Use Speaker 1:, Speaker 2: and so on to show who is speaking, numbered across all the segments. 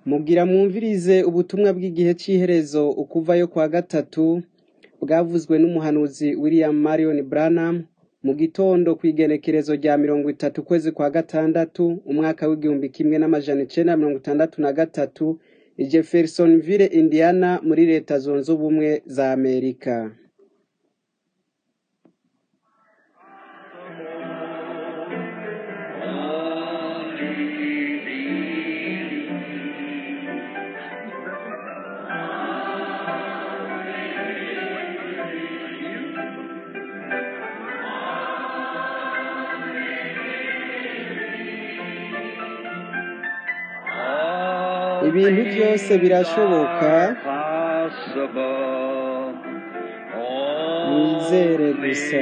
Speaker 1: Mugira mwumvirize ubutumwa bw'igihe c'iherezo ukuvayo kwa gatatu bwavuzwe n'umuhanuzi William Marion Branham mu gitondo kw'igenekerezo rya mirongo itatu ukwezi kwa gatandatu umwaka w'igihumbi kimwe n'amajana icenda mirongo itandatu na gatatu i Jeffersonville Indiana muri leta zunze ubumwe za Amerika. Ibintu vyose birashoboka mwizere gusa.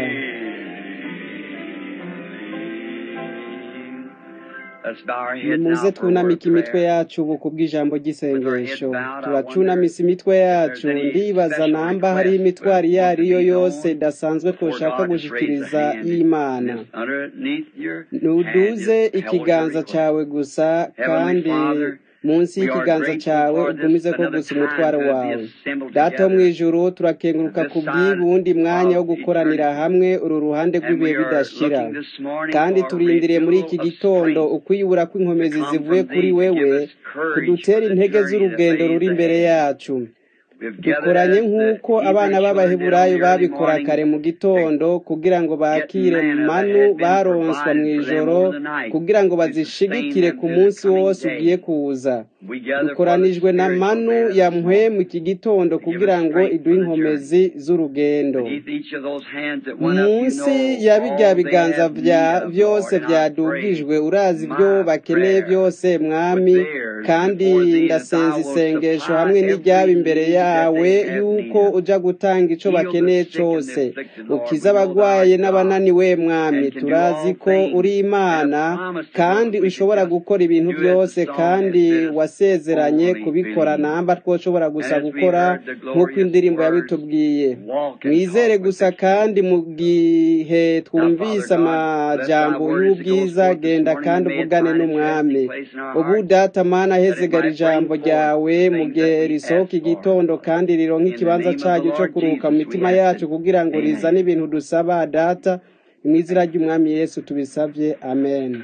Speaker 1: Nimuze twunamike imitwe yacu ubu kubw'ijambo ry'isengesho turacunamisa imitwe yacu ndibaza namba hariho imitwaro iyo ari yo yose idasanzwe twoshaka gushikiriza y'Imana nuduze ikiganza cawe gusa kandi munsi y'ikiganza cawe ugumize ko gusa umutwaro wawe data wo mw'ijuru turakenguruka ku bw'ubundi mwanya wo gukoranira hamwe uru ruhande rw'ibihe bidashira kandi turindiriye muri iki gitondo ukwiyubura kw'inkomezi zivuye kuri wewe kudutera intege z'urugendo ruri imbere yacu dukoranye nk'uko abana b'abaheburayo babikora kare mu gitondo kugira ngo bakire manu baronswa mu ijoro kugira ngo bazishigikire ku munsi wose ugiye kuza dukoranijwe na manu ya mpwemu iki gitondo kugira ngo iduhe inkomezi z'urugendo munsi ya birya biganza vya vyose vyadugijwe urazi ibyo bakeneye byose mwami kandi ndasenza isengesho hamwe n'iryaba imbere yawe yuko uja gutanga ico bakeneye cose ukiza abagwaye n'abananiwe mwami turazi ko uri imana kandi ushobora gukora ibintu byose kandi wasezeranye kubikora namba twoshobora gusa gukora nk'uko indirimbo yabitubwiye mwizere gusa kandi mu gihe twumvise amajambo y'ubwiza genda kandi uvugane n'umwami ubu data mana hezegara ijambo ryawe mu gihe risohoka igitondo kandi rironka ikibanza caryo co kuruhuka mu mitima yacu kugira ngo rizane ibintu dusaba data mw'izina ry'umwami yesu tubisavye amen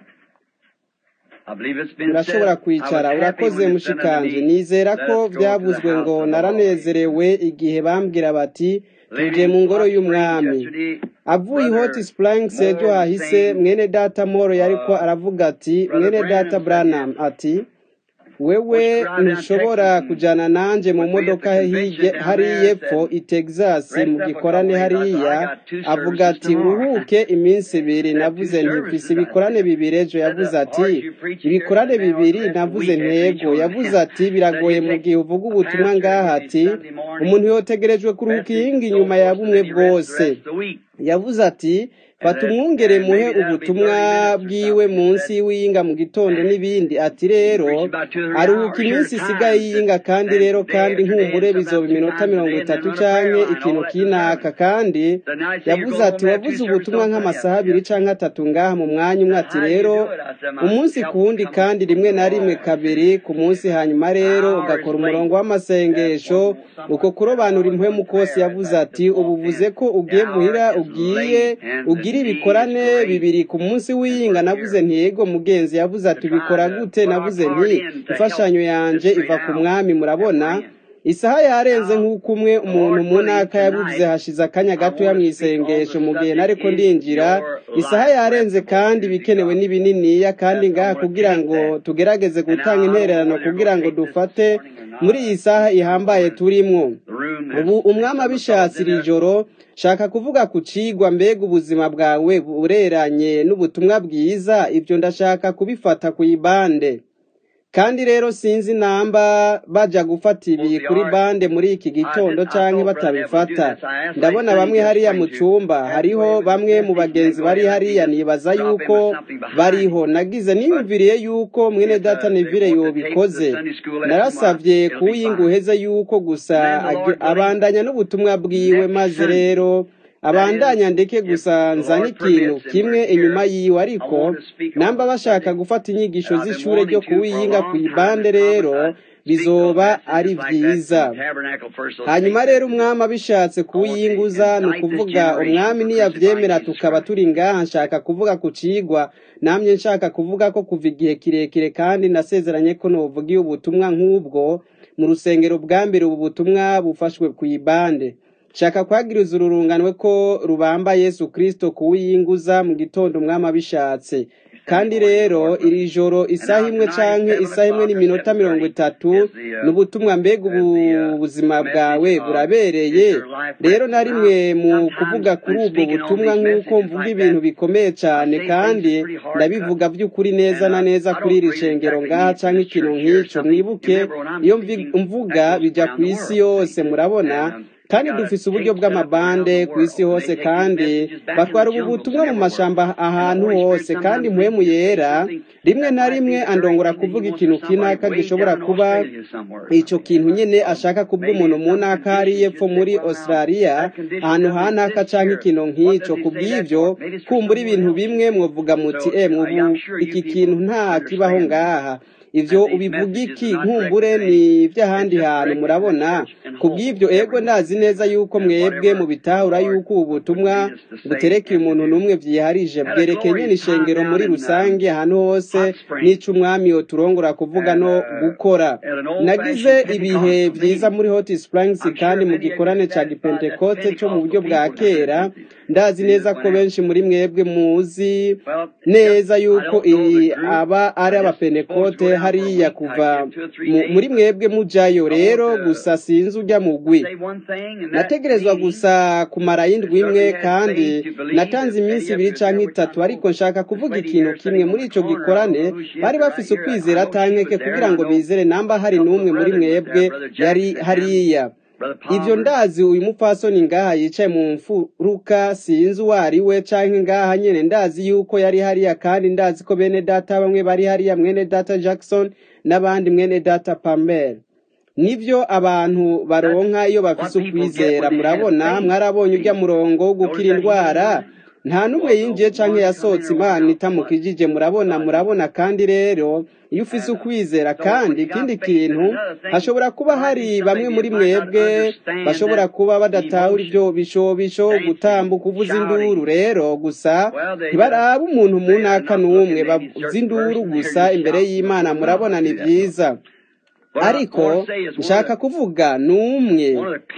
Speaker 1: urashobora kwicara urakoze mushikanje nizera ko byavuzwe ngo naranezerewe igihe bambwira bati tuje mu ngoro y'umwami avuye hot springs ejo hahise mwene data moro yariko aravuga ati mwene data branham ati wewe ntushobora kujana nanje mu modoka hariya epfo i texas mu gikorane hariya avuga ati uruhuke iminsi ibiri navuze ntifise ibikorane bibiri ejo yavuze ati ibikorane bibiri navuze ntego yavuze ati biragoye mu gihe uvuga ubutumwa ngaha ati umuntu yotegerejwe kuruhuka iyingi inyuma ya bumwe bwose yavuze ati fata umwungere muhe ubutumwa bwiwe munsi y'iyinga mu gitondo n'ibindi ati rero aruhuka iminsi isigaye y'iyinga kandi rero kandi nkumbure bizoba iminota mirongo itatu canke ikintu kinaka kandi yavuze ati wavuze ubutumwa nk'amasaha abiri canke atatu ngaha mu mwanya umwe ati rero umunsi ku wundi kandi rimwe na rimwe kabiri ku munsi hanyuma rero ugakora umurongo w'amasengesho uko kurobanura impwemu kose yavuze ati ubuvuze ko ugiye muhira ugiye ugira ibikorane bibiri ku munsi w'iyinga navuze nti yego mugenzi yavuze ati ubikora gute navuze nti imfashanyo yanje iva ku mwami murabona isaha yarenze nk'uko umwe umuntu mu ntaka yabivuze hashize akanya gatoya mu isengesho mu gihe nariko ndinjira isaha yarenze kandi ibikenewe ni bininiya kandi ngaha kugira ngo tugerageze gutanga intererano kugira ngo dufate muri iyi saha ihambaye turimwo ubu umwami abishatse iri joro shaka kuvuga ku cigwa mbega ubuzima bwawe bureranye n'ubutumwa bwiza ibyo ndashaka kubifata ku ibande kandi rero sinzi namba baja gufata ibi kuri bande muri iki gitondo canke batabifata ndabona bamwe hariya mu cumba hariho bamwe mu bagenzi bari hariya nibaza yuko bariho nagize niyumviriye yuko mwene data Neville yobikoze narasavye kuwinga uheze yuko gusa abandanya n'ubutumwa bwiwe maze rero abandanya ndeke gusa nzana ikintu kimwe inyuma yiwe ariko namba bashaka gufata inyigisho z'ishure ryo kuwiyinga ku ibande rero bizoba ari byiza hanyuma rero umwami abishatse kuwiyinguza ni ukuvuga umwami niyavyemera tukaba turi ngaha nshaka kuvuga ku cigwa namye nshaka kuvuga ko kuva igihe kirekire kandi nasezeranye ko novugiye ubutumwa nk'ubwo mu rusengero bwa mbere ubu butumwa bufashwe ku ibande shaka kwagiriza ururunganwe ko rubamba yesu kristo kuwiyinguza mu gitondo umwami abishatse kandi rero iri joro isaha imwe canke isaha imwe n'iminota mirongo itatu ni ubutumwa mbega ubu buzima bwawe burabereye rero na rimwe mu kuvuga kuri ubwo butumwa nk'uko mvuga ibintu bikomeye cyane kandi ndabivuga by'ukuri neza na neza kuri iri shengero ngaha canke ikintu nk'ico mwibuke iyo mvuga bija ku isi yose murabona kandi dufise uburyo bw'amabande ku isi hose kandi batwara ubu butumwa mu mashamba ahantu hose kandi mpwemu yera rimwe na rimwe andongora kuvuga ikintu kinaka gishobora kuba ico kintu nyene ashaka kubwa umuntu mu ntaka hari yepfo muri australia ahantu hanaka canke ikintu nk'ico kubw'ivyo kumbura ibintu bimwe mwovuga muti emwe ubu iki kintu nta kibaho ngaha ivyo ubivuga iki nkumbure ni ivy'ahandi hantu murabona kubw'ivyo ego ndazi neza yuko mwebwe mu bitahura yuko ubu butumwa buterekeye umuntu n'umwe vyiharije bwerekeye nyene ishengero muri rusange ahantu hose n'ico umwami yoturongora kuvuga no gukora nagize ibihe vyiza muri hot springs kandi mu gikorane ca gipentekote co mu buryo bwa kera ndazi neza ko benshi muri mwebwe muzi neza yuko iyi aba ari abapentekote hariya kuva muri mwebwe mujayo rero gusa sinzi ujya mugwi nategerezwa gusa kumara y'indwi imwe kandi natanze iminsi ibiri canke itatu ariko nshaka kuvuga ikintu kimwe muri ico gikorane bari bafise ukwizera atankeke kugira ngo bizere namba hari n'umwe muri mwebwe yari hariya ivyo ndazi uyu mupfasoni ngaha yicaye mu mfuruka sinzi uwo ari we canke ngaha nyene ndazi yuko yari hariya kandi ndazi ko bene data bamwe bari hariya mwene data jackson n'abandi mwene data pamel nivyo abantu baronka iyo bafise ukwizera murabona mwarabonye urya murongo wo gukira indwara nta n'umwe yinjiye canke yasohotse imana itamukijije murabona murabona kandi rero iyo ufise ukwizera kandi ikindi kintu hashobora kuba hari bamwe muri mwebwe bashobora kuba badatahura ivyo bishobisho gutambuka uvuza induru rero gusa ntibaraba umuntu mu ntaka n'umwe bavuza induru gusa imbere y'imana murabona ni vyiza ariko nshaka kuvuga n'umwe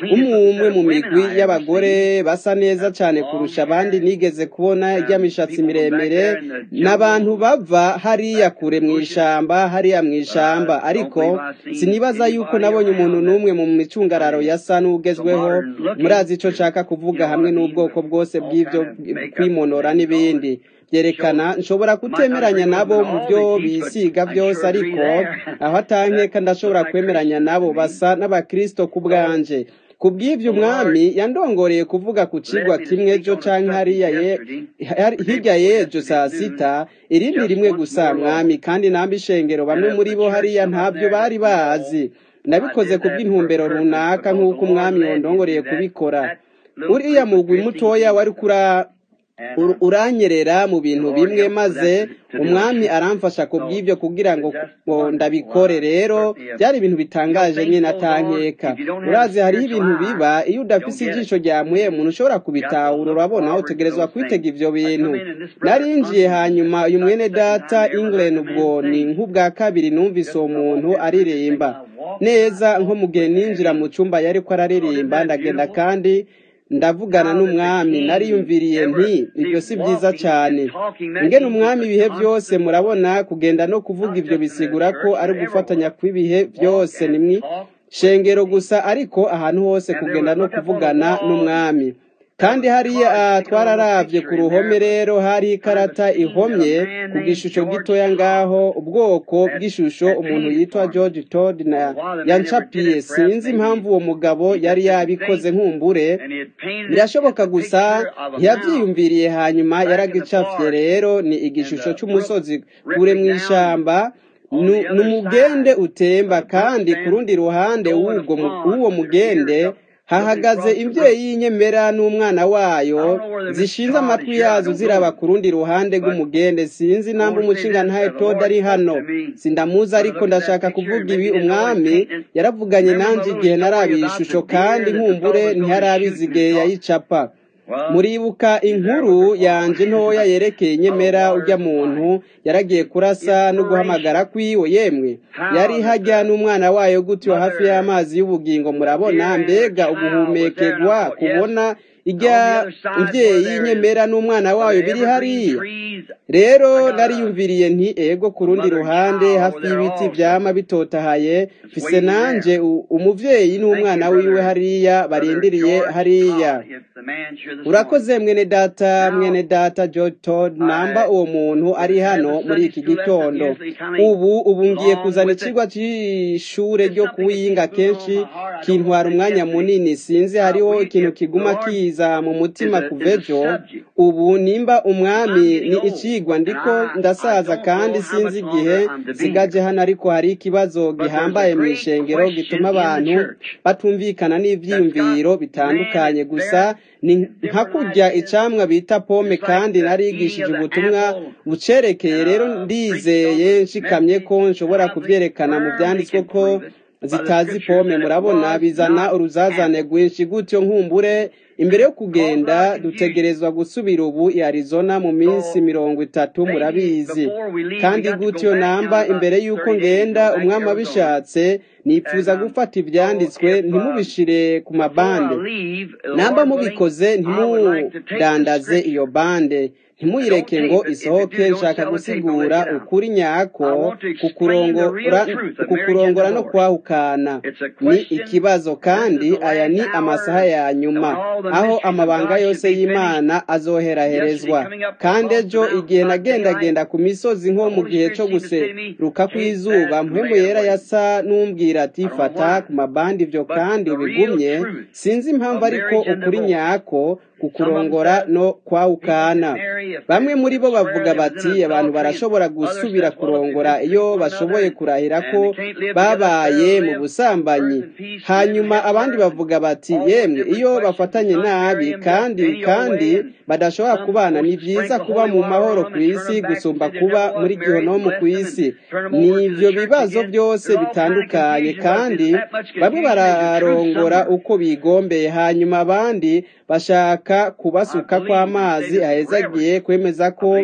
Speaker 1: umwe mu migwi y'abagore basa neza cyane kurusha abandi nigeze kubona iry'amishatsi miremire n'abantu bava hariya kure mu ishamba hariya mu ishamba ariko sinibaza yuko nabonye umuntu n'umwe mu micungararo yasa n'ugezweho murazi icyo nshaka kuvuga hamwe n'ubwoko bwose bw'ibyo kwimonora n'ibindi byerekana nshobora kutemeranya nabo mu byo bisiga byose ariko aho atankeka ndashobora kwemeranya nabo basa n'abakristo ku bwanje ku bw'ibyo umwami yandongoreye kuvuga ku kigwa kimwe ejo canke hariya hirya y'ejo saa sita irindi rimwe gusa mwami kandi namba ishengero bamwe muri bo hariya ntabyo bari bazi nabikoze ku bw'intumbero runaka nk'uko umwami yondongoreye kubikora uriya mugwi mutoya wari kura uranyerera mu bintu bimwe maze umwami aramfasha ku bw'ibyo kugira ngo ndabikore rero byari ibintu bitangaje nyine atankeka urazi hariho ibintu biba iyo udafise ijisho ryamuye umuntu ushobora kubitahura urabona utegerezwa kwitega ibyo bintu narinjiye hanyuma uyu mwene data England ubwo ni nk'ubwa kabiri numvise uwo muntu aririmba neza nko mu gihe ninjira mu cyumba yari ko araririmba ndagenda kandi ndavugana n'umwami nariyumviriye nti ibyo si byiza cyane ngena umwami ibihe byose murabona kugenda no kuvuga ibyo bisigura ko ari gufatanya kw'ibihe byose ni mwi shengero gusa ariko ahantu hose kugenda no kuvugana n'umwami kandi hariya twararavye ku ruhome rero hari ikarata ihomye ku gishusho gitoya ngaho ubwoko bw'ishusho umuntu yitwa George Todd na yancapiye sinzi impamvu uwo mugabo yari yabikoze nkumbure birashoboka gusa ntiyavyiyumviriye hanyuma yaragicafye rero ni igishusho c'umusozi kure mw'ishamba ni umugende utemba kandi ku rundi ruhande w'uwo mugende hahagaze imbyeyi y'inyemera n'umwana wayo zishinze amatwi yazo ziraba ku rundi ruhande rw'umugende sinzi namba umushinga ntaye toda ari hano sindamuzi ariko ndashaka kuvuga ibi umwami yaravuganye nanjye igihe narabiye ishusho kandi nkumbure ntiharabizi igihe yayicapa muribuka inkuru yanje ntoya yerekeye inyemera ujya muntu yaragiye kurasa no guhamagara kwiwe yemwe yari hajya n'umwana wayo gutyo hafi y'amazi y'ubugingo murabona mbega uguhumekerwa kubona ijya mbyeyi y'inyemera n'umwana wayo biri hariya rero nariyumviriye nti ego ku rundi ruhande hafi y'ibiti byama bitotahaye fise nanje umuvyeyi n'umwana wiwe hariya barindiriye hariya urakoze mwene data mwene data George Todd namba uwo muntu ari hano muri iki gitondo ubu ubu ngiye kuzana ikigwa cy'ishure ryo kuwiyinga kenshi kintwara umwanya munini sinzi hariho ikintu kiguma kiza mu mutima kuvejo ubu nimba umwami ni ikigwa ndiko ndasaza kandi sinzi igihe sigaje hano ariko hari ikibazo gihambaye mu ishengero gituma abantu batumvikana n'ivyiyumviro bitandukanye gusa ni nka kurya icamwa bita pome kandi narigishije ubutumwa bucerekeye rero ndizeye nshikamye ko nshobora kuvyerekana mu vyanditswe ko zitazi pome murabona bizana uruzazane rwinshi gutyo nkumbure imbere yo kugenda dutegerezwa gusubira ubu i Arizona mu minsi mirongo itatu murabizi kandi gutyo namba imbere y'uko ngenda umwami abishatse nipfuza gufata ibyanditswe ntimubishire ku mabande namba mubikoze ntimudandaze iyo bande ntimuyireke ngo isohoke nshaka gusigura ukuri nyako kukurongora no kwahukana ni ikibazo kandi aya ni amasaha ya nyuma aho amabanga yose y'imana azoheraherezwa kandi ejo igihe nagendagenda ku misozi nko mu gihe cyo guseruka kw'izuba mpemu yera yasa n'umbwira ati fata ku mabandi ibyo kandi ubigumye sinzi impamvu ariko ukuri nyako kukurongora no kwawukana bamwe muri bo bavuga bati abantu barashobora gusubira kurongora iyo bashoboye kurahira ko babaye mu busambanyi hanyuma abandi bavuga bati yemwe iyo bafatanye nabi kandi kandi badashobora kubana ni byiza kuba mu mahoro ku isi gusumba kuba muri gihonomu ku isi ni ibyo bibazo byose bitandukanye kandi bamwe bararongora uko bigombeye hanyuma abandi bashaka kubasuka kw'amazi ahezagiye kwemeza ko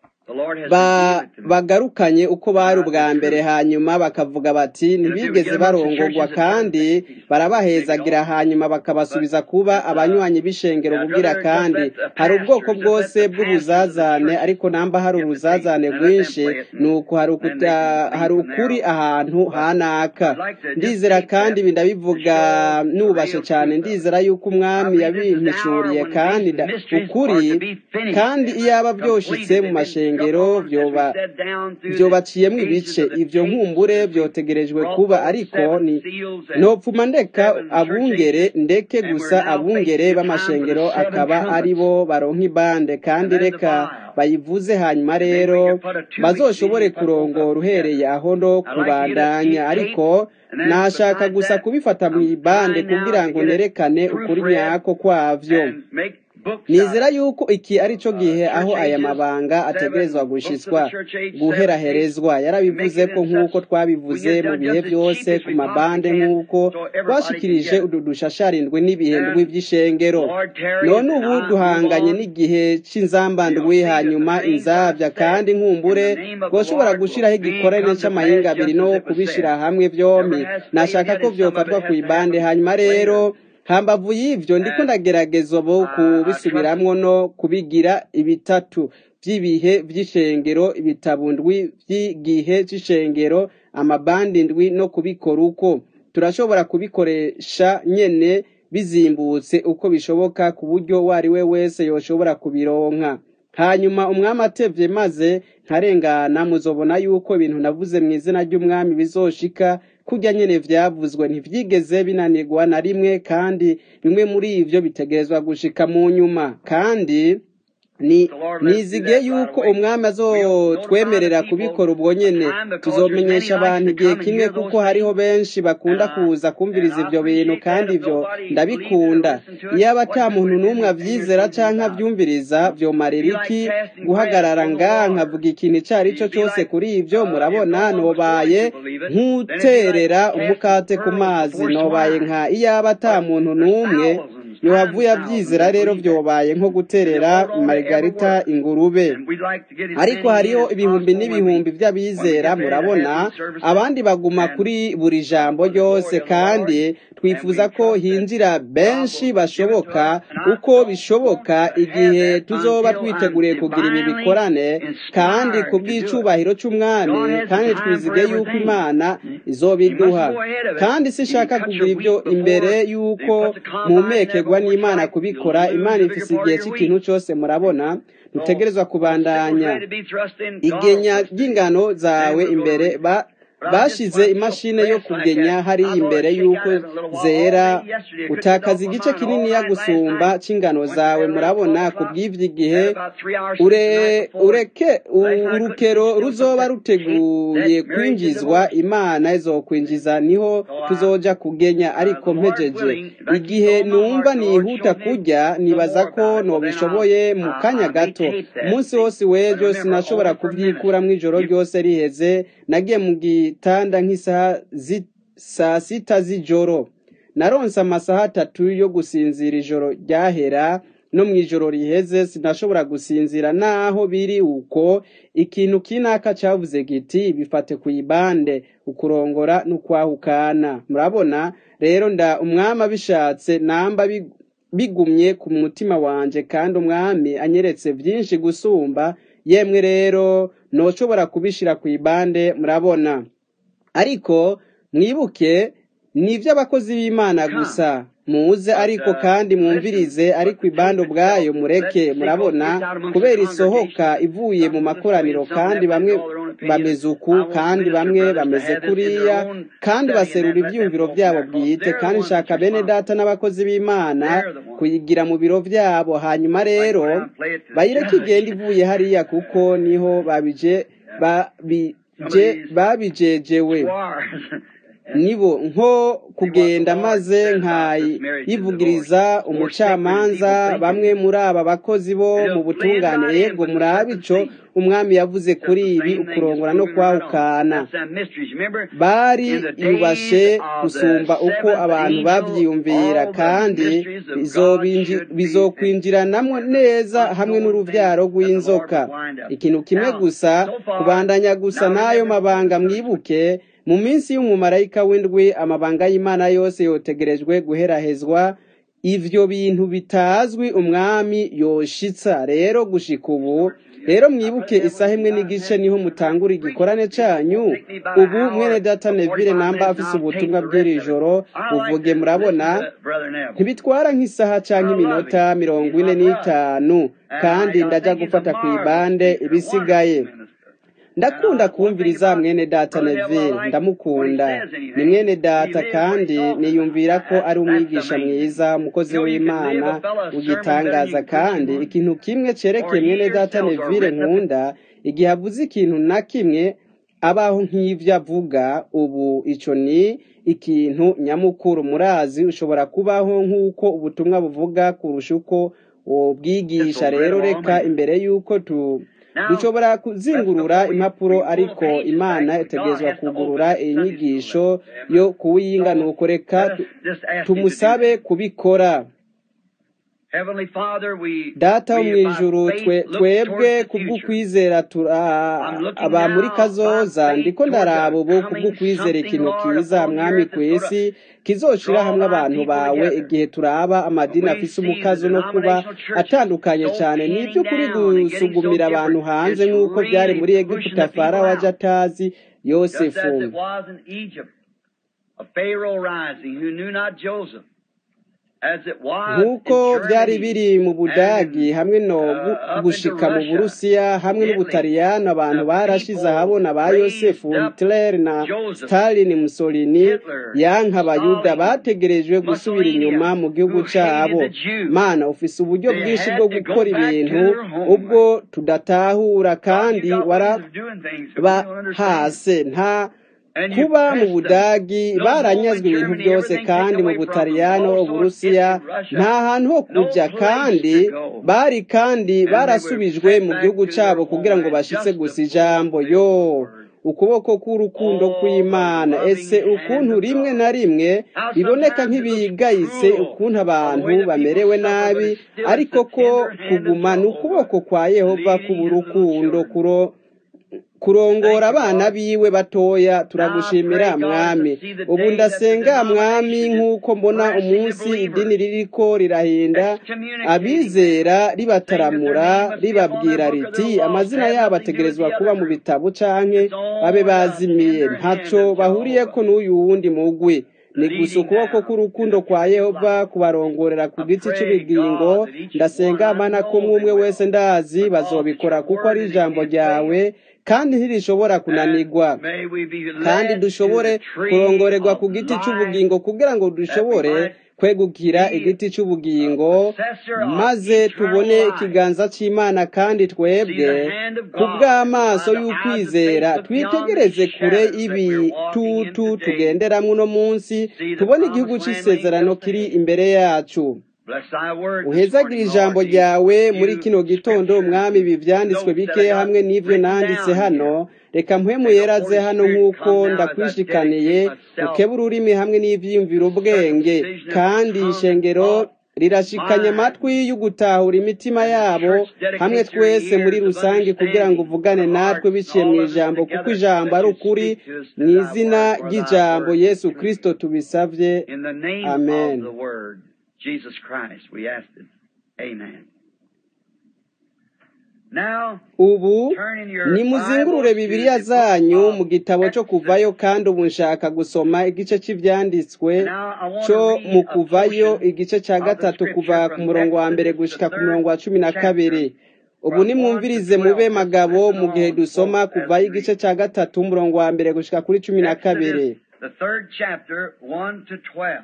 Speaker 1: bagarukanye uko bari ubwa mbere hanyuma bakavuga bati ntibigeze barongorwa kandi barabahezagira hanyuma bakabasubiza kuba abanywanyi b'ishengero bugira kandi hari ubwoko bwose bw'ubuzazane ariko namba hari ubuzazane bwinshi ni uko hari ukuri ahantu hanaka ndizera kandi ndabivuga nubashe cyane ndizera yuko umwami yabimpishuriye kandi ukuri kandi iyaba byoshitse mu mashengero byobaciyemo ibice ibyo nkumbure byotegerejwe kuba ariko ni ntopfuma ndeka abungere ndeke gusa abungere b'amashengero akaba ari bo baronka ibande kandi reka bayivuze hanyuma rero bazoshobore kurongora uhereye aho no kubandanya ariko nashaka gusa kubifata mu ibande kugira ngo nerekane ukuri nyako kwavyo nizera yuko iki ari cyo gihe aho aya mabanga ategerezwa gushitswa guheraherezwa yarabivuze ko nk'uko twabivuze mu bihe byose ku mabande nk'uko twashikirije udu dushasharindwi n'ibihindwi by'ishengero none ubu duhanganye n'igihe cy'inzambandwi hanyuma inzabya kandi nkumbure twoshobora gushiraho igikorane cy'amahinga abiri no kubishira hamwe byombi nashaka ko byofatwa ku ibande hanyuma rero hambavu y'ivyo ndiko ndagerageza ubu kubisubiramwo no kubigira ibitatu by'ibihe by'ishengero ibitabo ndwi by'igihe c'ishengero amabandi ndwi no kubikora uko turashobora kubikoresha nyene bizimbutse uko bishoboka ku buryo uwo ari we wese yoshobora kubironka hanyuma umwami atevye maze nkarengana muzobona yuko ibintu navuze mu izina ry'umwami bizoshika kurya nyene vyavuzwe ntivyigeze binanirwa na rimwe kandi bimwe muri ivyo bitegerezwa gushika mu nyuma kandi ni nizige yuko umwami azotwemerera kubikora ubwo nyene tuzomenyesha abantu igihe kimwe kuko hariho benshi bakunda kuza kumviriza ivyo bintu kandi ivyo ndabikunda iyaba ata muntu n'umwe avyizera canke avyumviriza vyomarira iki guhagarara ngaha nkavuga ikintu ico ari cyo cyose kuri ivyo murabona nobaye nk'uterera umukate ku mazi nobaye nka iyaba ata muntu n'umwe yohavuye abyizera rero byobaye nko guterera margarita ingurube ariko hariho ibihumbi n'ibihumbi by'abizera murabona abandi baguma kuri buri jambo ryose kandi twifuza ko hinjira benshi bashoboka uko bishoboka igihe tuzoba twiteguriye kugira ibi bikorane kandi ku bw'icubahiro cy'umwami kandi twizige yuko imana izobiduha kandi sishaka kugira ibyo imbere y'uko mumekerwa n'imana kubikora imana ifise igihe cy'ikintu cyose murabona dutegerezwa kubandanya igenya ry'ingano zawe imbere ba bashize imashini yo kugenya hariya imbere y'uko zera utakaza igice kininiya gusumba cy'ingano zawe murabona ku bw'ibyo igihe ureke urukero ruzoba ruteguye kwinjizwa imana izokwinjiza niho tuzoja kugenya ariko mpejeje igihe numva nihuta kurya nibaza ko nobishoboye mu kanya gato umunsi wose w'ejo sinashobora kubyikuramwo ijoro ryose riheze nagiye mu gitanda nk'isaha saa sita z'ijoro naronse amasaha atatu yo gusinzira ijoro ryahera no mu ijoro riheze sinashobora gusinzira naho biri uko ikintu kinaka cyavuze giti bifate ku ibande ukurongora n'ukwahukana murabona rero nda umwami abishatse namba bigumye ku mutima wanje kandi umwami anyeretse byinshi gusumba yemwe rero ntushobora kubishyira ku ibande murabona ariko mwibuke ni iby'abakozi b'imana gusa muze ariko kandi mwumvirize ariko ibande ubwayo mureke murabona kubera isohoka ivuye mu makoraniro kandi bamwe bameze uku kandi bamwe bameze kuriya kandi baserura ibyumviro byabo bwite kandi nshaka bene data n'abakozi b'imana kuyigira mu biro byabo hanyuma rero bayireke igenda ivuye hariya kuko niho babije babijejewe nibo nko kugenda maze nkayivugiriza umucamanza bamwe muri aba bakozi bo mu butungane yego murabe ico umwami yavuze kuri ibi ukurongora no kwahukana bari yubashe gusumba uko abantu bavyiyumvira kandi bizokwinjiranamo neza hamwe n'uruvyaro rw'inzoka ikintu kimwe gusa kubandanya gusa n'ayo mabanga mwibuke mu minsi y'umumarayika w'indwi amabanga y'imana yose yotegerejwe guherahezwa ivyo bintu bitazwi umwami yoshitsa rero gushika ubu rero mwibuke isaha imwe n'igice niho mutangura igikorane canyu ubu mwene data neville namba afise ubutumwa bw'iri joro buvuge murabona ntibitwara nk'isaha canke iminota mirongo ine n'itanu kandi ndaja gufata ku ibande ibisigaye ndakunda kumviriza mwene data neville ndamukunda ni mwene data kandi niyumvira ko ari umwigisha mwiza umukozi w'imana ugitangaza kandi ikintu kimwe cerekeye mwene data neville nkunda igihe avuze ikintu na kimwe abaho nk'ivyo avuga ubu ico ni ikintu nyamukuru murazi ushobora kubaho nk'uko ubutumwa buvuga kurusha uko wobwigisha rero reka imbere y'uko tu dushobora kuzingurura impapuro ariko imana itegerezwa kugurura iyi nyigisho yo kuwiyinga nuko reka tumusabe kubikora data wo mu ijuru twebwe kubw'ukwizera aba muri kazoza ndiko ndaraba ubu kubw'ukwizera ikintu kiza mwami ku isi kizoshira hamwe abantu bawe igihe turaba amadini afise umukazo no kuba atandukanye cyane ni iby'ukuri gusugumira abantu hanze nk'uko byari muri egiputa farawo aje atazi yosefu nk'uko byari biri mu budagi hamwe no gushika mu burusiya hamwe n'ubutaliyano abantu barashize ahabona ba yosefu hitler na stalin mussolini yanka abayuda bategerejwe gusubira inyuma mu gihugu cyabo mana ufise uburyo bwinshi bwo gukora ibintu ubwo tudatahura kandi warabahase nta kuba mu budagi baranyazwe ibintu byose kandi mu butaliyano uburusiya nta hantu ho kujya kandi bari kandi barasubijwe mu gihugu cyabo kugira ngo bashitse gusa ijambo yo ukuboko k'urukundo kw'imana ese ukuntu rimwe na rimwe biboneka nk'ibigayitse ukuntu abantu bamerewe nabi ariko ko kuguma ni ukuboko kwa yehova k'uburukundo kuro kurongora abana biwe batoya turagushimira mwami ubu ndasenga mwami nk'uko mbona umunsi idini ririko rirahinda abizera ribataramura ribabwira riti amazina yabo ategerezwa kuba mu bitabo canke babe bazimiye ntaco bahuriyeko n'uyu wundi mugwi ni gusa ukuboko k'urukundo kwa yehova kubarongorera ku giti cy'ubugingo ndasenga amana ko umwe wese ndazi bazobikora kuko ari ijambo ryawe kandi ntirishobora kunanirwa kandi dushobore kurongorerwa ku giti cy'ubugingo kugira ngo dushobore kwegukira igiti cy'ubugingo maze tubone ikiganza cy'imana kandi twebwe ku bw'amaso y'ukwizera twitegereze kure ibitutu tugenderamo uno munsi tubone igihugu cy'isezerano kiri imbere yacu uhezagire ijambo ryawe muri kino gitondo umwami ibi byanditswe bike hamwe n'ibyo nanditse hano reka mpwemu yeraze hano nk'uko ndakwishikaniye ukebe ururimi hamwe n'ibyiyumvira ubwenge kandi ishengero rirashikanya amatwi yo gutahura imitima yabo hamwe twese muri rusange kugira ngo uvugane natwe biciye mu ijambo kuko ijambo ari ukuri mu izina ry'ijambo yesu kirisito tubisabye amen
Speaker 2: Jesus Christ, we ask it. Amen. Now,
Speaker 1: ubu
Speaker 2: turn in your
Speaker 1: nimuzingurure
Speaker 2: Bibles to
Speaker 1: bibiliya
Speaker 2: the book
Speaker 1: zanyu
Speaker 2: of
Speaker 1: mu gitabo cyo kuvayo kandi ubu nshaka gusoma igice cy'ibyanditswe
Speaker 2: Now, I want
Speaker 1: cyo
Speaker 2: to read
Speaker 1: mu
Speaker 2: a
Speaker 1: kuvayo
Speaker 2: portion
Speaker 1: igice cya
Speaker 2: of the
Speaker 1: gatatu
Speaker 2: scripture
Speaker 1: kuva ku
Speaker 2: from
Speaker 1: murongo wa mbere
Speaker 2: Exodus,
Speaker 1: gushika
Speaker 2: the
Speaker 1: ku murongo wa
Speaker 2: third
Speaker 1: cumi na
Speaker 2: chapter,
Speaker 1: kabiri ubu
Speaker 2: from
Speaker 1: nimwumvirize
Speaker 2: 1 to
Speaker 1: mube
Speaker 2: 12.
Speaker 1: magabo
Speaker 2: Listen
Speaker 1: mu gihe
Speaker 2: along,
Speaker 1: dusoma
Speaker 2: folks, as
Speaker 1: kuvayo
Speaker 2: we
Speaker 1: igice
Speaker 2: read.
Speaker 1: cya gatatu umurongo wa mbere gushika kuri cumi na kabiri
Speaker 2: Exodus, the third chapter, 1 to 12.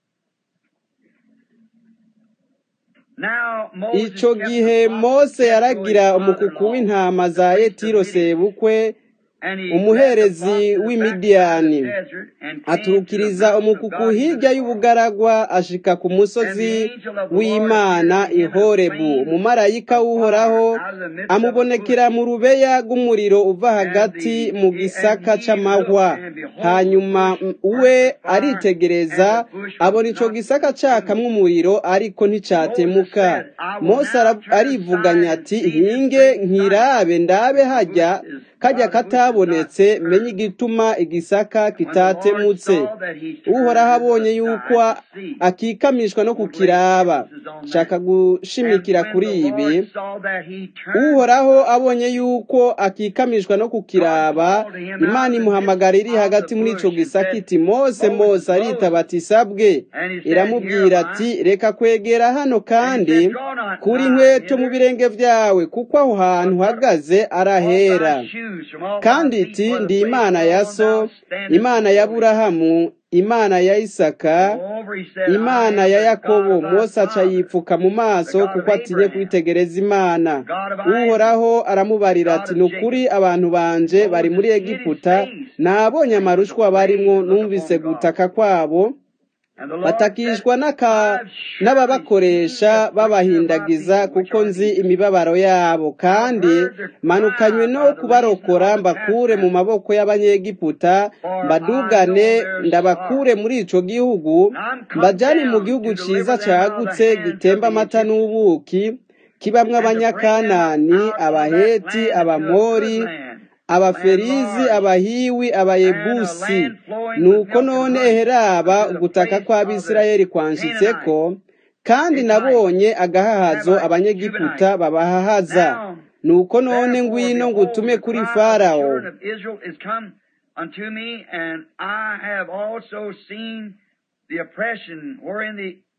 Speaker 2: Now, Moses
Speaker 1: icyo
Speaker 2: kept
Speaker 1: gihe
Speaker 2: the flock
Speaker 1: mose
Speaker 2: of
Speaker 1: yaragira
Speaker 2: Jethro, his
Speaker 1: umukuku
Speaker 2: father-in-law,
Speaker 1: w'intama
Speaker 2: the
Speaker 1: za
Speaker 2: priest of
Speaker 1: yetiro
Speaker 2: Midian,
Speaker 1: sebukwe
Speaker 2: and he led the
Speaker 1: umuherezi
Speaker 2: flock to the backside of
Speaker 1: w'imidiyani
Speaker 2: the desert and came to the
Speaker 1: aturukiriza
Speaker 2: mountain of
Speaker 1: umukuku
Speaker 2: God in the
Speaker 1: hirya
Speaker 2: storm.
Speaker 1: y'ubugaragwa ashika ku
Speaker 2: And the
Speaker 1: musozi
Speaker 2: angel of the Lord
Speaker 1: w'imana
Speaker 2: appeared to him in a
Speaker 1: ihorebu
Speaker 2: flame
Speaker 1: umumarayika
Speaker 2: of
Speaker 1: w'uhoraho
Speaker 2: fire out of the midst of a
Speaker 1: amubonekera
Speaker 2: bush.
Speaker 1: mu rubeya rw'umuriro uva
Speaker 2: And
Speaker 1: hagati
Speaker 2: the
Speaker 1: mu
Speaker 2: and
Speaker 1: gisaka
Speaker 2: he
Speaker 1: c'amahwa
Speaker 2: looked, and behold, the
Speaker 1: hanyuma
Speaker 2: bush
Speaker 1: we
Speaker 2: burnt with fire,
Speaker 1: aritegereza
Speaker 2: and the bush was
Speaker 1: abona ico
Speaker 2: not
Speaker 1: gisaka cakamwo
Speaker 2: consumed.
Speaker 1: umuriro ariko
Speaker 2: Moses
Speaker 1: nticatemuka
Speaker 2: said, I will
Speaker 1: mose
Speaker 2: now
Speaker 1: ara-
Speaker 2: turn
Speaker 1: arivuganya
Speaker 2: aside and
Speaker 1: ati
Speaker 2: see this
Speaker 1: hinge
Speaker 2: great sight.
Speaker 1: nkirabe ndabe
Speaker 2: The
Speaker 1: hajya
Speaker 2: bush is,
Speaker 1: kajya
Speaker 2: why the bush is not
Speaker 1: katabonetse menye
Speaker 2: burned.
Speaker 1: igituma igisaka
Speaker 2: When the Lord
Speaker 1: kitatemutse
Speaker 2: saw that he
Speaker 1: uhoraho
Speaker 2: turned
Speaker 1: abonye yuko
Speaker 2: aside to see,
Speaker 1: akikamishwa no
Speaker 2: won't lay
Speaker 1: kukiraba
Speaker 2: emphasis on
Speaker 1: nshaka
Speaker 2: that. And
Speaker 1: gushimikira
Speaker 2: when
Speaker 1: kuri
Speaker 2: the
Speaker 1: ibi
Speaker 2: Lord saw that he turned
Speaker 1: uhoraho
Speaker 2: aside,
Speaker 1: abonye yuko akikamishwa no
Speaker 2: God
Speaker 1: kukiraba
Speaker 2: called to him out
Speaker 1: imana
Speaker 2: of the midst
Speaker 1: imuhamagara iri
Speaker 2: of the
Speaker 1: hagati muri ico
Speaker 2: bush and
Speaker 1: gisaka
Speaker 2: said,
Speaker 1: iti mose
Speaker 2: Moses,
Speaker 1: mose aritaba
Speaker 2: Moses.
Speaker 1: ati sabwe
Speaker 2: And he said, Here
Speaker 1: iramubwira
Speaker 2: am I.
Speaker 1: ati reka kwegera hano
Speaker 2: And he
Speaker 1: kandi
Speaker 2: said, Draw not
Speaker 1: kura
Speaker 2: nigh
Speaker 1: inkweto mu
Speaker 2: hither,
Speaker 1: birenge vyawe kuko aho hantu
Speaker 2: but put
Speaker 1: uhagaze
Speaker 2: off
Speaker 1: arahera
Speaker 2: thy shoes from off thy
Speaker 1: kandi
Speaker 2: feet,
Speaker 1: iti
Speaker 2: for the
Speaker 1: ndi
Speaker 2: place
Speaker 1: imana ya
Speaker 2: whereon
Speaker 1: so
Speaker 2: thou standest
Speaker 1: imana
Speaker 2: is
Speaker 1: ya
Speaker 2: holy.
Speaker 1: aburahamu imana ya isaka
Speaker 2: Moreover, he said, I
Speaker 1: imana
Speaker 2: am
Speaker 1: ya
Speaker 2: the God
Speaker 1: yakobo
Speaker 2: of thy
Speaker 1: mose aca
Speaker 2: father,
Speaker 1: yipfuka mu
Speaker 2: the
Speaker 1: maso
Speaker 2: God of
Speaker 1: kuko atinye
Speaker 2: Abraham,
Speaker 1: kwitegereza imana
Speaker 2: the God of Isaac,
Speaker 1: uhoraho aramubarira
Speaker 2: God
Speaker 1: ati
Speaker 2: of
Speaker 1: ni
Speaker 2: Jacob.
Speaker 1: ukuri abantu banje bari muri
Speaker 2: Moses hid his
Speaker 1: egiputa
Speaker 2: face,
Speaker 1: nabonye
Speaker 2: and he was
Speaker 1: amarushwa
Speaker 2: afraid
Speaker 1: barimwo
Speaker 2: to look
Speaker 1: numvise
Speaker 2: upon God.
Speaker 1: gutaka kwabo
Speaker 2: And the Lord said,
Speaker 1: batakishwa n'aka
Speaker 2: I've surely seen
Speaker 1: n'ababakoresha
Speaker 2: the affliction of my
Speaker 1: babahindagiza
Speaker 2: people which
Speaker 1: kuko
Speaker 2: are
Speaker 1: nzi
Speaker 2: in Egypt.
Speaker 1: imibabaro yabo
Speaker 2: I've
Speaker 1: kandi
Speaker 2: heard their
Speaker 1: manukanywe
Speaker 2: cry
Speaker 1: no
Speaker 2: by the reason
Speaker 1: kubarokora
Speaker 2: of the
Speaker 1: mbakure mu
Speaker 2: taskmaster.
Speaker 1: maboko y'abanyegiputa
Speaker 2: For I
Speaker 1: mbadugane
Speaker 2: know their
Speaker 1: ndabakure
Speaker 2: sorrow.
Speaker 1: muri ico gihugu
Speaker 2: And I'm come
Speaker 1: mbajane mu
Speaker 2: down
Speaker 1: gihugu
Speaker 2: to
Speaker 1: ciza
Speaker 2: deliver them out of the
Speaker 1: cagutse
Speaker 2: hands of
Speaker 1: gitemba
Speaker 2: the
Speaker 1: amata
Speaker 2: Egyptians,
Speaker 1: n'ubuki kibamwo
Speaker 2: and to bring them
Speaker 1: abanyakanani
Speaker 2: out of that
Speaker 1: abaheti
Speaker 2: land into a good
Speaker 1: abamori
Speaker 2: land,
Speaker 1: abaferizi
Speaker 2: land large,
Speaker 1: abahiwi
Speaker 2: and a
Speaker 1: abayebusi
Speaker 2: land flowing with
Speaker 1: nuko
Speaker 2: milk and
Speaker 1: none
Speaker 2: honey,
Speaker 1: heraba
Speaker 2: unto the
Speaker 1: ugutaka
Speaker 2: place of the
Speaker 1: kw'abisirayeli kwanshitseko
Speaker 2: Canaanites,
Speaker 1: kandi
Speaker 2: Hittites,
Speaker 1: nabonye agahahazo
Speaker 2: Havites,
Speaker 1: abanyegiputa
Speaker 2: Gibeonites.
Speaker 1: babahahaza
Speaker 2: Now,
Speaker 1: nuko none
Speaker 2: therefore,
Speaker 1: ngwino
Speaker 2: behold,
Speaker 1: ngutume
Speaker 2: the
Speaker 1: kuri
Speaker 2: cry of the
Speaker 1: farawo
Speaker 2: children of Israel is come unto me, and I have also seen the oppression wherein the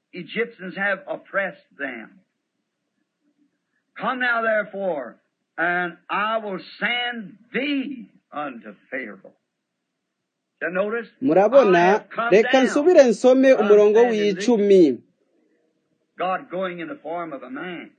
Speaker 2: Egyptians have oppressed them. Come now, therefore, and I will send thee unto Pharaoh. You notice? I
Speaker 1: murabona
Speaker 2: have come
Speaker 1: reka
Speaker 2: down.
Speaker 1: nsubire nsome umurongo w'icumi
Speaker 2: God going in the form of a man.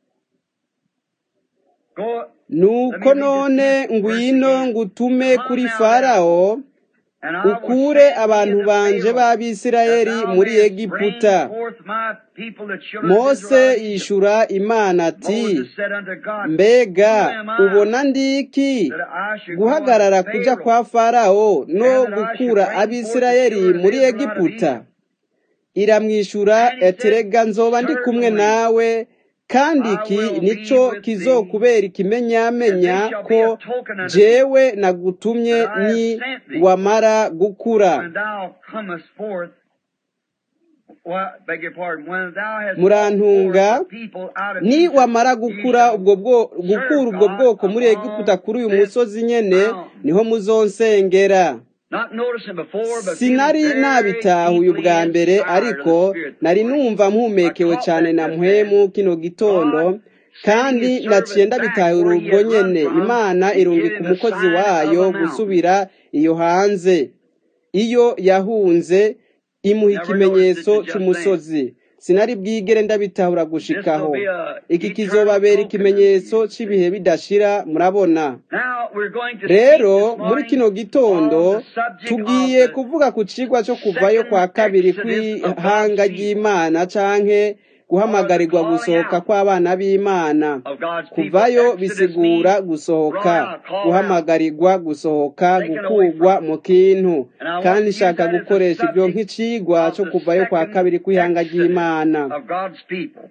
Speaker 2: Go,
Speaker 1: nuko none ngwino ngutume kuri farawo
Speaker 2: and I will
Speaker 1: ukure
Speaker 2: send
Speaker 1: abantu
Speaker 2: thee unto
Speaker 1: banje
Speaker 2: Pharaoh,
Speaker 1: b'abisirayeli
Speaker 2: that thou
Speaker 1: muri
Speaker 2: mayest
Speaker 1: egiputa
Speaker 2: bring forth my people, the children of
Speaker 1: mose
Speaker 2: Israel out of Egypt.
Speaker 1: yishura imana ati
Speaker 2: Moses said unto God,
Speaker 1: mbega
Speaker 2: Who am I
Speaker 1: ubona ndiki
Speaker 2: that I should go
Speaker 1: guhagarara
Speaker 2: unto
Speaker 1: kuja
Speaker 2: Pharaoh,
Speaker 1: kwa farawo no
Speaker 2: and that I should
Speaker 1: gukura
Speaker 2: bring forth the
Speaker 1: abisirayeli
Speaker 2: children of
Speaker 1: muri
Speaker 2: Israel out of
Speaker 1: egiputa
Speaker 2: Egypt?
Speaker 1: iramwishura
Speaker 2: And he
Speaker 1: ati
Speaker 2: said,
Speaker 1: rega nzoba ndi kumwe
Speaker 2: Certainly
Speaker 1: nawe kandi
Speaker 2: I
Speaker 1: iki
Speaker 2: will be
Speaker 1: nico
Speaker 2: with thee,
Speaker 1: kizokubera
Speaker 2: and
Speaker 1: ikimenyamenya
Speaker 2: this shall be a
Speaker 1: ko
Speaker 2: token unto thee
Speaker 1: jewe nagutumye
Speaker 2: that I have
Speaker 1: ni
Speaker 2: sent thee.
Speaker 1: wamara gukura
Speaker 2: when thou comest forth, well, beg your pardon, when thou hast brought forth
Speaker 1: murantunga
Speaker 2: the people out of
Speaker 1: ni
Speaker 2: Egypt,
Speaker 1: wamara
Speaker 2: ye
Speaker 1: gukura
Speaker 2: shall
Speaker 1: ubwo bwo gukura
Speaker 2: serve
Speaker 1: ubwo
Speaker 2: God
Speaker 1: bwoko muri egiputa
Speaker 2: upon
Speaker 1: kuri uyu
Speaker 2: this
Speaker 1: musozi nyene
Speaker 2: mountain.
Speaker 1: niho muzonsengera
Speaker 2: Not noticing before, but feeling
Speaker 1: sinari
Speaker 2: very
Speaker 1: nabitahuye
Speaker 2: deeply
Speaker 1: ubwa mbere
Speaker 2: inspired of the
Speaker 1: ariko
Speaker 2: Spirit this
Speaker 1: nari
Speaker 2: morning.
Speaker 1: numva
Speaker 2: I
Speaker 1: mpumekewe
Speaker 2: caught
Speaker 1: cyane
Speaker 2: that
Speaker 1: na
Speaker 2: just
Speaker 1: mpwemu
Speaker 2: then.
Speaker 1: kino gitondo
Speaker 2: God
Speaker 1: kandi
Speaker 2: sending his
Speaker 1: naciye
Speaker 2: servant back
Speaker 1: ndabitahura
Speaker 2: where he
Speaker 1: ubwo
Speaker 2: had run
Speaker 1: nyene
Speaker 2: from
Speaker 1: imana
Speaker 2: and give
Speaker 1: irungika
Speaker 2: him the
Speaker 1: umukozi
Speaker 2: sign of
Speaker 1: wayo
Speaker 2: a mountain.
Speaker 1: gusubira iyo hanze iyo yahunze imuha
Speaker 2: Never noticed it
Speaker 1: ikimenyetso
Speaker 2: till just then.
Speaker 1: c'umusozi sinari bwigere ndabitahura
Speaker 2: This will
Speaker 1: gushikaho
Speaker 2: be a
Speaker 1: iki
Speaker 2: eternal
Speaker 1: kizobabera
Speaker 2: token unto
Speaker 1: ikimenyetso
Speaker 2: you.
Speaker 1: c'ibihe bidashira murabona
Speaker 2: Now we're going to speak
Speaker 1: rero
Speaker 2: this
Speaker 1: muri
Speaker 2: morning
Speaker 1: kino
Speaker 2: of
Speaker 1: gitondo
Speaker 2: the subject of
Speaker 1: tugiye
Speaker 2: the
Speaker 1: kuvuga ku cigwa co kuvayo kwa
Speaker 2: second
Speaker 1: kabiri
Speaker 2: exodus of God's
Speaker 1: kw'ihanga
Speaker 2: people,
Speaker 1: ry'imana canke
Speaker 2: or the
Speaker 1: guhamagarirwa
Speaker 2: calling
Speaker 1: gusohoka
Speaker 2: out
Speaker 1: kw'abana b'imana
Speaker 2: of God's people.
Speaker 1: kuvayo
Speaker 2: Exodus
Speaker 1: bisigura
Speaker 2: means
Speaker 1: gusohoka
Speaker 2: brought out, called out,
Speaker 1: guhamagarirwa gusohoka
Speaker 2: taken away
Speaker 1: gukurwa
Speaker 2: from.
Speaker 1: mu kintu
Speaker 2: And I want
Speaker 1: kandi
Speaker 2: to use
Speaker 1: nshaka
Speaker 2: that as a
Speaker 1: gukoresha ivyo
Speaker 2: subject
Speaker 1: nk'icigwa
Speaker 2: of
Speaker 1: co
Speaker 2: the
Speaker 1: kuvayo kwa
Speaker 2: second
Speaker 1: kabiri kw'ihanga
Speaker 2: exodus
Speaker 1: ry'imana
Speaker 2: of God's people.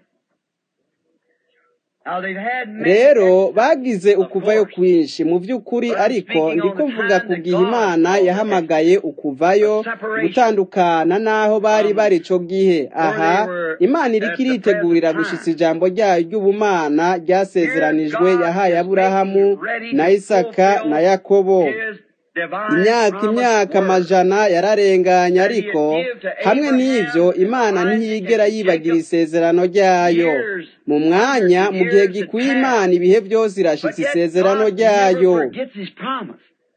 Speaker 2: Now they've had many
Speaker 1: rero
Speaker 2: exoduses,
Speaker 1: bagize
Speaker 2: of
Speaker 1: ukuvayo
Speaker 2: course,
Speaker 1: kwinshi mu by'ukuri
Speaker 2: but I'm
Speaker 1: ariko
Speaker 2: speaking on
Speaker 1: ndiko
Speaker 2: the
Speaker 1: mvuga
Speaker 2: time
Speaker 1: ku
Speaker 2: that
Speaker 1: gihe
Speaker 2: God
Speaker 1: imana
Speaker 2: called the
Speaker 1: yahamagaye
Speaker 2: exodus,
Speaker 1: ukuvayo
Speaker 2: the separation
Speaker 1: gutandukana n'aho bari
Speaker 2: from
Speaker 1: bari ico gihe
Speaker 2: where
Speaker 1: aha
Speaker 2: they were
Speaker 1: imana iriko
Speaker 2: at the present
Speaker 1: iritegurira gushitsa
Speaker 2: time.
Speaker 1: ijambo ryayo ry'ubumana
Speaker 2: Here
Speaker 1: ryasezeranijwe
Speaker 2: God
Speaker 1: yahaye
Speaker 2: is
Speaker 1: aburahamu
Speaker 2: making ready
Speaker 1: na
Speaker 2: to
Speaker 1: isaka na
Speaker 2: fulfill
Speaker 1: yakobo
Speaker 2: His divine
Speaker 1: imyaka
Speaker 2: promised
Speaker 1: imyaka
Speaker 2: word
Speaker 1: amajana yararenganye
Speaker 2: that He had
Speaker 1: ariko
Speaker 2: give to
Speaker 1: hamwe n'ivyo
Speaker 2: Abraham and
Speaker 1: imana
Speaker 2: Isaac
Speaker 1: ntiyigera
Speaker 2: and
Speaker 1: yibagira
Speaker 2: Jacob
Speaker 1: isezerano ryayo
Speaker 2: years,
Speaker 1: mu
Speaker 2: hundreds
Speaker 1: mwanya
Speaker 2: of
Speaker 1: mu gihe
Speaker 2: years had
Speaker 1: gikwiye
Speaker 2: passed.
Speaker 1: imana ibihe byose
Speaker 2: But
Speaker 1: irashitsa
Speaker 2: yet
Speaker 1: isezerano
Speaker 2: God never
Speaker 1: ryayo
Speaker 2: forgets His promise.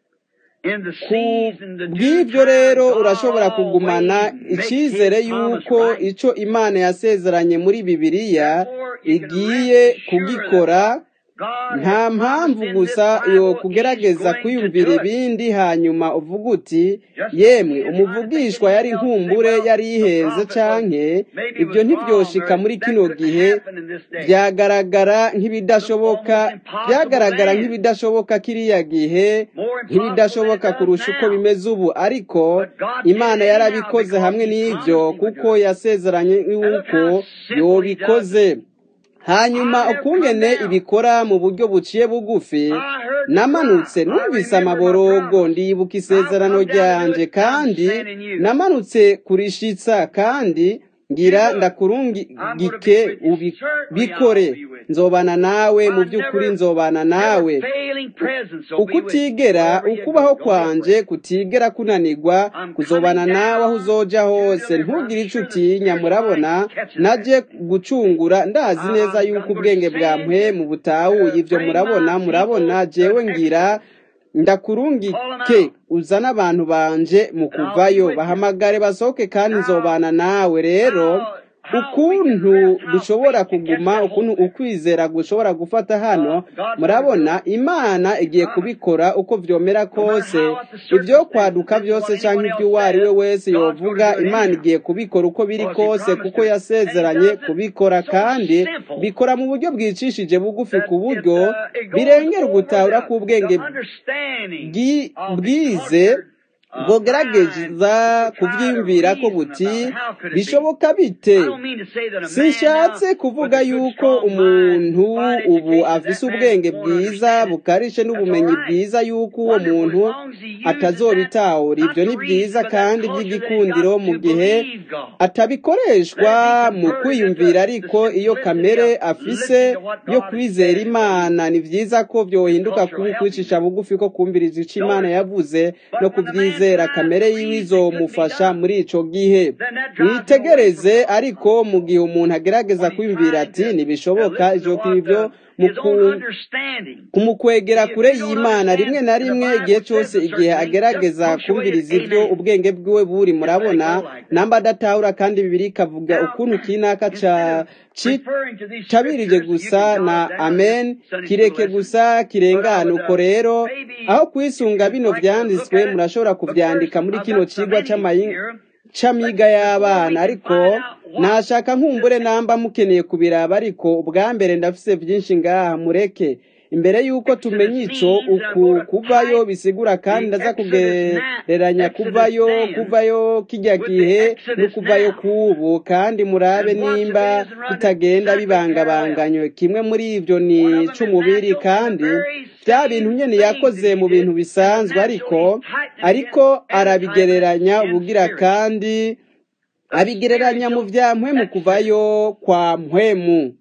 Speaker 2: In the
Speaker 1: ku
Speaker 2: season, the due
Speaker 1: bw'ivyo
Speaker 2: time,
Speaker 1: rero
Speaker 2: God
Speaker 1: urashobora kugumana
Speaker 2: always makes
Speaker 1: icizere
Speaker 2: His promise
Speaker 1: yuko
Speaker 2: right.
Speaker 1: ico imana yasezeranye muri bibiliya
Speaker 2: Therefore, you can
Speaker 1: igiye
Speaker 2: rest assured that
Speaker 1: kugikora
Speaker 2: what God
Speaker 1: nta
Speaker 2: has promised
Speaker 1: mpamvu
Speaker 2: in this
Speaker 1: gusa yo
Speaker 2: Bible, He's
Speaker 1: kugerageza
Speaker 2: going to
Speaker 1: kwiyumvira
Speaker 2: do it.
Speaker 1: ibindi hanyuma uvuga uti
Speaker 2: Just don't
Speaker 1: yemwe
Speaker 2: be trying to think
Speaker 1: umuvugishwa yari
Speaker 2: anything else. Say,
Speaker 1: nkumbure
Speaker 2: well,
Speaker 1: yari
Speaker 2: the
Speaker 1: yiheze
Speaker 2: prophet was
Speaker 1: canke
Speaker 2: maybe
Speaker 1: ivyo
Speaker 2: was wrong,
Speaker 1: ntivyoshika
Speaker 2: or
Speaker 1: muri
Speaker 2: that
Speaker 1: kino
Speaker 2: couldn't
Speaker 1: gihe
Speaker 2: happen in this day.
Speaker 1: vyagaragara
Speaker 2: Looked
Speaker 1: nk'ibidashoboka
Speaker 2: almost impossible
Speaker 1: vyagaragara
Speaker 2: then,
Speaker 1: nk'ibidashoboka kiriya gihe
Speaker 2: more impossible than it
Speaker 1: nk'ibidashoboka
Speaker 2: does
Speaker 1: kurusha uko
Speaker 2: now.
Speaker 1: bimeze ubu ariko
Speaker 2: But God did
Speaker 1: imana
Speaker 2: it anyhow
Speaker 1: yarabikoze
Speaker 2: because
Speaker 1: hamwe
Speaker 2: He
Speaker 1: n'ivyo
Speaker 2: promised He would
Speaker 1: kuko
Speaker 2: do it.
Speaker 1: yasezeranye
Speaker 2: And look
Speaker 1: yuko
Speaker 2: how simple He does it.
Speaker 1: yobikoze hanyuma
Speaker 2: I have come
Speaker 1: ukungene
Speaker 2: down.
Speaker 1: ibikora mu buryo buciye bugufi
Speaker 2: I heard the
Speaker 1: namanutse
Speaker 2: cry. I
Speaker 1: numvise
Speaker 2: remember my
Speaker 1: amaborogo
Speaker 2: promise.
Speaker 1: ndibuka
Speaker 2: I've
Speaker 1: isezerano
Speaker 2: come down to do
Speaker 1: ryanje
Speaker 2: it. I'm
Speaker 1: kandi
Speaker 2: sending you.
Speaker 1: namanutse kurishitsa kandi
Speaker 2: You
Speaker 1: ngira
Speaker 2: do it. I'm going to
Speaker 1: ndakurungike
Speaker 2: be with you.
Speaker 1: ubi-
Speaker 2: Certainly I'll
Speaker 1: bikore
Speaker 2: be with you.
Speaker 1: nzobana nawe mu
Speaker 2: My
Speaker 1: by'ukuri
Speaker 2: never,
Speaker 1: nzobana
Speaker 2: never
Speaker 1: nawe
Speaker 2: failing presence will be with you
Speaker 1: ukutigera
Speaker 2: wherever you go.
Speaker 1: ukubaho
Speaker 2: Don't be
Speaker 1: kwanje
Speaker 2: afraid.
Speaker 1: kutigera kunanirwa
Speaker 2: I'm coming
Speaker 1: kuzobana nawe aho
Speaker 2: down
Speaker 1: uzoja
Speaker 2: to
Speaker 1: hose
Speaker 2: deliver. I'm
Speaker 1: ntugire ico
Speaker 2: sure the
Speaker 1: utinya
Speaker 2: Spirit of
Speaker 1: murabona
Speaker 2: mine catches that.
Speaker 1: naje gucungura ndazi
Speaker 2: I,
Speaker 1: neza
Speaker 2: I'm,
Speaker 1: yuko
Speaker 2: I'm going to
Speaker 1: ubwenge bwa
Speaker 2: send you
Speaker 1: mpwemu butahuye
Speaker 2: to
Speaker 1: ivyo
Speaker 2: bring
Speaker 1: murabona
Speaker 2: my
Speaker 1: murabona
Speaker 2: people
Speaker 1: jewe
Speaker 2: an
Speaker 1: ngira
Speaker 2: exodus. Call them
Speaker 1: ndakurungike
Speaker 2: out,
Speaker 1: uzane abantu banje mu
Speaker 2: and I'll be
Speaker 1: kuvayo
Speaker 2: with you.
Speaker 1: bahamagare basohoke kandi
Speaker 2: Now,
Speaker 1: nzobana nawe rero
Speaker 2: how how we can
Speaker 1: ukuntu
Speaker 2: rest, how
Speaker 1: dushobora
Speaker 2: faith can catch
Speaker 1: kuguma
Speaker 2: that
Speaker 1: ukuntu
Speaker 2: hold there.
Speaker 1: ukwizera gushobora gufata hano
Speaker 2: Uh, God's going to do
Speaker 1: murabona
Speaker 2: it.
Speaker 1: imana igiye
Speaker 2: Promise.
Speaker 1: kubikora uko vyomera
Speaker 2: No matter
Speaker 1: kose
Speaker 2: how what the
Speaker 1: ivyo
Speaker 2: circumstances,
Speaker 1: kwaduka
Speaker 2: this is what
Speaker 1: vyose canke
Speaker 2: anyone
Speaker 1: ivyo
Speaker 2: else
Speaker 1: uwo ari we
Speaker 2: says,
Speaker 1: wese
Speaker 2: God's going to
Speaker 1: yovuga
Speaker 2: do it
Speaker 1: imana
Speaker 2: anyhow.
Speaker 1: igiye kubikora uko biri
Speaker 2: Because He
Speaker 1: kose
Speaker 2: promised
Speaker 1: kuko
Speaker 2: to. And He
Speaker 1: yasezeranye
Speaker 2: does it
Speaker 1: kubikora
Speaker 2: so
Speaker 1: kandi
Speaker 2: simple
Speaker 1: bikora mu buryo bwicishije bugufi
Speaker 2: that
Speaker 1: ku
Speaker 2: it,
Speaker 1: buryo
Speaker 2: uh, it goes
Speaker 1: birengera
Speaker 2: over
Speaker 1: ugutahura
Speaker 2: the,
Speaker 1: k'ubwenge
Speaker 2: the understanding
Speaker 1: bwi-
Speaker 2: of the
Speaker 1: bwize
Speaker 2: cultured uh, mind
Speaker 1: bwogerageza
Speaker 2: to try to
Speaker 1: kuvyiyumvira ko
Speaker 2: reason
Speaker 1: buti
Speaker 2: about it. How could it be?
Speaker 1: bishoboka bite
Speaker 2: I don't mean to say that a man now
Speaker 1: sinshatse
Speaker 2: with
Speaker 1: kuvuga
Speaker 2: a good,
Speaker 1: yuko
Speaker 2: strong mind,
Speaker 1: umuntu
Speaker 2: fine
Speaker 1: ubu
Speaker 2: education,
Speaker 1: afise
Speaker 2: that man
Speaker 1: ubwenge
Speaker 2: won't
Speaker 1: bwiza
Speaker 2: understand it.
Speaker 1: bukarishe
Speaker 2: That's all
Speaker 1: n'ubumenyi
Speaker 2: right.
Speaker 1: bwiza yuko uwo
Speaker 2: Wonderful as
Speaker 1: muntu
Speaker 2: long as he uses that
Speaker 1: atazobitahura
Speaker 2: not
Speaker 1: ivyo
Speaker 2: to
Speaker 1: ni
Speaker 2: reason,
Speaker 1: vyiza
Speaker 2: but that
Speaker 1: kandi
Speaker 2: culture that he's
Speaker 1: vy'igikundiro
Speaker 2: got
Speaker 1: mu
Speaker 2: to
Speaker 1: gihe
Speaker 2: believe God.
Speaker 1: atabikoreshwa
Speaker 2: Let it be
Speaker 1: mu
Speaker 2: converted into
Speaker 1: kwiyumvira
Speaker 2: the
Speaker 1: ariko iyo
Speaker 2: simplicity
Speaker 1: kamere
Speaker 2: of
Speaker 1: afise
Speaker 2: listening to what
Speaker 1: yo
Speaker 2: God has
Speaker 1: kwizera
Speaker 2: said and what He
Speaker 1: imana ni vyiza ko
Speaker 2: His
Speaker 1: vyohinduka
Speaker 2: culture
Speaker 1: kuba
Speaker 2: will help him
Speaker 1: ukwicisha
Speaker 2: in.
Speaker 1: bugufi ko kumviriza ico imana
Speaker 2: Notice,
Speaker 1: yavuze no
Speaker 2: but when the man
Speaker 1: kwizera kamere yiwe izomufasha muri ico gihe mwitegereze ariko mu gihe umuntu agerageza kwiyumvira ati ntibishoboka ivyo kwivyo kumukwegera kure y'imana rimwe na rimwe igihe cyose igihe agerageza kumviriza ibyo ubwenge bwiwe buri murabona namba adatahura kandi bibiri ikavuga ukuntu kinaka ca cabirije gusa na amen kireke gusa kirengana uko rero aho kwisunga bino vyanditswe murashobora kuvyandika muri kino cigwa c'amayinga c'amiga y'abana ariko nashaka nkumbure namba mukeneye kubiraba ariko ubwa mbere ndafise vyinshi ngaha mureke imbere yuko tumenya ico uku kuvayo bisigura kandi ndaza kugereranya kuvayo kuvayo kijya gihe no kuvayo kubu kandi murabe nimba bitagenda bibangabanganywe kimwe muri ivyo ni c'umubiri kandi bya bintu nyene yakoze mu bintu bisanzwe ariko ariko arabigereranya ubugira kandi abigereranya mu vya mpwemu kuvayo kwa mpwemu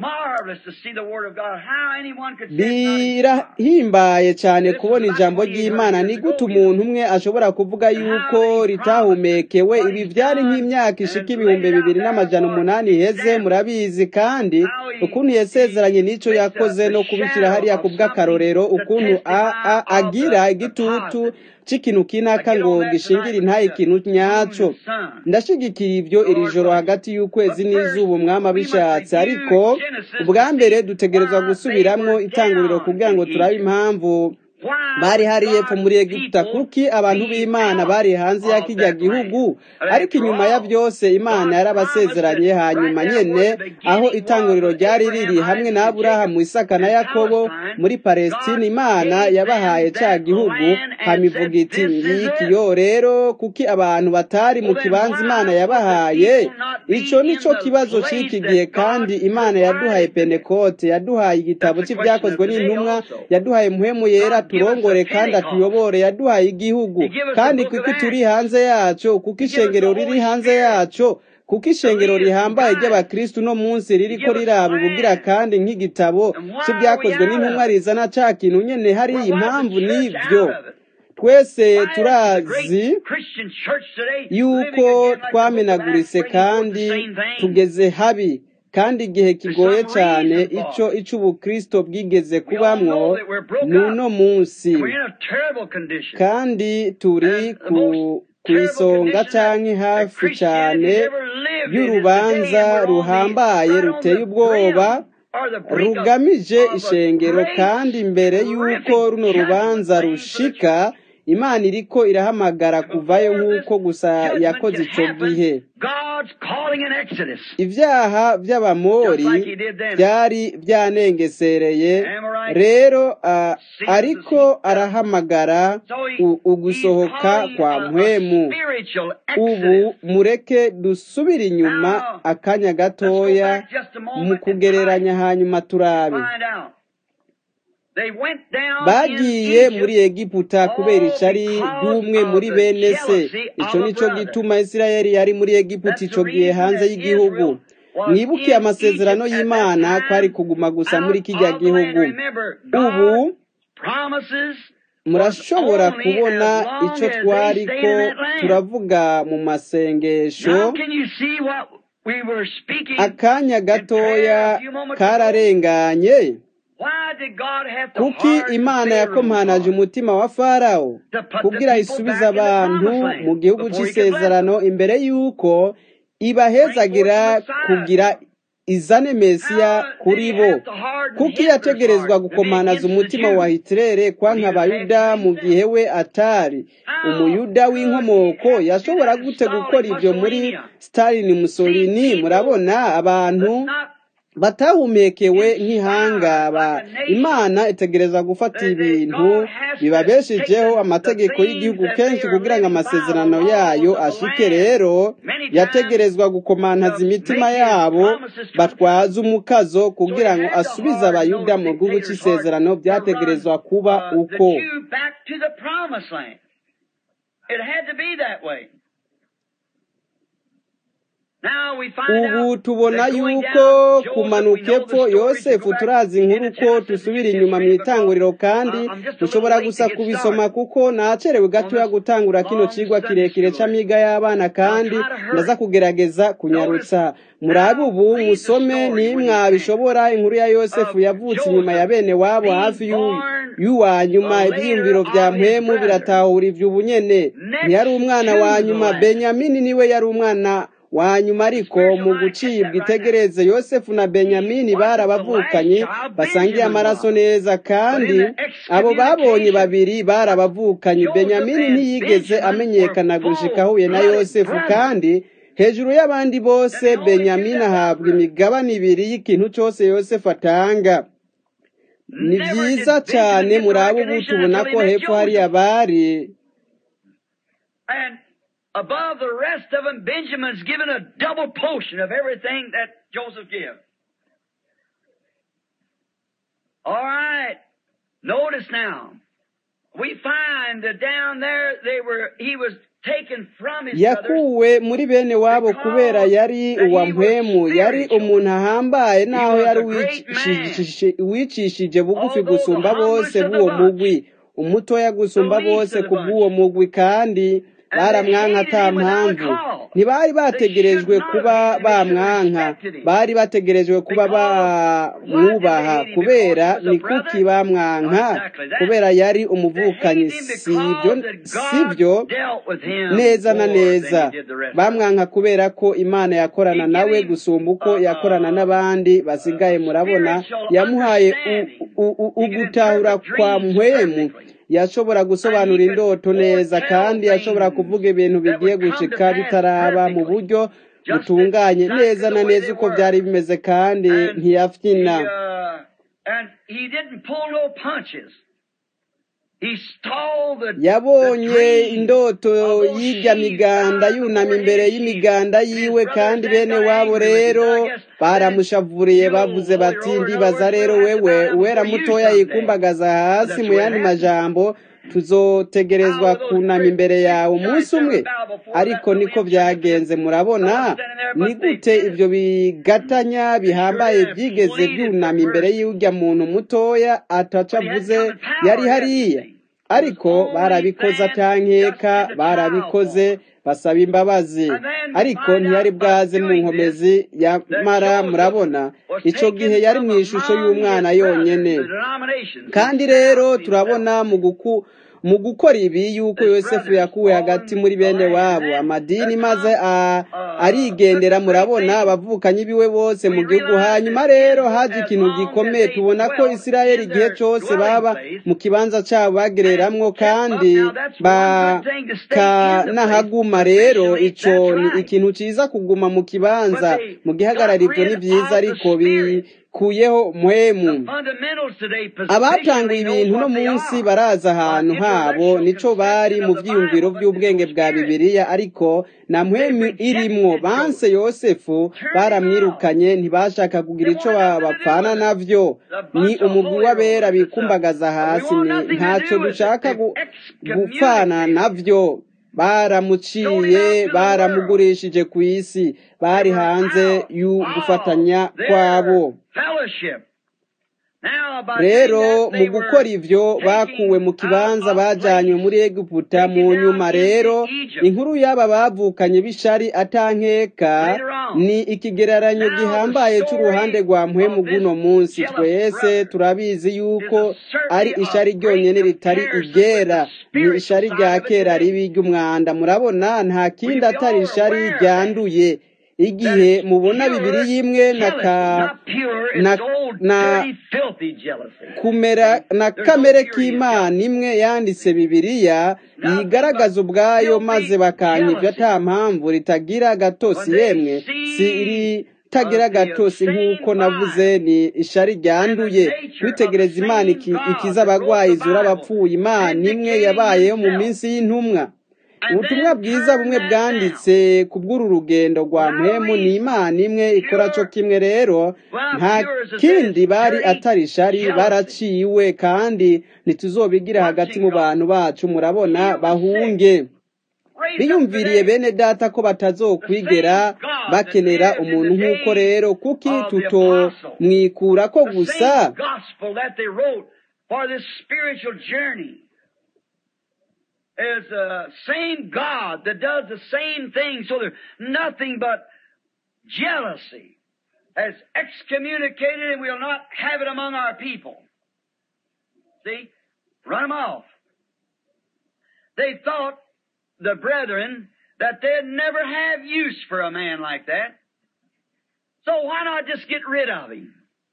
Speaker 1: birahimbaye cyane kubona ijambo ry'imana ni gute umuntu umwe ashobora kuvuga yuko ritahumekewe ibi byari nk'imyaka ishika ibihumbi bibiri n'amajana umunani iheze murabizi kandi ukuntu yasezeranye n'icyo yakoze no kubishyira hariya ku bw'akarorero ukuntu agira igitutu c'ikintu kinaka ngo gishingire intaye ikintu nyaco ndashigikira ivyo iri joro hagati y'ukwezi n'izuba umwami abishatse ariko ubwa mbere dutegerezwa gusubiramwo itanguriro kugira ngo turabe impamvu bari hari yepfo muri egiputa kuki abantu b'imana bari hanze ya kijya gihugu ariko inyuma ya byose imana yarabasezeranye hanyuma nyene aho itanguriro ryari riri hamwe na aburahamu isaka na yakobo muri palestina imana yabahaye ca gihugu hamivuga iti ngiki yo rero kuki abantu batari mu kibanza imana yabahaye ico nico kibazo c'iki gihe kandi imana yaduhaye penekote yaduhaye igitabo c'ivyakozwe n'intumwa yaduhaye muhemu yera turongore kandi atuyobore yaduhaye igihugu kandi kuko turi hanze yaco kuko ishengero riri hanze yaco kuko ishengero rihambaye ry'abakristu no munsi ririko riraba ubugira kandi nk'igitabo c'ibyakozwe n'intumwa rizana ca kintu nyene hari impamvu n'ivyo twese turazi yuko twamenaguritse kandi tugeze habi kandi igihe kigoye cyane ico ic'ubukristo bwigeze kubamwo n'uno munsi kandi turi ku isonga canke hafi cyane y'urubanza ruhambaye ruteye ubwoba rugamije ishengero kandi mbere y'uko runo rubanza rushika imana iriko irahamagara kuvayo nk'uko gusa yakoze ico gihe ibyaha by'abamori byari byanengesereye rero ariko arahamagara ugusohoka kwa mpwemu ubu mureke dusubire inyuma akanya gatoya mu kugereranya hanyuma turabe bagiye muri egiputa kubera icari ry'umwe muri bene se icyo nicyo gituma isirayeli yari muri egiputa icyo gihe hanze y'igihugu mwibuke amasezerano y'imana kwari kuguma gusa muri kijya gihugu ubu murashobora kubona icyo twari ko turavuga mu masengesho akanya gatoya kararenganye kuki imana yakomanaje umutima wa farawo kugira isubize abantu mu gihugu cy'isezerano imbere y'uko ibahezagira kugira izane mesiya kuri bo kuki yategerezwa gukomanaza umutima wa hitirere kwanka abayuda mu gihe we atari umuyuda w'inkomoko yashobora gute gukora ibyo muri stalin musolini murabona abantu batahumekewe nk'ihangaba imana itegereza gufata ibintu bibabeshejeho amategeko y'igihugu kenshi kugira ngo amasezerano yayo ashike rero yategerezwa gukomantaza imitima yabo batwaza umukazo kugira ngo asubize abayuda mu gihugu cy'isezerano byategerezwa kuba uko ubu tubona yuko kumanuka epfo yosefu turazi inkuru ko dusubira inyuma mu itanguriro kandi dushobora gusa kubisoma kuko nacerewe gatoya gutangura kino cigwa kirekire c'amiga y'abana kandi ndaza kugerageza kunyarutsa murabe ubu musome nimwabishobora inkuru ya yosefu yavutse inyuma ya bene wabo hafi y'uwa nyuma ibyiyumviro vya mpwemu biratahura ivy'ubu nyene ntiyari umwana wa nyuma benyamini niwe yari umwana wa nyuma ariko mu gucibwa itegereze yosefu na benyamini barabavukanye basangiye amaraso neza kandi abo babonye babiri barabavukanye benyamini ntiyigeze amenyekana gushika ahuye na yosefu kandi hejuru y'abandi bose benyamini ahabwa imigabane ibiri y'ikintu cyose yosefu atanga ni byiza cyane muraba ubu tubona ko hepfo hariya bari
Speaker 2: above the rest of them, Benjamin's given a double portion of everything that Joseph gave. All right. Notice now. We find that down there they were he was taken from his
Speaker 1: yakuwe muri bene wabo kubera yari uwa mpwemu yari umuntu ahambaye naho yari wicishije bugufi gusumba bose b'uwo mugwi umutoya gusumba bose ku bw'uwo mugwi kandi baramwanka ata mpamvu ntibari bategerejwe kuba bamwanka bari bategerejwe kuba bamwubaha kubera ni kuki bamwanka kubera yari umuvukanyi sibyo neza na neza bamwanka kubera ko imana yakorana nawe gusumba uko yakorana n'abandi basigaye murabona yamuhaye ugutahura kwa mpwemu yashobora gusobanura indoto neza kandi yashobora kuvuga ibintu bigiye gushika bitaraba mu buryo butunganye neza na neza uko byari bimeze kandi ntiyafyina yabonye indoto y'ijya miganda yunama imbere y'imiganda yiwe kandi bene wabo rero baramushavuriye bavuze bati ndibaza rero wewe uwera mutoya yikumbagaza hasi mu yandi majambo tuzotegerezwa kunama imbere yawe umunsi umwe ariko niko byagenze murabona ni gute ibyo bigatanya bihambaye byigeze byunama imbere y'ujya muntu mutoya ataca avuze yari hariya ariko barabikoze atankeka barabikoze basaba imbabazi ariko ntiyari bwaze mu nkomezi yamara murabona icyo gihe yari mu ishusho y'umwana yonyine kandi rero turabona mu guku mu gukora ibi yuko yosefu yakuwe hagati muri bene wabo amadini maze arigendera murabona abavukanyi biwe bose mu gihugu hanyuma rero haje ikintu gikomeye tubona ko isirayeli igihe cyose baba mu kibanza cyabo bagereramwo kandi bakanahaguma rero icyo ni ikintu cyiza kuguma mu kibanza mu gihagarara ibyo ni byiza ariko kuyeho muhemu abatanguye ibintu no munsi baraza ahantu habo nico bari mu byiyumviro by'ubwenge bwa bibiliya ariko na muhemu irimwo banse yosefu baramwirukanye ntibashaka kugira ico bapfana navyo ni umugwi w'abera bikumbagaza hasi ntacyo dushaka gupfana navyo baramuciye baramugurishije ku isi bari hanze y'ugufatanya kwabo rero mu gukora ibyo bakuwe mu kibanza bajyanywe muri egiputa mu nyuma rero inkuru y'aba bavukanye b'ishari atankeka ni ikigereranyo gihambaye cy'uruhande rwa mpwemu guno munsi twese turabizi yuko ari ishari ryonyine ritari igera ni ishari rya kera ribi ry'umwanda murabona nta kindi atari ishari ryanduye igihe mubona bibiri y'imwe na ka na na kumera na kamere k'imana imwe yanditse bibiliya yigaragaza ubwayo maze bakanka ibyo ata mpamvu ritagira gatosi yemwe si iri tagira gatosi nk'uko navuze ni ishari ryanduye kwitegereza imana ikiza abagwayi izura abapfuye imana imwe yabayeho mu minsi y'intumwa ubutumwa bwiza bumwe bwanditse ku bw'uru rugendo rwa mpemu ni imana imwe ikora cyo kimwe rero nta kindi bari atari ishari baraciwe kandi ntituzobigira hagati mu bantu bacu murabona bahunge biyumviriye bene data ko batazokwigera bakenera umuntu nk'uko rero kuki tutomwikura ko gusa
Speaker 2: is the same God that does the same thing. So there's nothing but jealousy has excommunicated and we'll not have it among our people. See? Run them off. They thought, the brethren, that they'd never have use for a man like that. So why not just get rid of him?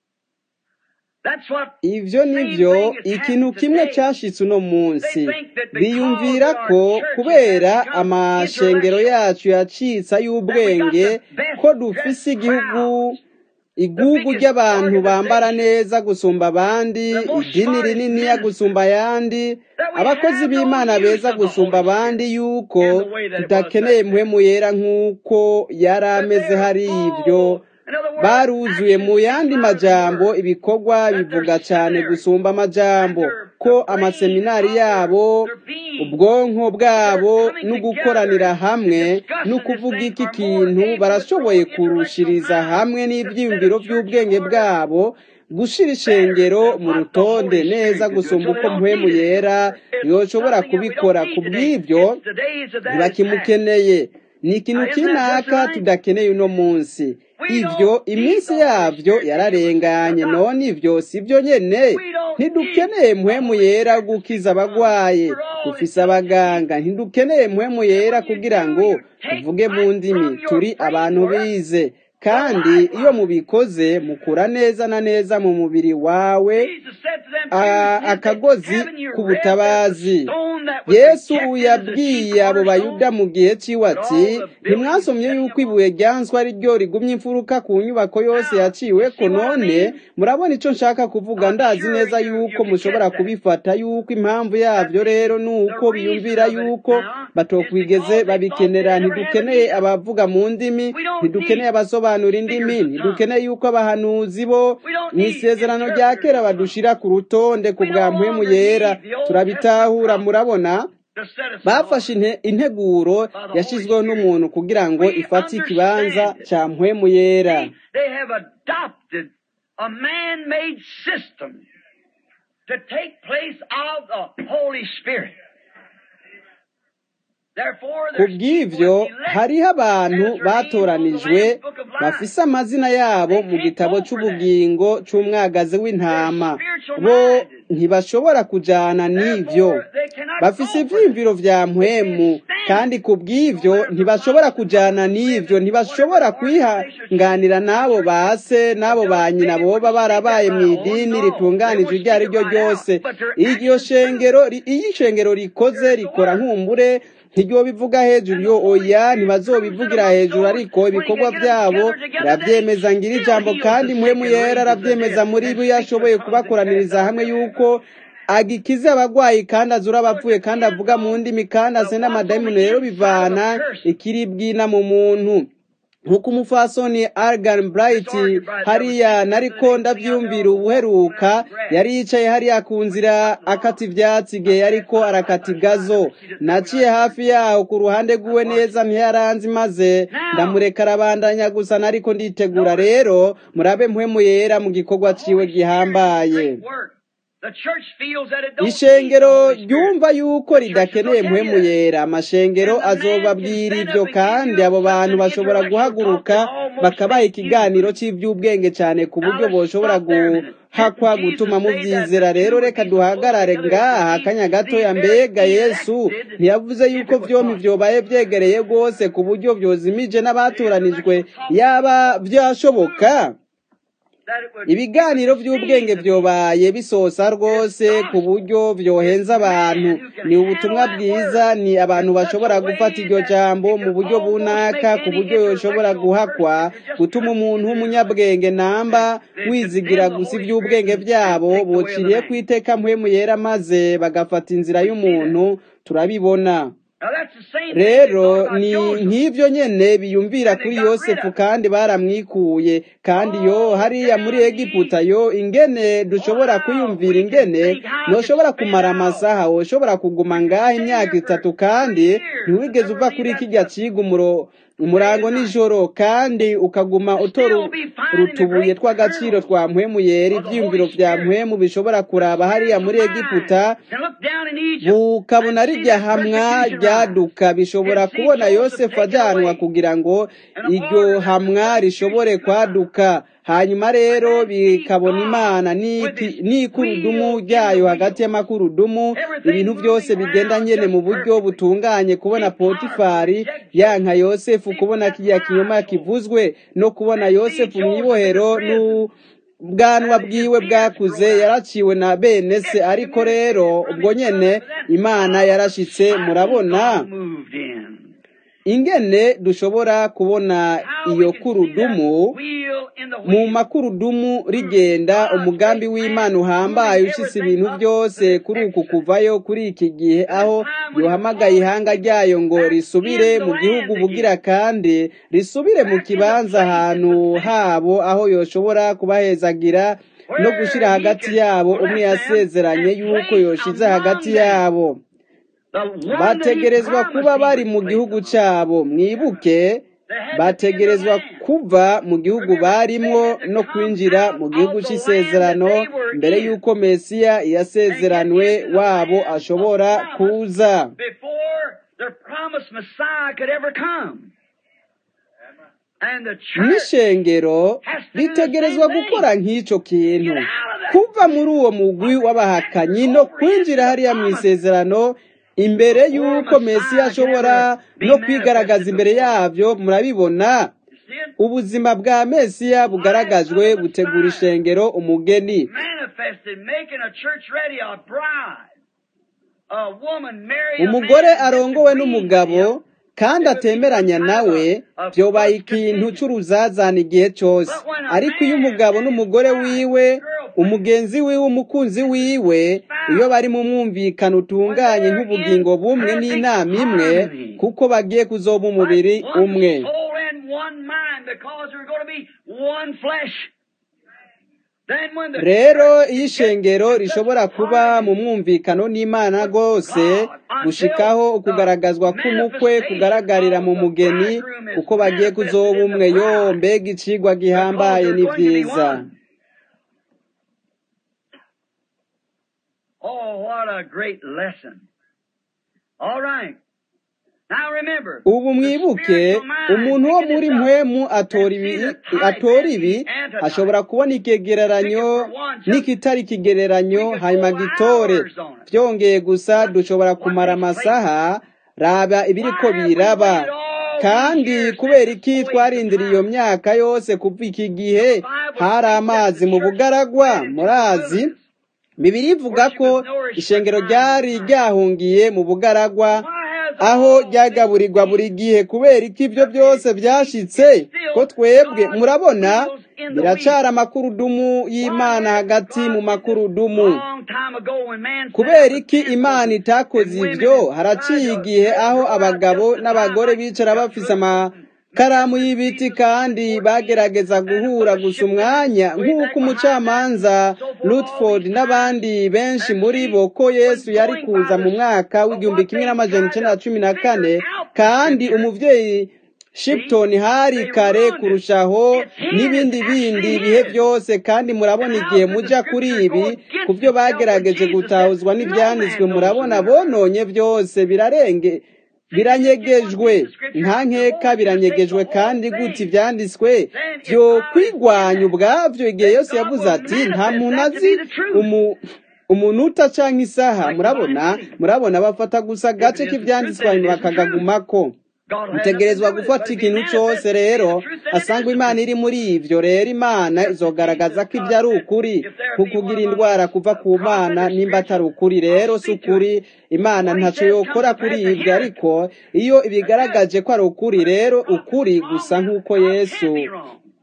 Speaker 1: ivyo nivyo ikintu kimwe cashitse uno munsi biyumvira ko kubera amashengero yacu yacitse y'ubwenge ko dufise igihugu igugu ry'abantu bambara neza gusumba abandi idini rininiya gusumba ayandi abakozi b'imana beza gusumba abandi yuko tudakeneye muhemu yera nk'uko yari ameze hari ibyo baruzuye mu yandi majambo ibikorwa bivuga cyane gusumba amajambo ko amaseminari yabo ubwonko bwabo no gukoranira hamwe no kuvuga iki kintu barashoboye kurushiriza hamwe n'ibyiyumviro by'ubwenge bwabo gushira ishengero mu rutonde neza gusumba uko mpwemu yera yoshobora kubikora ku bw'ibyo ntibakimukeneye ni ikintu kinaka tudakeneye uno munsi ibyo iminsi yabyo yararenganye none ibyo si byo nyene ntidukeneye muhemu yera gukiza abagwaye dufise abaganga ntidukeneye muhemu yera kugira ngo tuvuge mu ndimi turi abantu bize kandi iyo mubikoze mukura neza na neza mu mubiri wawe akagozi k'ubutabazi yesu yabwiye abo bayuda mu gihe ciwe ati ntimwasomye yuko ibuye ryanswa ari ryo rigumye imfuruka ku nyubako yose yaciweko none murabona ico nshaka kuvuga ndazi neza yuko mushobora kubifata yuko impamvu yavyo rero ni uko biyumvira yuko batokwigeze babikenera ntidukeneye abavuga mu ndimi ntidukeneye abasobanura indimi ntidukeneye yuko abahanuzi bo mu isezerano rya kera badushira ku rutonde ku bwa mpwemu yera turabitahura murabona bafashe integuro yashyizweho n'umuntu kugira ngo ifate ikibanza cya mpwemu yera
Speaker 2: a man-made system to take place of the Holy Spirit.
Speaker 1: ku bw'ibyo hariho abantu batoranijwe bafise amazina yabo mu gitabo cy'ubugingo cy'umwagazi w'intama bo ntibashobora kujyana n'ibyo bafise ibyiyumviro vya mpwemu kandi ku bw'ibyo ntibashobora kujyana n'ibyo ntibashobora kwihanganira n'abo base n'abo ba nyina boba barabaye mu idini ritunganije iryo ari ryo ryose iryo shengero iyo ishengero rikoze rikora nkumbure ntiryo bivuga hejuru yo oya ntibazobivugira hejuru ariko ibikorwa byabo birabyemeza ngira ijambo kandi muhemu yera arabyemeza muri bo iyo ashoboye kubakoraniriza hamwe yuko agikize abagwayi kandi azura abapfuye kandi avuga mu ndimi kandi asenda amadayimoni rero bivana ikiribwina mu muntu nk'uko umufasoni Argan Bright hariya nariko ndabyumvira ubuheruka yari yicaye hariya ku nzira akata ivyatsi igihe yariko arakata igazo naciye hafi yaho ku ruhande rw'iwe neza ntiyaranzi maze ndamureka arabandanya gusa nariko nditegura rero murabe mpwemu yera mu gikorwa ciwe gihambaye ishengero ryumva yuko ridakeneye mpwemu yera amashengero azobabwira ibyo kandi abo bantu bashobora guhaguruka bakabaha ikiganiro cy'iby'ubwenge cyane ku buryo boshobora guhakwa gutuma mubyizera rero reka duhagarare ngaha akanya gatoya mbega yesu ntiyavuze yuko byombi byobaye byegereye rwose ku buryo byozimije n'abatoranijwe yaba byashoboka ibiganiro by'ubwenge byobaye bisosa rwose ku buryo byohenza abantu ni ubutumwa bwiza ni abantu bashobora gufata iryo jambo mu buryo bunaka ku buryo yoshobora guhakwa gutuma umuntu w'umunyabwenge namba wizigira gusa iby'ubwenge byabo bociriye ku iteka mpwemu yera maze bagafata inzira y'umuntu turabibona rero ni nk'ibyo nyene biyumvira kuri yosefu kandi baramwikuye kandi yo hariya muri egiputa yo ingene dushobora kwiyumvira ingene ntushobora kumara amasaha woshobora kuguma ngaha imyaka itatu kandi ntiwigeze uva kuri kijya kiga umuro umurango nijoro kandi ukaguma utora utubuye tw'agaciro twa mpwemu yera ibyiyumviro bya mpwemu bishobora kuraba hariya muri egiputa bukabona rijya hamwa ryaduka bishobora kubona yosefu ajyanwa kugira ngo iryo hamwa rishobore kwaduka hanyuma rero bikabona imana n'ikurudumu ryayo hagati y'amakurudumu ibintu byose bigenda nyene mu buryo butunganye kubona potifari yanka yosefu kubona kiriya kinyoma kivuzwe no kubona yosefu mu ibohero n'ubwanwa bwiwe bwakuze yaraciwe na bene se ariko rero ubwo nyene imana yarashitse murabona ingene dushobora kubona iyo kurudumu mu makurudumu rigenda umugambi w'imana uhambaye ushitse ibintu byose kuri uku kuvayo kuri iki gihe aho yohamagaye ihanga ryayo ngo risubire mu gihugu bugira kandi risubire mu kibanza ahantu habo aho yoshobora kubahezagira no gushyira hagati yabo umwe yasezeranye yuko yoshize hagati yabo bategerezwa kuba bari mu gihugu cyabo mwibuke bategerezwa kuva mu gihugu barimwo no kwinjira mu gihugu cy'isezerano mbere y'uko mesiya yasezeranwe wabo ashobora kuza n'ishengero ritegerezwa gukora nk'icyo kintu kuva muri uwo mugwi w'abahakanyi no kwinjira hariya mu isezerano imbere y'uko mesiya ashobora no kwigaragaza imbere yabyo murabibona ubuzima bwa mesiya bugaragajwe butegura ishengero umugeni umugore arongowe n'umugabo kandi atemeranya nawe byobaye ikintu cy'uruzazane igihe cyose ariko iyo umugabo n'umugore wiwe umugenzi wiwe umukunzi wiwe iyo bari mu mwumvikano utunganye nk'ubugingo bumwe n'inama imwe kuko bagiye kuzoba umubiri umwe rero iyo ishengero rishobora kuba mu mwumvikano n'imana rwose gushikaho ukugaragazwa k'umukwe kugaragarira mu mugeni kuko bagiye kuzoba umwe yo mbega icigwa gihambaye ni byiza
Speaker 2: Oh, what a great lesson. All right.
Speaker 1: ubu mwibuke umuntu wo muri mpwemu atora ibi ashobora kubona ikigereranyo n'ikitari ikigereranyo hanyuma gitore byongeye gusa dushobora kumara amasaha raba ibiriko biraba kandi kubera iki twarindiriye iyo myaka yose kuva iki gihe hari amazi mu bugaragwa murazi bibiri ivuga ko ishengero ryari ryahungiye mu bugaragwa aho ryagaburirwa buri gihe kubera ko ibyo byose byashitse ko twebwe murabona biracara amakurudumu y'imana hagati mu makurudumu kubera iki imana itakoze ibyo haraciye igihe aho abagabo n'abagore bicara bafise amakaramu y'ibiti kandi bagerageza guhura gusa umwanya nk'uko umucamanza Rutford n'abandi benshi muri bo ko yesu yari kuza mu mwaka w'igihumbi kimwe n'amajana icyenda na cumi na kane kandi umubyeyi Shipton hari kare kurushaho n'ibindi bindi bihe byose kandi murabona igihe muja kuri ibi ku byo bagerageje gutahuzwa n'ibyanditswe murabona bononye byose birarenge biranyegejwe nta nkeka biranyegejwe kandi gute ibyanditswe byo kwigwanya ubwabyo igihe yose yavuze ati nta muntu azi umunota cyangwa isaha murabona murabona bafata gusa agace k'ibyanditswe hanyuma bakagagumako mutegerezwa gufata ikintu cyose rero asanga imana iri muri ibyo rero imana izogaragaza ko ibyo ari ukuri kukugira indwara kuva ku mana nimba atari ukuri rero si ukuri imana ntacyo yokora kuri ibyo ariko iyo ibigaragaje ko ari ukuri rero ukuri gusa nk'uko yesu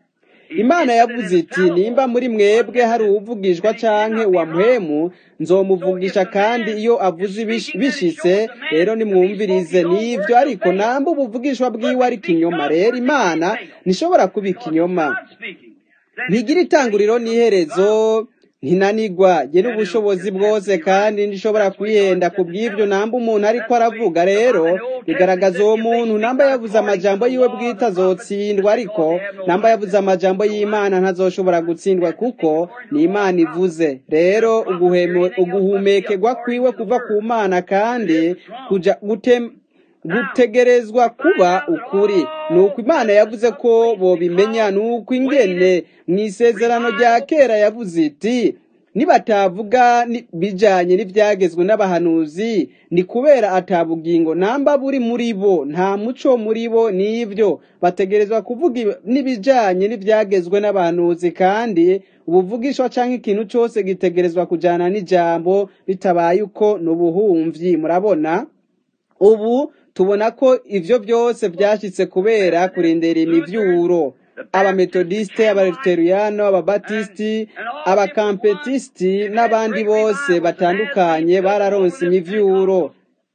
Speaker 1: imana yavuze iti nimba muri mwebwe hari uwuvugishwa canke uwamuhemu nzomuvugisha kandi iyo avuze bishitse rero nimwumvirize nivyo ariko namba ubuvugishwa bwiwe ari kinyoma rero imana ntishobora kuba ikinyoma ntigira itanguriro n'iherezo ntinanigwa ge n'ubushobozi bwose kandi ndishobora kwihenda ku bw'ibyo namba umuntu ariko aravuga rero bigaragaza uwo muntu namba yavuze amajambo yiwe bwite azotsindwa ariko namba yavuze amajambo y'imana ntazoshobora gutsindwa kuko ni imana ivuze rero uguhumekerwa kwiwe kuva ku mana kandi kuja gutem gutegerezwa kuba ukuri ni uko imana yavuze ko bobimenya ni uko ingene mu isezerano rya kera yavuze iti nibatavuga bijanye n'ivyagezwe n'abahanuzi ni kubera atabugingo namba buri muri bo nta muco muri bo n'ivyo bategerezwa kuvuga n'ibijanye n'ivyagezwe n'abahanuzi kandi ubuvugishwa canke ikintu cose gitegerezwa kujana n'ijambo bitabaye uko n'ubuhumvyi murabona ubu tubona ko ivyo byose vyashitse kubera kurindira imivyuro abametodiste abaluteriyano ababatisiti abakampetisti n'abandi bose batandukanye bararonse imivyuro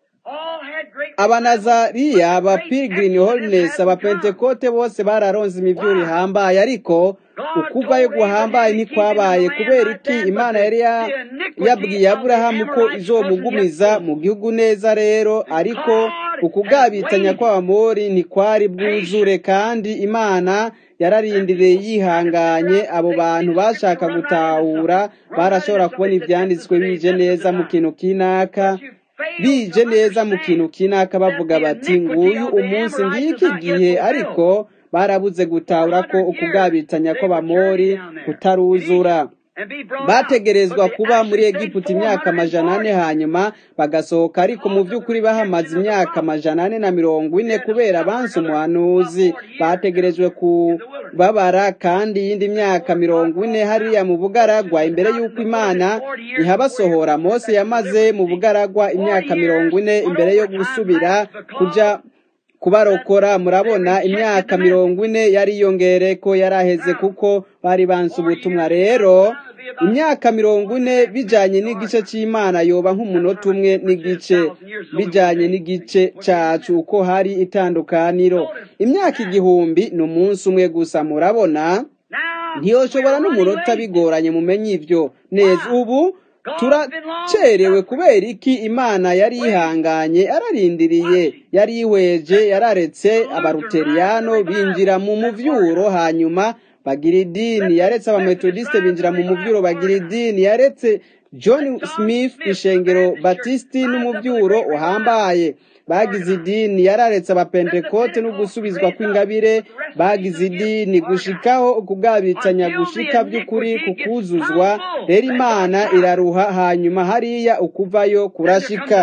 Speaker 1: abanazariya abapilgrim holiness abapentekote bose bararonse imivyuro ihambaye ariko ukuvayo guhambaye ntikwabaye kubera iki imana yari yabwiye aburahamu ko izomugumiza mu gihugu neza rero ariko ukugabitsanya kw'abamori ntikwari bwuzure kandi imana yararindiriye yihanganye abo bantu bashaka gutahura barashobora kubona ibyanditswe bije neza mu kintu kinaka bije neza mu kintu kinaka bavuga bati nguyu umunsi ngiki gihe ariko barabuze gutahura ko ukugabitsanya kw'abamori kutaruzura bategerezwa kuba muri egiputa imyaka amajana ane hanyuma bagasohoka ariko mu by'ukuri bahamaze imyaka amajana ane na mirongo ine kubera bansi umuhanuzi bategerejwe kubabara kandi iyindi myaka mirongo ine hariya mu bugaragwa imbere y'uko imana ihabasohora mose yamaze mu bugaragwa imyaka mirongo ine imbere yo gusubira kuja kubarokora murabona imyaka mirongo ine yariyongere ko yaraheze kuko bari banse ubutumwa rero imyaka mirongo ine bijanye n'igice c'imana yoba nk'umunota umwe n'igice bijanye n'igice cacu uko hari itandukaniro imyaka igihumbi ni umunsi umwe gusa murabona ntiyoshobora n'umunota bigoranye mumenye ivyo neza ubu turacerewe kubera iki imana yari yihanganye ararindiriye yari yihweje yararetse abaruteriyano binjira mu muvyuro hanyuma bagira idini yaretse abametodiste binjira mu muvyuro bagira idini yaretse john smith ishengero batisti n'umuvyuro uhambaye bagize idini yararetse abapentekote no gusubizwa kw'ingabire bagize idini gushikaho ukugabitsanya gushika by'ukuri kukuzuzwa rero imana iraruha hanyuma hariya ukuvayo kurashika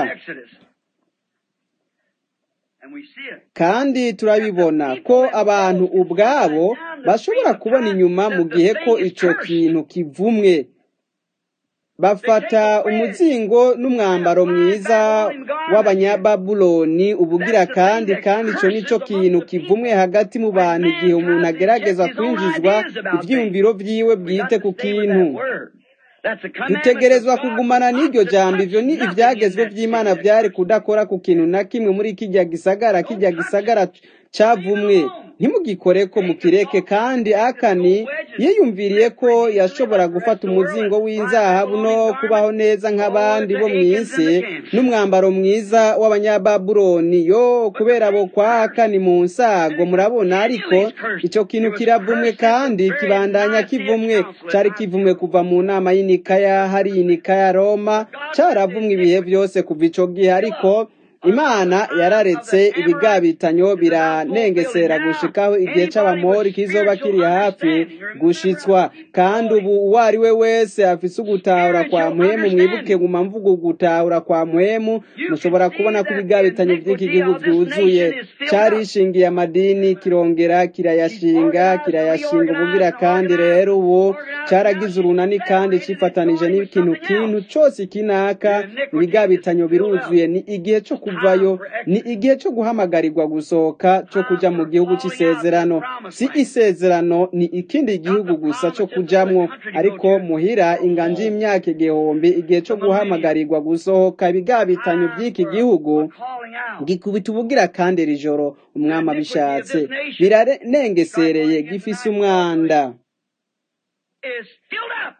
Speaker 1: kandi turabibona ko abantu ubwabo bashobora kubona inyuma mu gihe ko ico kintu kivumwe bafata umuzingo n'umwambaro mwiza w'abanyababuloni ubugira kandi kandi ico nico kintu kivumwe hagati mu bantu igihe umuntu agerageza kwinjizwa ivyiyumviro vyiwe bwite ku kintu dutegerezwa kugumana n'iryo jambo ivyo ni ivyagezwe vy'imana vyari kudakora ku kintu na kimwe muri kirya gisagara kirya gisagara cavumwe ntimugikore ko mukireke kandi akani yiyumviriye ko yashobora gufata umuzingo w'inzahabu no kubaho neza nk'abandi bo mu isi n'umwambaro mwiza w'abanyababuloni yo kubera abo kwa akani mu nsago murabona ariko ico kintu kiravumwe kandi kibandanya kivumwe cari kivumwe kuva mu nama y'inikaya hari inikaya roma caravumwe ibihe vyose kuva ico gihe ariko imana yararetse ibigabitanyo biranengesera gushikaho igihe c'abamori kizoba kiri hafi gushitswa kandi ubu uwo ari we wese afise ugutahura kwa mpwemu mwibuke guma mvuga ugutahura kwa mpwemu mushobora kubona ko ibigabitanyo vy'iki gihugu vyuzuye carishingiye amadini kirongera kirayashinga kirayashinga ubugira kandi rero ubu caragize urunani kandi cifatanije n'ikintu kintu cose kinaka ibigabitanyo biruzuye ni igihe co kuvayo ni igihe cyo guhamagarirwa gusohoka cyo kuja mu gihugu cy'isezerano si isezerano ni ikindi gihugu gusa cyo kujamwo ariko muhira inganje y'imyaka igihumbi igihe cyo guhamagarirwa gusohoka ibigabitanyo by'iki gihugu gikubita ubugira kandi iri joro umwami abishatse biranengesereye gifise umwanda
Speaker 2: is filled up.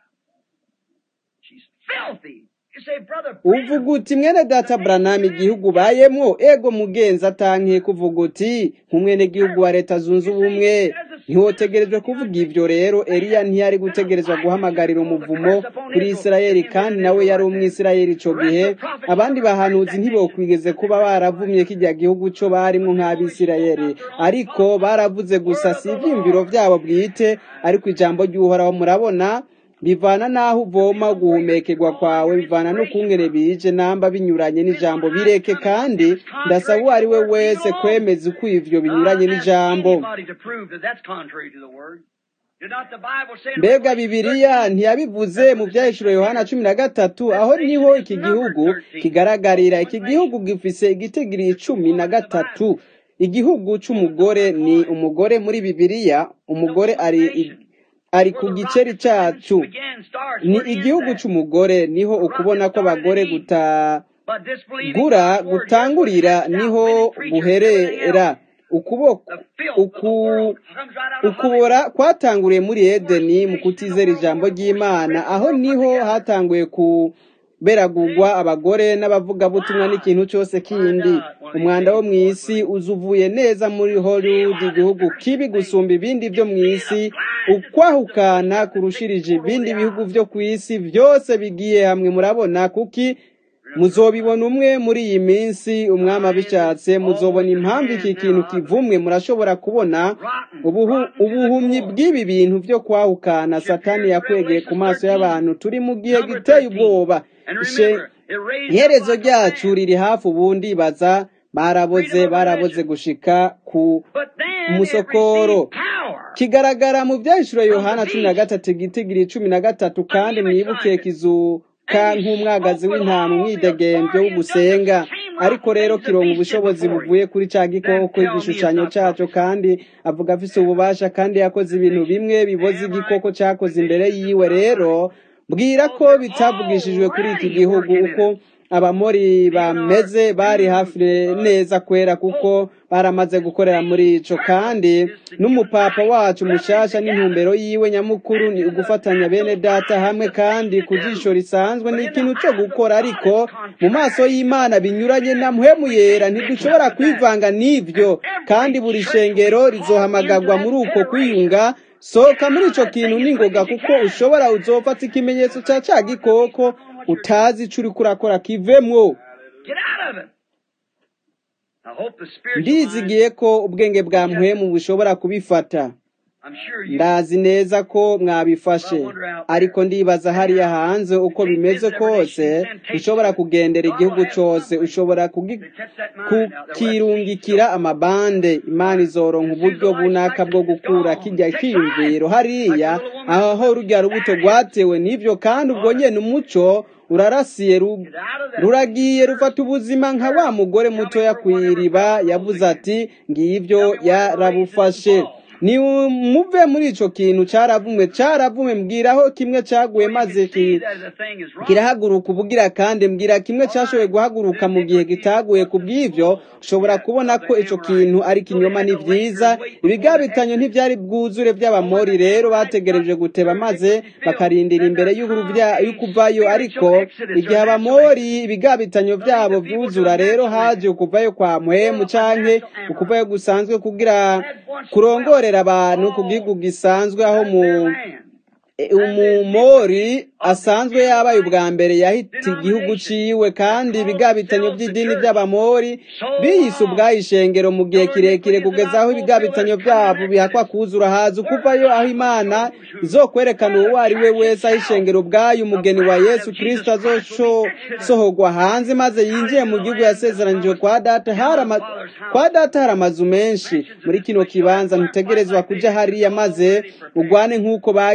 Speaker 2: She's filthy. You say, brother,
Speaker 1: uvuga uti mwene data buranama igihugu ubayemwo ego mugenzi atankiye kuvuga uti nk'umwene gihugu wa leta zunze ubumwe ntiwotegerejwe kuvuga ivyo rero eliya ntiyari gutegerezwa guhamagarira umuvumo kuri isirayeli kandi nawe yari umwisirayeli ico gihe abandi bahanuzi ntibokwigeze kuba baravumye kijya gihugu co barimwo nk'abisirayeli ariko baravuze gusa si ivyiyumviro vyabo bwite ariko ijambo ry'uhoraho murabona bivana n'aho uvoma guhumekerwa kwawe bivana n'ukungene bije namba binyuranye n'ijambo bireke kandi ndasaba uwo ari we wese kwemeza uko ivyo binyuranye n'ijambo
Speaker 2: anybody to prove that that's contrary to the word. Did not the Bible say in
Speaker 1: mbega
Speaker 2: Revelation
Speaker 1: bibiliya ntiyabivuze mu byahishuro yohana cumi na gatatu aho niho iki gihugu kigaragarira iki gihugu gifise igitigiri cumi na gatatu igihugu c'umugore ni umugore muri bibiliya umugore ari ari ku giceri cacu
Speaker 2: Again, stars,
Speaker 1: ni
Speaker 2: where is
Speaker 1: igihugu
Speaker 2: that?
Speaker 1: c'umugore niho ukubona ko abagore guta
Speaker 2: But disbelieving
Speaker 1: gura
Speaker 2: God's word,
Speaker 1: gutangurira
Speaker 2: here's what
Speaker 1: niho
Speaker 2: comes out, women, preachers, everything
Speaker 1: guherera
Speaker 2: else.
Speaker 1: ukuboko
Speaker 2: The filth of the
Speaker 1: uku
Speaker 2: world comes right out of
Speaker 1: ukubora
Speaker 2: Hollywood.
Speaker 1: kwatanguriye muri edeni mu kutizera ijambo ry'imana aho niho hatanguye kuberagurwa abagore n'abavugabutumwa n'ikintu cyose kindi umwanda wo mu isi uza uvuye neza muri hollywood igihugu kibi gusumba ibindi byo mu isi ukwahukana kurushirije ibindi bihugu byo ku isi byose bigiye hamwe murabona kuki muzobibona umwe muri iyi minsi umwami abishatse muzobona impamvu iki kintu kivumwe murashobora kubona ubuhu- ubuhumyi bw'ibi bintu byo kwahukana satani yakwegeye ku maso y'abantu turi mu gihe giteye ubwoba Ishe- iherezo ryacu riri hafi ubundi baza baraboze baraboze gushika ku
Speaker 2: But then it
Speaker 1: umusokoro
Speaker 2: received power.
Speaker 1: kigaragara mu byahishuro yohana cumi na gatatu igitigiri cumi na gatatu kandi mwibuke kizuka nk'umwagazi w'intama umwidegembyo w'ugusenga ariko rero kironga ubushobozi buvuye kuri ca gikoko igishushanyo caco kandi avuga afise ububasha kandi yakoze ibintu bimwe biboza igikoko cakoze imbere yiwe rero bwira ko bitavugishijwe kuri iki gihugu uko abamori bameze bari hafi neza kwera kuko baramaze gukorera muri ico kandi n'umupapa wacu mushasha n'intumbero yiwe nyamukuru ni ugufatanya bene data hamwe kandi ku jisho risanzwe ni ikintu cyo gukora ariko mu maso y'imana binyuranye na mpwemu yera ntidushobora kwivanga n'ivyo kandi buri shengero rizohamagarwa muri uko kwiyunga sohoka muri ico kintu n'ingoga kuko ushobora uzofata ikimenyetso ca ca gikoko utazi ico uriko urakora kivemwo
Speaker 2: Get out of it. I hope the spiritual
Speaker 1: ndizigiye ko ubwenge bwa mpwemu bushobora kubifata
Speaker 2: mind, I'm sure you
Speaker 1: ndazi neza ko mwabifashe ariko ndibaza hariya hanze uko bimeze kose ushobora kugendera igihugu cose ushobora kugi- kukirungikira amabande imana izoronka uburyo bunaka bwo gukura kijya kiyumviro hariya aho rurya rubuto rwatewe n'ivyo kandi ubwo nyene umuco urarasiye ru- ruragiye rufata ubuzima nka wa mugore mutoya kw'iriba yavuze ati ngivyo yarabufashe ni muve muri ico kintu caravumwe caravumwe mbwiraho kimwe caguye maze ki
Speaker 2: see that the thing is wrong.
Speaker 1: kirahaguruka ubugira kandi mbwira kimwe cyashoboye guhaguruka mu gihe gitaguye ku bw'ivyo ushobora kubona ko ico kintu ari kinyoma ni vyiza ibigabitanyo ntivyari bwuzure by'abamori rero bategereje guteba maze bakarindira imbere y'uruvya- y'ukuvayo ariko igihe abamori ibigabitanyo vyabo vyuzura rero haje ukuvayo kwa mpwemu canke ukuvayo gusanzwe kugira kurongorera abantu ku gihugu gisanzwe aho mu E, umumori asanzwe yabaye ubwa mbere yahita igihugu ciwe kandi ibigabitanyo by'idini by'abamori biyise ubwayo ishengero mu gihe kirekire kugeza aho ibigabitanyo byabo bihakwa kuzura haza ukuvayo aho imana izokwerekana uwo ari we wese aho ishengero ubwayo umugeni wa yesu kristo azoshohogwa hanze maze yinjiye mu gihugu yasezeranijwe kwa data hari ama- kwa data hari amazu menshi muri kino kibanza ntutegerezwa kuja hariya maze ugwane nk'uko bagize birazi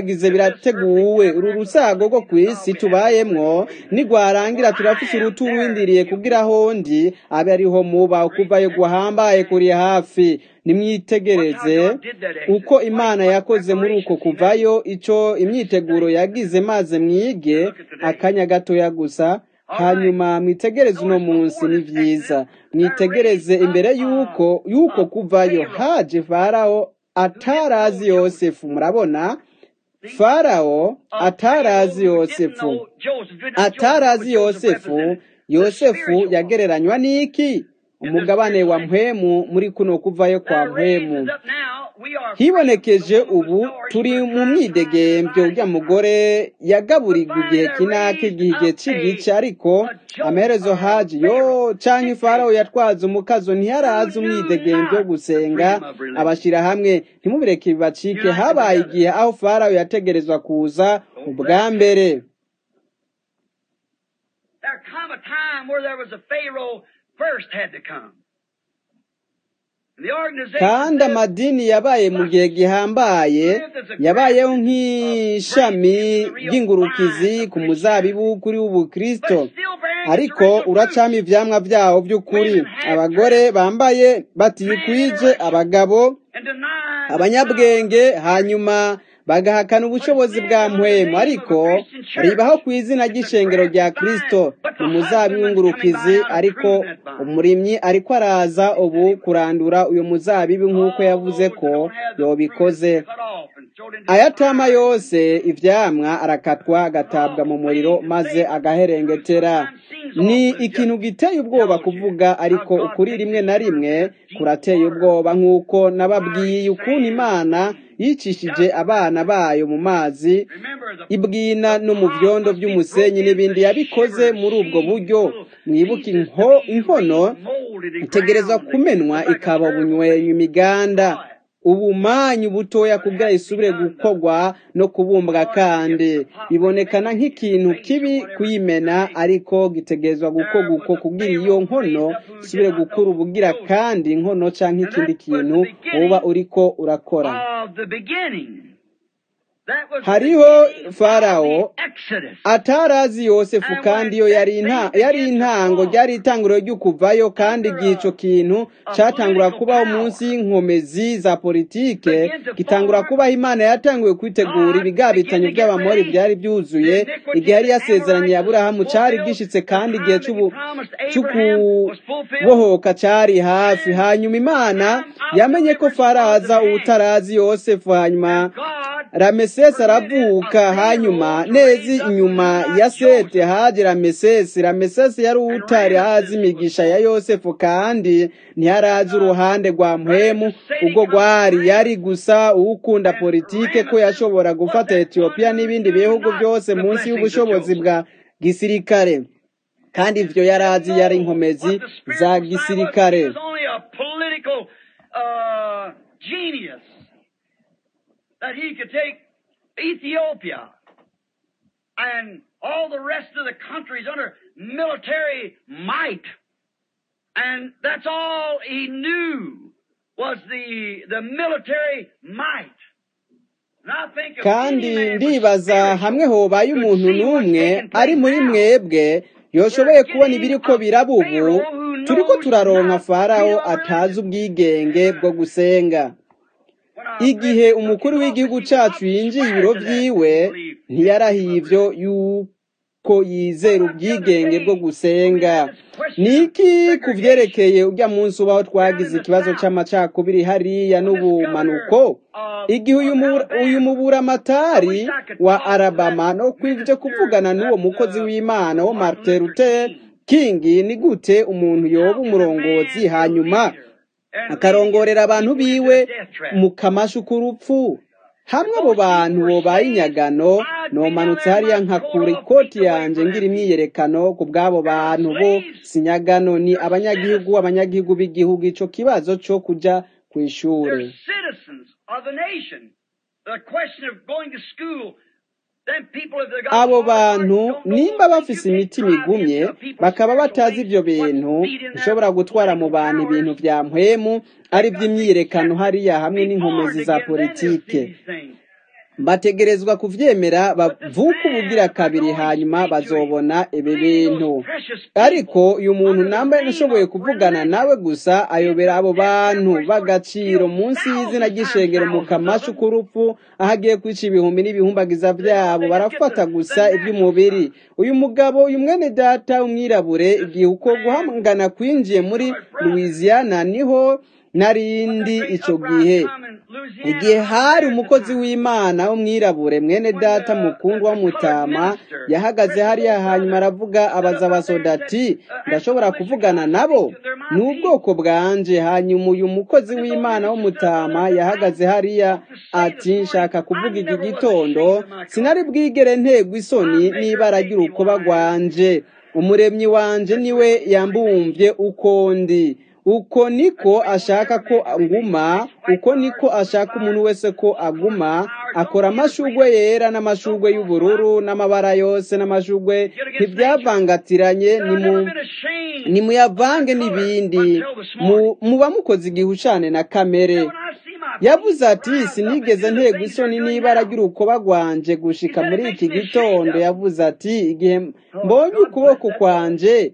Speaker 1: yateguwe uru rusago rwo ku isi tubayemwo nigwarangira turafise uruturindiriye kugira hondi abe ariho muba kuvayo guhambaye kuri hafi nimwitegereze uko imana yakoze muri uko kuvayo ico imyiteguro yagize maze mwige akanya gatoya gusa hanyuma mwitegereze uno munsi ni vyiza mwitegereze imbere yuko yuko kuvayo haje farawo atarazi yosefu murabona farawo atarazi yosefu atarazi yosefu yosefu yagereranywa n'iki umugabane wa mpwemu muri kuno kuvayo kwa mpwemu hibonekeje ubu turi mu mwidegembyo urya mugore yagaburirwa igihe kinaka igihe cy'igice ariko amaherezo haji yo canke farawo yatwaza umukazo ntiyarazi umwidegembyo wo gusenga abashyira hamwe ntimubireke bibacike habaye igihe aho farawo yategerezwa kuza ubwa mbere
Speaker 2: There come a time where there was a Pharaoh first had to come. And the organization
Speaker 1: kandi
Speaker 2: said,
Speaker 1: amadini yabaye mu gihe gihambaye yabayeho nk'ishami ry'ingurukizi ku muzabibu kuri w'ubukristo ariko uracamo ivyamwa vyawo vy'ukuri abagore bambaye batikwije abagabo
Speaker 2: and denied
Speaker 1: abanyabwenge hanyuma bagahakana ubushobozi bwa mpwemu ariko ribaho ku izina ry'ishengero rya kristo ni umuzabibu w'ingurukizi ariko umurimyi ariko araza ubu kurandura uyu muzabibu nk'uko yavuze ko yobikoze ayatama yose ivyamwa arakatwa agatabwa mu muriro maze agaherengetera ni ikintu giteye ubwoba kuvuga ariko ukuri rimwe na rimwe kurateye ubwoba nk'uko nababwiye ukuntu imana yicishije abana bayo mu mazi ibwina no mu vyondo vy'umusenyi n'ibindi yabikoze muri ubwo buryo mwibuke inko- inkono itegerezwa kumenwa ikaba ubunywenyu imiganda ubumanyu butoya kugira isubire gukorwa no kubumbwa kandi bibonekana nk'ikintu kibi kuyimena ariko gitegerezwa gukorwa uko kugira iyo nkono isubire gukura ubugira kandi inkono canke ikindi kintu uba uriko urakora
Speaker 2: of the beginning. That was the
Speaker 1: hariho
Speaker 2: beginning
Speaker 1: farawo
Speaker 2: of the Exodus.
Speaker 1: atarazi yosefu kandi yo yari inta- yari intango ryari itanguriro ry'ukuvayo kandi igihe ico kintu catangura kubaho munsi y'inkomezi za politike gitangura kubaho imana yatanguye kwitegura ibigabitanyo by'abamori byari byuzuye igihe yari yasezeranye aburahamu cari gishitse kandi igihe c'ubu- c'ukubohoka cari hafi hanyuma imana yamenye ko faraza ubutarazi yosefu hanyuma ramesesi aravuka hanyuma neza inyuma ya sete haje ramesesi ramesesi yari utari azi imigisha ya yosefu kandi ntiyarazi uruhande rwa mpwemu ubwo rwari yari gusa uwukunda politike ko yashobora gufata etiyopiya n'ibindi bihugu byose munsi y'ubushobozi bwa gisirikare kandi ivyo yarazi yari inkomezi za gisirikare
Speaker 2: He was only a political uh, genius that he could take Ethiopia and all the rest of the countries under military might. And that's all he knew was the, the military might. And I think of
Speaker 1: kandi
Speaker 2: any man with
Speaker 1: ndibaza
Speaker 2: spiritual
Speaker 1: hamwe hobaye
Speaker 2: could
Speaker 1: umuntu
Speaker 2: see what's
Speaker 1: n'umwe
Speaker 2: taking place
Speaker 1: ari muri
Speaker 2: now.
Speaker 1: mwebwe yoshoboye kubona ibiriko biraba ubu turiko turaronka farawo atazi ubwigenge bwo gusenga igihe umukuru w'igihugu cacu yinjiye ibiro vyiwe ntiyarahiye ivyo yuko yizera ubwigenge bwo gusenga niki ku vyerekeye urya munsi ubaho twagize ikibazo c'amacakubiri hariya n'ubumanuko igihe uyu mu- uyu muburamatari wa alabama no kwivyo kuvugana n'uwo mukozi w'imana wo martin luther king ni gute umuntu yoba umurongozi hanyuma akarongorera abantu biwe mu kamashu k'urupfu hamwe abo bantu bobaye inyagano nomanutse hariya nkakura ikoti yanje ngira imyiyerekano ku bw'abo bantu bo sinyagano ni abanyagihugu abanyagihugu b'igihugu ico kibazo co kuja kw'ishure
Speaker 2: They're citizens of the nation. The question of going to school, then people if they got
Speaker 1: abo
Speaker 2: hard hearts,
Speaker 1: bantu
Speaker 2: don't know
Speaker 1: nimba
Speaker 2: what
Speaker 1: bafise
Speaker 2: you can
Speaker 1: imitima
Speaker 2: drive
Speaker 1: igumye
Speaker 2: into people's
Speaker 1: bakaba
Speaker 2: spiritual
Speaker 1: batazi ivyo
Speaker 2: things,
Speaker 1: bintu
Speaker 2: what's feeding their
Speaker 1: bishobora gutwara mu
Speaker 2: political
Speaker 1: bantu ibintu
Speaker 2: powers.
Speaker 1: vya mpwemu ari vy'imyiyerekano hariya hamwe
Speaker 2: Be
Speaker 1: n'inkomezi
Speaker 2: born
Speaker 1: za
Speaker 2: again, then they'll see
Speaker 1: politike
Speaker 2: these things.
Speaker 1: bategerezwa kuvyemera bavuka ubugira kabiri hanyuma bazobona ibi bintu ariko uyu muntu nambaye nashoboye kuvugana nawe gusa ayobera abo bantu b'agaciro munsi y'izina ry'ishengero mu kamashu k'urupfu aho agiye kwica ibihumbi n'ibihumbagiza byabo barafata gusa iby'umubiri uyu mugabo uyu mwene data umwirabure igihe uko guhangana kwinjiye muri louisiana niho narindi ico gihe igihe hari umukozi w'imana w'umwirabure mwene data mukundwa w'umutama yahagaze hariya hanyuma aravuga abaza abasoda ati ndashobora kuvugana nabo ni ubwoko bwanje hanyuma uyu mukozi w'imana w'umutama yahagaze hariya ati nshaka kuvuga iki gitondo sinari bwigere ntegwa isoni n'ibara ry'urukoba rwanje umuremyi wanje niwe yambumvye uko ndi uko niko ashaka ko nguma uko niko ashaka umuntu wese ko aguma akora amashugwe yera n'amashugwe y'ubururu n'amabara yose n'amashugwe ntibyavangatiranye nimuyavange n'ibindi muba mukoze igihushane na kamere yavuze ati sinigeze ntego isoni n'ibara ry'urukoba rwanje gushika muri iki gitondo yavuze ati igihe mbonye ukuboko kwanje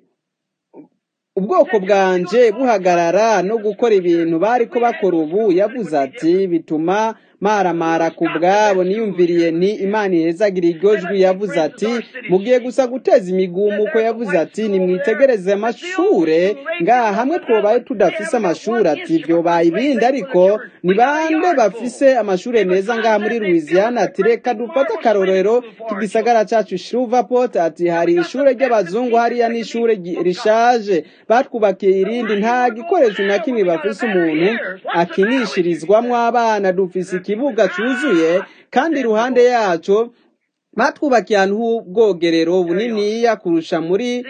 Speaker 1: ubwoko bwanje buhagarara no gukora ibintu bari ko bakora ubu yavuze ati bituma maramara ku bwabo niyumviriye ni imana ihezagira iryo jwi yavuze ati mugiye gusa guteza imigumuko yavuze ati nimwitegereze amashure ngaha hamwe twobaye tudafise amashuri ati vyobaye ibindi ariko ni bande bafise amashure meza ngaha muri louisiana ati reka dufate akarorero k'igisagara cacu shruvaport ati hari ishure ry'abazungu hariya n'ishure rishaje batwubakiye irindi nta gikoresho na kimwe bafise umuntu akinishirizwamwo abana dufise ikibuga cuzuye kandi iruhande yaco batwubakiye ahantu h'ubwogerero buniniya kurusha muri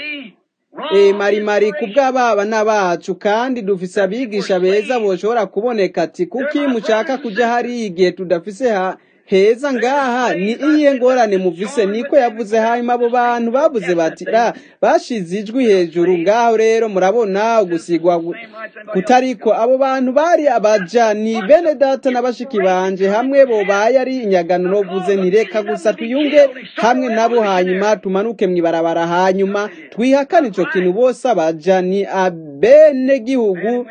Speaker 1: marimari ku bw'abana bacu kandi dufise abigisha beza boshobora kuboneka ati kuki mushaka kuja hariya igihe tudafise heza ngaha ni iyihe ngorane muvise niko yavuze hanyuma abo bantu bavuze bati ra bashize ijwi hejuru ngaho rero murabona ugusigwa kutariko abo bantu bari abaja ni bene data na bashiki banje hamwe bobaye ari inyagano novuze ntireka gusa tuyunge hamwe nabo hanyuma tumanuke mwibarabara hanyuma twihakane ico kintu bose abaja ni abene gihugu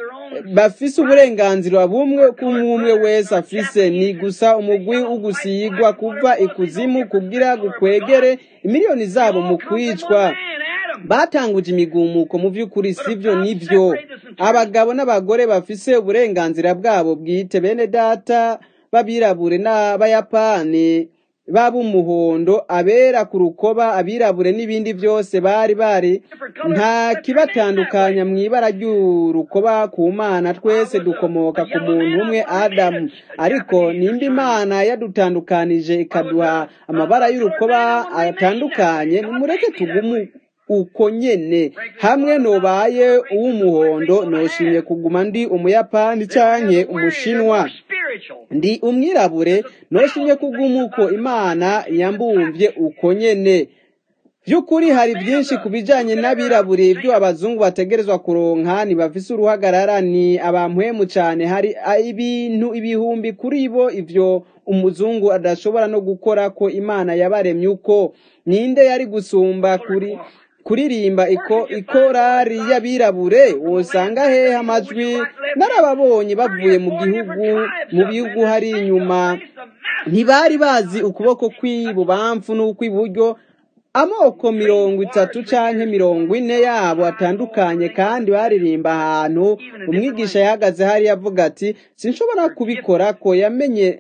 Speaker 1: bafise uburenganzira bumwe kumwe wese afise ni gusa umugwi ugusigwa kuva ikuzimu kugira gukwegere imiliyoni zabo mu kwicwa batanguje imigumuko mu by'ukuri sivyo nivyo abagabo n'abagore bafise uburenganzira bwabo bwite bene data babirabure n'abayapani b'umuhondo abera ku rukoba abirabure n'ibindi byose bari bari nta kibatandukanya mu ibara ry'urukoba ku mana twese dukomoka ku muntu umwe adamu ariko nimba imana yadutandukanije ikaduha amabara y'urukoba atandukanye nimureke tugume uko nyene hamwe nobaye uw'umuhondo noshimye kuguma ndi umuyapani canke umushinwa ndi umwirabure noshimye kuguma uko imana yambumvye uko nyene by'ukuri hari byinshi ku bijyanye n'abirabure ibyo abazungu bategerezwa kuronka ntibafise uruhagarara ni abampwemu cyane hari ibintu ibihumbi kuri bo ibyo umuzungu adashobora no gukora ko imana yabaremye uko ninde yari gusumba kuri kuririmba iko ikorari y'abirabure wosanga hehe amajwi narababonye bavuye mu gihugu mu bihugu hari inyuma ntibari bazi ukuboko kw'ibubamfu n'ukw'iburyo amoko mirongo itatu canke mirongo ine yabo atandukanye kandi baririmba ahantu umwigisha yahagaze hari yavuga ati sinshobora kubikora ko yamenye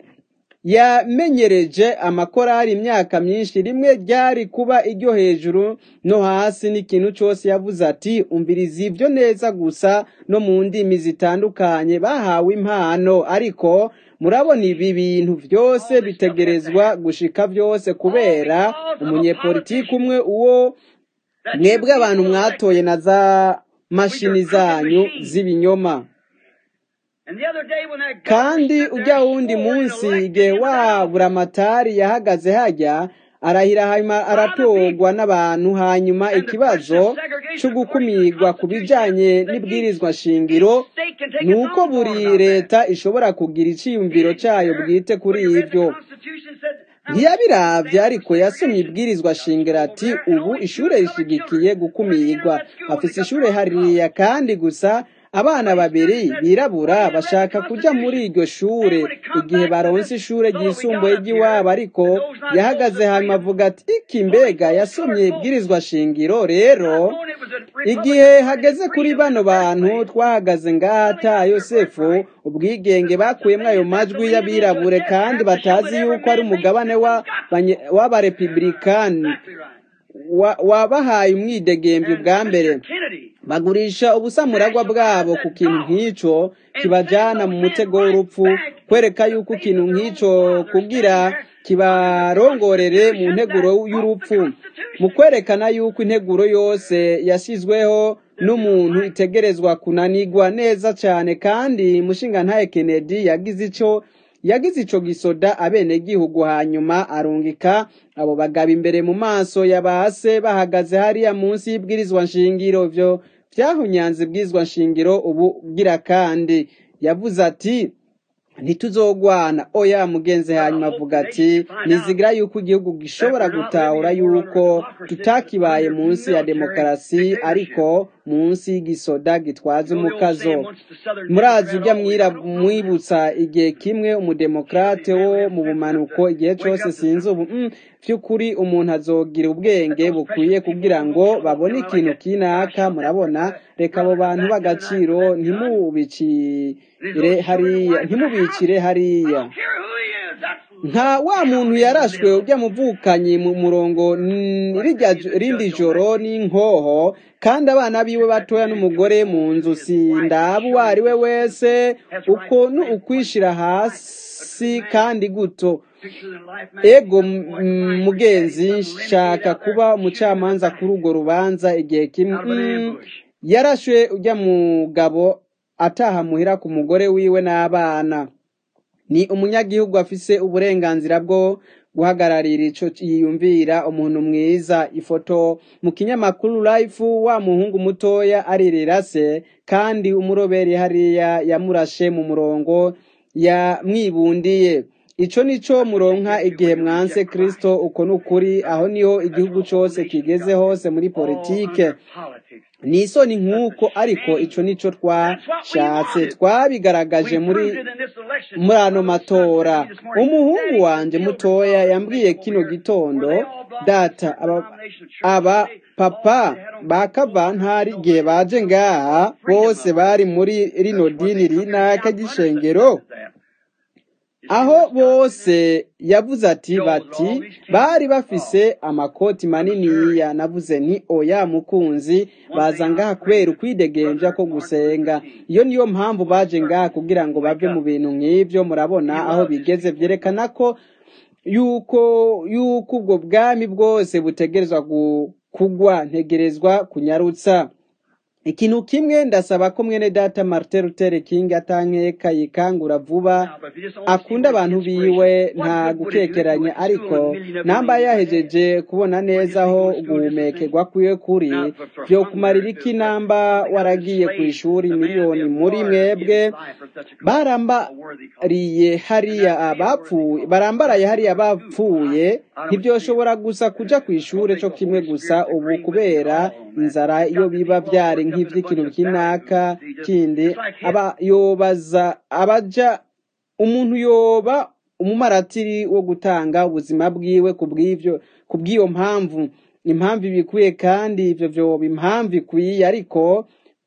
Speaker 1: yamenyereje amakorari imyaka myinshi rimwe ryari kuba iryo hejuru no hasi n'ikintu cyose yavuze ati umviriza ibyo neza gusa no mu ndimi zitandukanye bahawe impano ariko murabona ibi bintu byose bitegerezwa gushika byose kubera umunyepolitiki umwe uwo mwebwe abantu mwatoye na za mashini zanyu z'ibinyoma kandi ujya wundi munsi igihe wa buramatari yahagaze hajya arahira hanyuma aratorwa n'abantu hanyuma ikibazo cyo gukumirwa ku bijyanye n'ibwirizwa shingiro ni uko buri leta ishobora kugira icyiyumviro cyayo bwite kuri ibyo ntiyabiravye ariko yasomye ibwirizwa shingiro ati ubu ishure rishigikiye gukumirwa afise ishure hariya kandi gusa abana babiri birabura bashaka kuja muri iryo shure igihe baronse ishure ryisumbuye ry'iwabo ariko yahagaze hanyuma avuga ati iki mbega yasomye ibwirizwa shingiro rero igihe hageze kuri bano bantu twahagaze ngata yosefu ubwigenge bakuyemo ayo majwi y'abirabure kandi batazi yuko ari umugabane w'abarepublikani wabahaye umwidegemvyo bwa mbere bagurisha ubusamuragwa bwabo ku kintu nk'ico kibajana mu mutego w'urupfu kwereka yuko ikintu nk'ico kugira kibarongorere mu nteguro y'urupfu mu kwerekana yuko integuro yose yashyizweho n'umuntu itegerezwa kunanigwa neza cyane kandi mushingantahe Kennedy yagize ico yagize ico gisoda abenegihugu hanyuma arungika abo bagabo imbere mu maso ya base bahagaze hariya munsi y'ibwirizwa nshingiro vyo vyahunyanze ibwirizwa nshingiro ubu gira kandi yavuze ati ntituzogwana oya mugenzi hanyuma avuga ati nizigira yuko igihugu gishobora gutahura yuko tutakibaye munsi ya demokarasi ariko munsi y'igisoda gitwaza umukazo murazi ujya mwibutsa igihe kimwe umudemokrate wo mu bumanuko igihe cyose sinzi ubu by'ukuri umuntu azogira ubwenge bukwiye kugira ngo babone ikintu kinaka murabona reka abo bantu b'agaciro ntimubicire hariya ntimubicire hariya nka wa muntu yarashwe ujya muvukanyi mu murongo rindi joro n'inkoho kandi abana biwe batoya n'umugore mu nzu sindaba uwo ari we wese uko ni ukwishira hasi kandi guto ego mugenzi nshaka kuba umucamanza kuri urwo rubanza igihe kimwe yarashwe ujya mugabo ataha muhira ku mugore wiwe n'abana ni umunyagihugu afise uburenganzira bwo guhagararira ico yiyumvira umuntu mwiza ifoto mu kinyamakuru life wa muhungu mutoya aririra se kandi umuroberi hariya yamurashe mu murongo yamwibundiye ico nico muronka igihe mwanse kristo uko nukuri aho niho igihugu cose kigeze hose muri politike ni isoni nk'uko ariko ico nico twashatse twabigaragaje muri muri ano matora umuhungu wanje mutoya yambwiye kino gitondo data aba, aba papa ba kavantari igihe baje ngaha bose bari muri rino dini rinaka ry'ishengero aho bose yavuze ati bati bari bafise amakoti maniniya navuze nti oya mukunzi baza ngaha kubera ukwidegemvya ko gusenga iyo niyo mpamvu baje ngaha kugira ngo bave mu bintu nk'ivyo murabona aho bigeze vyerekana ko yuko yuko ubwo bwami bwose butegerezwa kugwa ntegerezwa kunyarutsa ikintu kimwe ndasaba ko mwene data Martin Luther King atankeka yikangura vuba akunda abantu biwe nta gukekeranya ariko namba yahejeje kubona neza aho guhumekerwa kwiwe kuri byo kumarira iki namba waragiye ku ishuri miliyoni muri mwebwe barambariye hariya abapfuye barambaraye hariya bapfuye ntibyoshobora gusa kuja ku ishuri cyo kimwe gusa ubu kubera inzara iyo biba byari nk'ivy'ikintu kinaka kindi aba yobaza abaja umuntu yoba umumaratiri wo gutanga ubuzima bwiwe kubw'ivyo kubw'iyo mpamvu impamvu ibikwiye kandi ivyo vyoba impamvu ikwiye ariko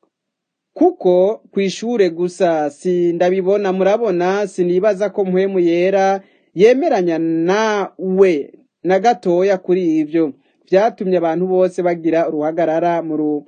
Speaker 1: kuko kwishure gusa si ndabibona murabona sinibaza ko mpwemu yera yemeranya nawe na gatoya kuri ivyo vyatumye abantu bose bagira uruhagarara mu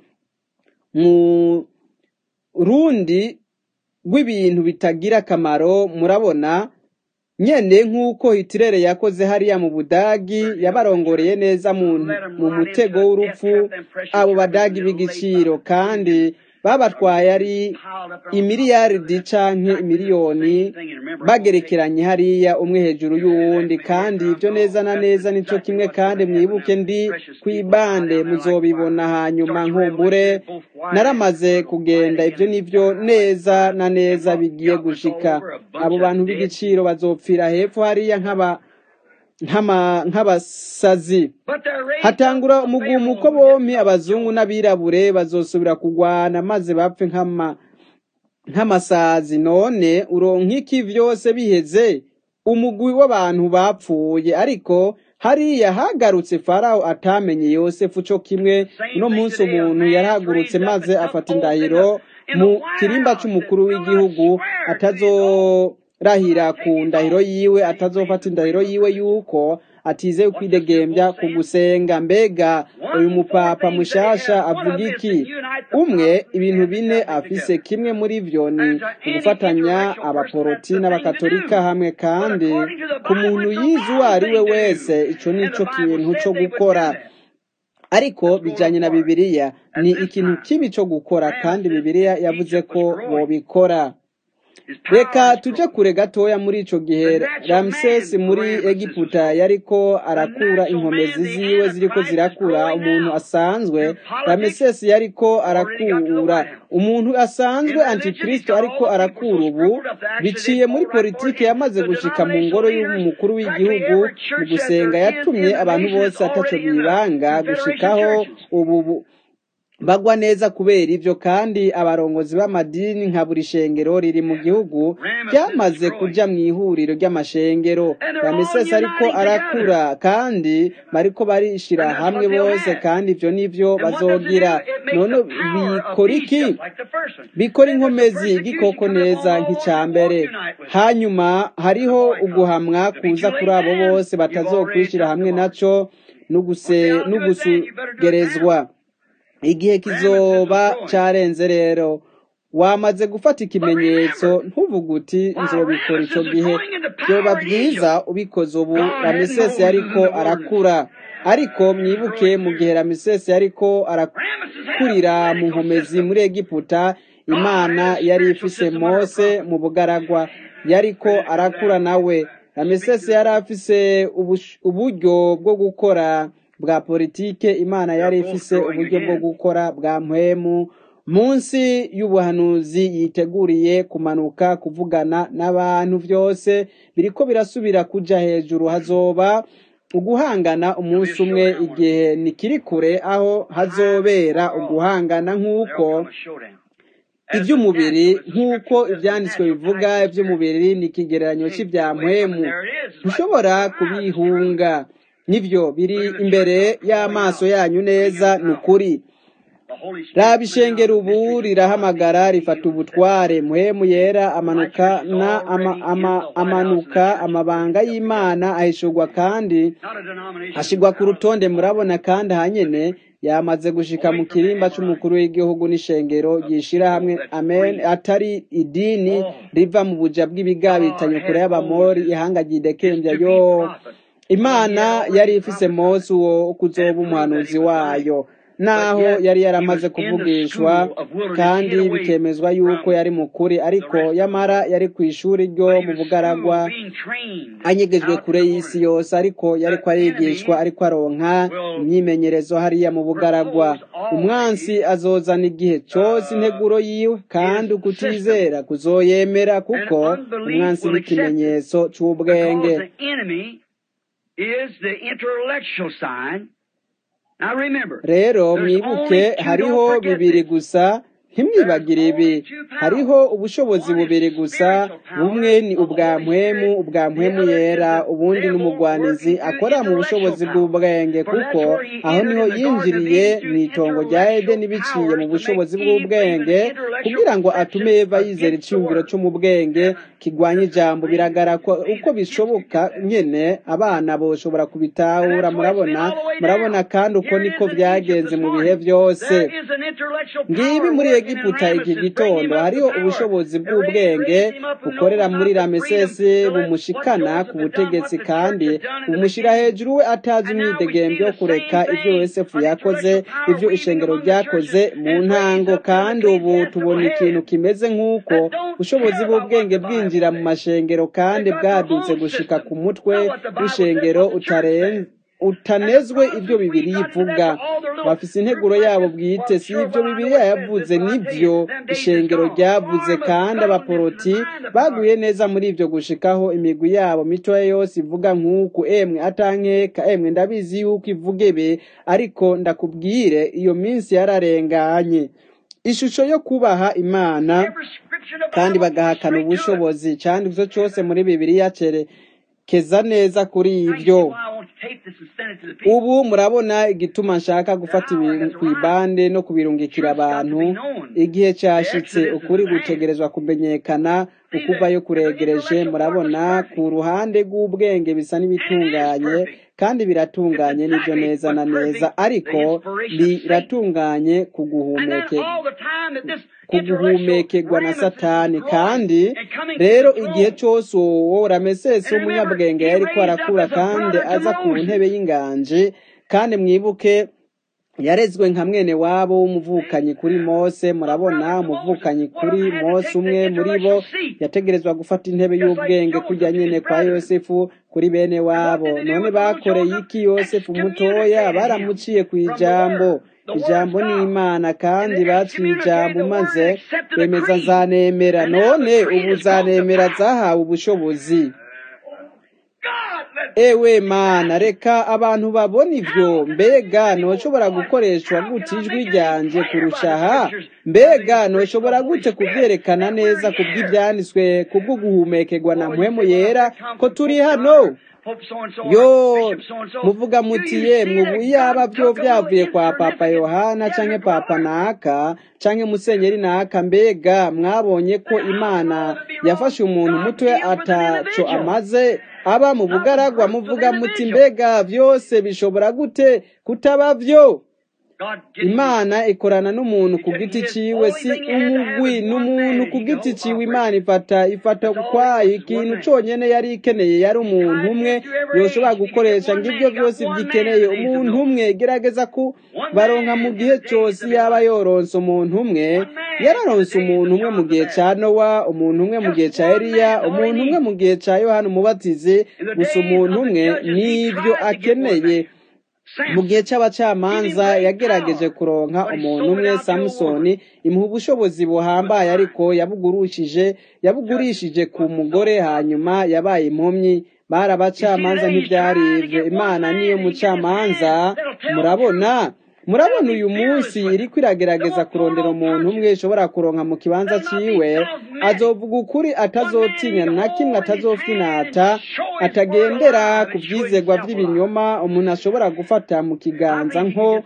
Speaker 1: rundi rw'ibintu bitagira akamaro murabona nyene nk'uko hitirere yakoze hariya mu budagi yabarongoreye neza mu mutego w'urupfu abo badagi b'igiciro kandi babatwaye ari imiliyaridi canke imiliyoni bagerekeranye hariya umwe hejuru y'uwundi kandi ibyo neza na neza nico kimwe kandi mwibuke ndi kw'ibande muzobibona hanyuma nkumbure naramaze kugenda ibyo nivyo neza na neza bigiye gushika abo bantu b'igiciro bazopfira hepfo hariya nk'aba nk'abasazi hatangura umugumuko bompi abazungu n'abirabure bazosubira kugwana maze bapfe nk'amasazi none uronka iki vyose biheze umugwi w'abantu bapfuye ariko hariya hagarutse farawo atamenye yosefu co kimwe uno munsi umuntu yarahagurutse maze afata indahiro mu kirimba c'umukuru w'igihugu atazorahira ku ndahiro yiwe atazofata indahiro yiwe yuko atizeye kwidegembya ku gusenga mbega uyu mupapa mushasha avuga iki umwe ibintu bine afise kimwe muri vyo ni ugufatanya abaporoti n'abakatolika hamwe kandi ku muntu yize uwo ari we wese ico nico kintu co gukora ariko bijanye na bibiliya ni ikintu kibi co gukora kandi bibiliya yavuze ko bobikora reka tuje kure gatoya muri ico gihe ramsesi muri egiputa yariko arakura inkomezi ziwe ziriko zirakura umuntu asanzwe ramsesi yariko arakura umuntu asanzwe antikristo ariko arakura ubu biciye muri politiki yamaze gushika mu ngoro y'umukuru w'igihugu mu gusenga yatumye abantu bose ataco bibanga gushikaho ubu bagwa neza kubera ivyo kandi abarongozi b'amadini nka buri shengero riri mu gihugu ryamaze kuja mu ihuriro ry'amashengero ramesesi ariko arakura kandi bariko barishira hamwe bose kandi ivyo nivyo bazogira none bikora iki bikora inkomezi igikoko neza nk'ica mbere hanyuma hariho uguhamwa kuza kuri abo bose batazokwishira hamwe naco n'ugusugerezwa igihe kizoba carenze rero wamaze gufata ikimenyetso ntuvuga uti nzobikora ico gihe vyoba vyiza ubikoze ubu ramesesi yariko arakura ariko mwibuke mu gihe ramesesi yariko arakurira mu nkomezi muri egiputa imana yari ifise mose mu bugaragwa yariko arakura nawe ramesesi yari afise uburyo bwo gukora bwa politike imana yari ifise uburyo bwo gukora bwa mpwemu munsi y'ubuhanuzi yiteguriye kumanuka kuvugana n'abantu byose biriko birasubira kuja hejuru hazoba uguhangana umunsi umwe igihe nikiri kure aho hazobera uguhangana nk'uko iby'umubiri nk'uko ibyanditswe bivuga iby'umubiri ni ikigereranyo cy'ibya mpwemu ntushobora kubihunga nibyo biri imbere y'amaso yanyu neza ni ukuri raba ishengero ubu rirahamagara rifata ubutware muhemu yera amanuka na ama, ama, amanuka amabanga y'imana ahishurwa kandi ashigwa ku rutonde murabona kandi hanyene yamaze gushika mu kirimba c'umukuru w'igihugu n'ishengero ryishira hamwe amen atari idini riva mu buja bw'ibigabitanye kure y'abamori ihanga ryidekembya yo imana yari ifise mose uwo kuzoba umuhanuzi wayo naho yari yaramaze kuvugishwa kandi bikemezwa yuko yari mukuri ariko yamara yari ku ishuri ryo mu bugaragwa anyegejwe kure y'isi yose ariko yariko arigishwa ariko aronka imyimenyerezo hariya mu bugaragwa umwansi azozana igihe cyose integuro yiwe kandi ukutizera kuzoyemera kuko umwansi n'ikimenyetso c'ubwenge
Speaker 2: is the intellectual sign
Speaker 1: rero mwibuke hariho bibiri gusa ntimwibagire ibi hariho ubushobozi bubiri gusa bumwe ni ubwa mpwemu ubwa mpwemu yera ubundi n'umugwanizi akora mu bushobozi bw'ubwenge kuko aho niho yinjiriye mu itongo rya edeni biciye mu bushobozi bw'ubwenge kugira ngo atume eva yizera icyumviro cyo mu bwenge kigwanya ijambo biragaragara uko bishoboka nyene abana boshobora kubitahura murabona murabona kandi uko niko byagenze mu bihe byose ngibi muri egiputa iki gitondo hariho ubushobozi bw'ubwenge bukorera muri ramesesi bumushikana ku butegetsi kandi bumushyira hejuru we atazi imyidegembe yo kureka ibyo yosefu yakoze ibyo ishengero ryakoze mu ntango kandi ubu tubona ikintu kimeze nk'uko ubushobozi bw'ubwenge bwinjira mu mashengero kandi bwadutse gushika ku mutwe w'ishengero utarenze utanezwe ibyo bibiri ivuga bafise integuro yabo bwite si ibyo bibiriya yavuze nibyo ishengero ryavuze kandi abaporoti baguye neza muri ibyo gushikaho imigwi yabo mitoya yose ivuga nk'uku emwe atankeka emwe ndabizi yuko ivugebe ariko ndakubwire iyo minsi yararenganye ishusho yo kubaha imana kandi bagahakana ubushobozi kandi ivyo cyose muri bibiriya cerekeza neza kuri ibyo ubu murabona igituma nshaka gufata ibintu ku ibande no kubirungikira abantu igihe cyashitse ukuri gutegerezwa kumenyekana ukuvayo kuregereje murabona ku ruhande rw'ubwenge bisa n'ibitunganye kandi biratunganye n'ibyo neza na neza ariko biratunganye kuguhumeke kuguhumekerwa na satani kandi rero igihe cyose uwo ramesesi w'umunyabwenge yari ko arakura kandi aza ku ntebe y'inganje kandi mwibuke yarezwe nka mwene wabo w'umuvukanyi kuri mose murabona umuvukanyi kuri mose umwe muri bo yategerezwa gufata intebe y'ubwenge kujya nyine kwa yosefu kuri bene wabo none bakoreye iki yosefu mutoya baramuciye ku ijambo ijambo ni imana kandi baciye ijambo maze bemeza zanemera none ubu zanemera zahawe ubushobozi ewe mana reka abantu babona ibyo mbega ntushobora gukoreshwa gute ijwi ryanjye kurusha aha mbega ntushobora gute kubyerekana neza ku bw'ibyanditswe ku bwo guhumekerwa na mpwemu yera ko turi hano yo muvuga muti yemwe ubu yaba byo byavuye kwa papa yohana canke papa naka canke musenyeri naka mbega mwabonye ko imana yafashe umuntu muto ataco amaze aba mu bugaragwa muvuga muti mbega byose bishobora gute kutaba byo imana ikorana n'umuntu ku giti ciwe si umugwi n'umuntu ku giti ciwe imana ifata ifata ukwayo ikintu conyene yari ikeneye yari umuntu umwe yoshobora gukoresha ngibyo byose byikeneye umuntu umwe gerageza ku baronka mu gihe cyose yaba yoronse umuntu umwe yararonse umuntu umwe mu gihe ca nowa umuntu umwe mu gihe ca eliya umuntu umwe mu gihe ca yohana umubatizi gusa umuntu umwe n'ibyo akeneye mu gihe cy'abacamanza yagerageje kuronka umuntu umwe samusoni imuha ubushobozi buhambaye ariko yabugurishije yabugurishije ku mugore hanyuma yabaye impumyi bari abacamanza ntibyari ibyo imana niyo mucamanza murabona murabona uyu munsi iri kwiragerageza kurondera umuntu umwe ishobora kuronka mu kibanza ciwe azovuga ukuri atazotinya na kimwe atazofinata atagendera ku byizegwa by'ibinyoma umuntu ashobora gufata mu kiganza nko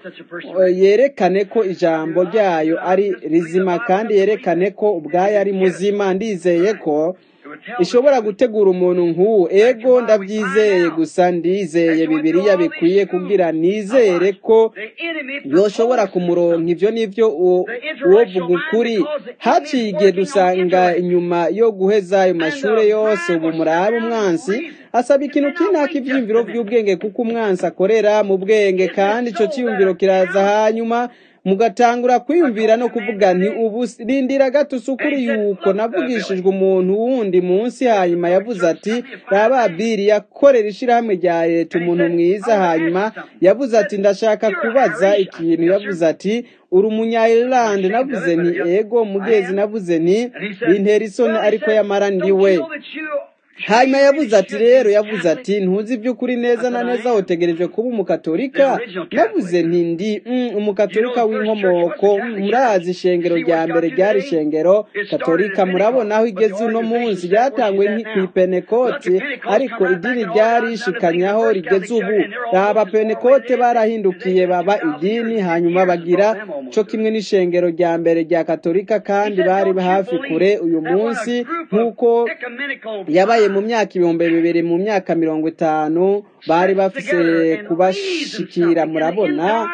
Speaker 1: yerekane ko ijambo ryayo ari rizima kandi yerekane ko ubwayo ari muzima ndizeye ko ishobora gutegura umuntu nk'uwo ego ndabyizeye gusa ndizeye bibiriya bikwiye kugira nizere ko yoshobora kumuronka ibyo nibyo uwo vuga ukuri haciye igihe dusanga inyuma yo guheza ayo mashuri yose ubu murabe umwansi asaba ikintu kinaka ibyiyumviro by'ubwenge kuko umwansi akorera mu bwenge kandi icyo cyiyumviro kiraza hanyuma mugatangura kwiyumvira no kuvuga nti ubu rindira gato ukuri yuko navugishijwe umuntu wundi munsi hanyuma yavuze ati raba biri yakorera ishyirahamwe rya leta umuntu mwiza hanyuma yavuze ati ndashaka kubaza ikintu yavuze ati uri umunya-irlande navuze nti ego mugezi navuze nti bintera isoni ariko yamara ndiwe hanyuma yavuze ati rero yavuze ati ntuzi iby'ukuri neza na neza utegereje kuba umukatolika navuze nti ndi umukatolika w'inkomoko murazi ishengero rya mbere ryari ishengero katolika murabona aho igeze uno munsi ryatangwe ku ipenekoti ariko idini ryari ishikanyaho rigeze ubu raba penekote barahindukiye baba idini hanyuma bagira cyo kimwe n'ishengero rya mbere rya katolika kandi bari hafi kure uyu munsi nk'uko yabaye mu myaka ibihumbi bibiri mu myaka mirongo itanu bari bafise kubashikira murabona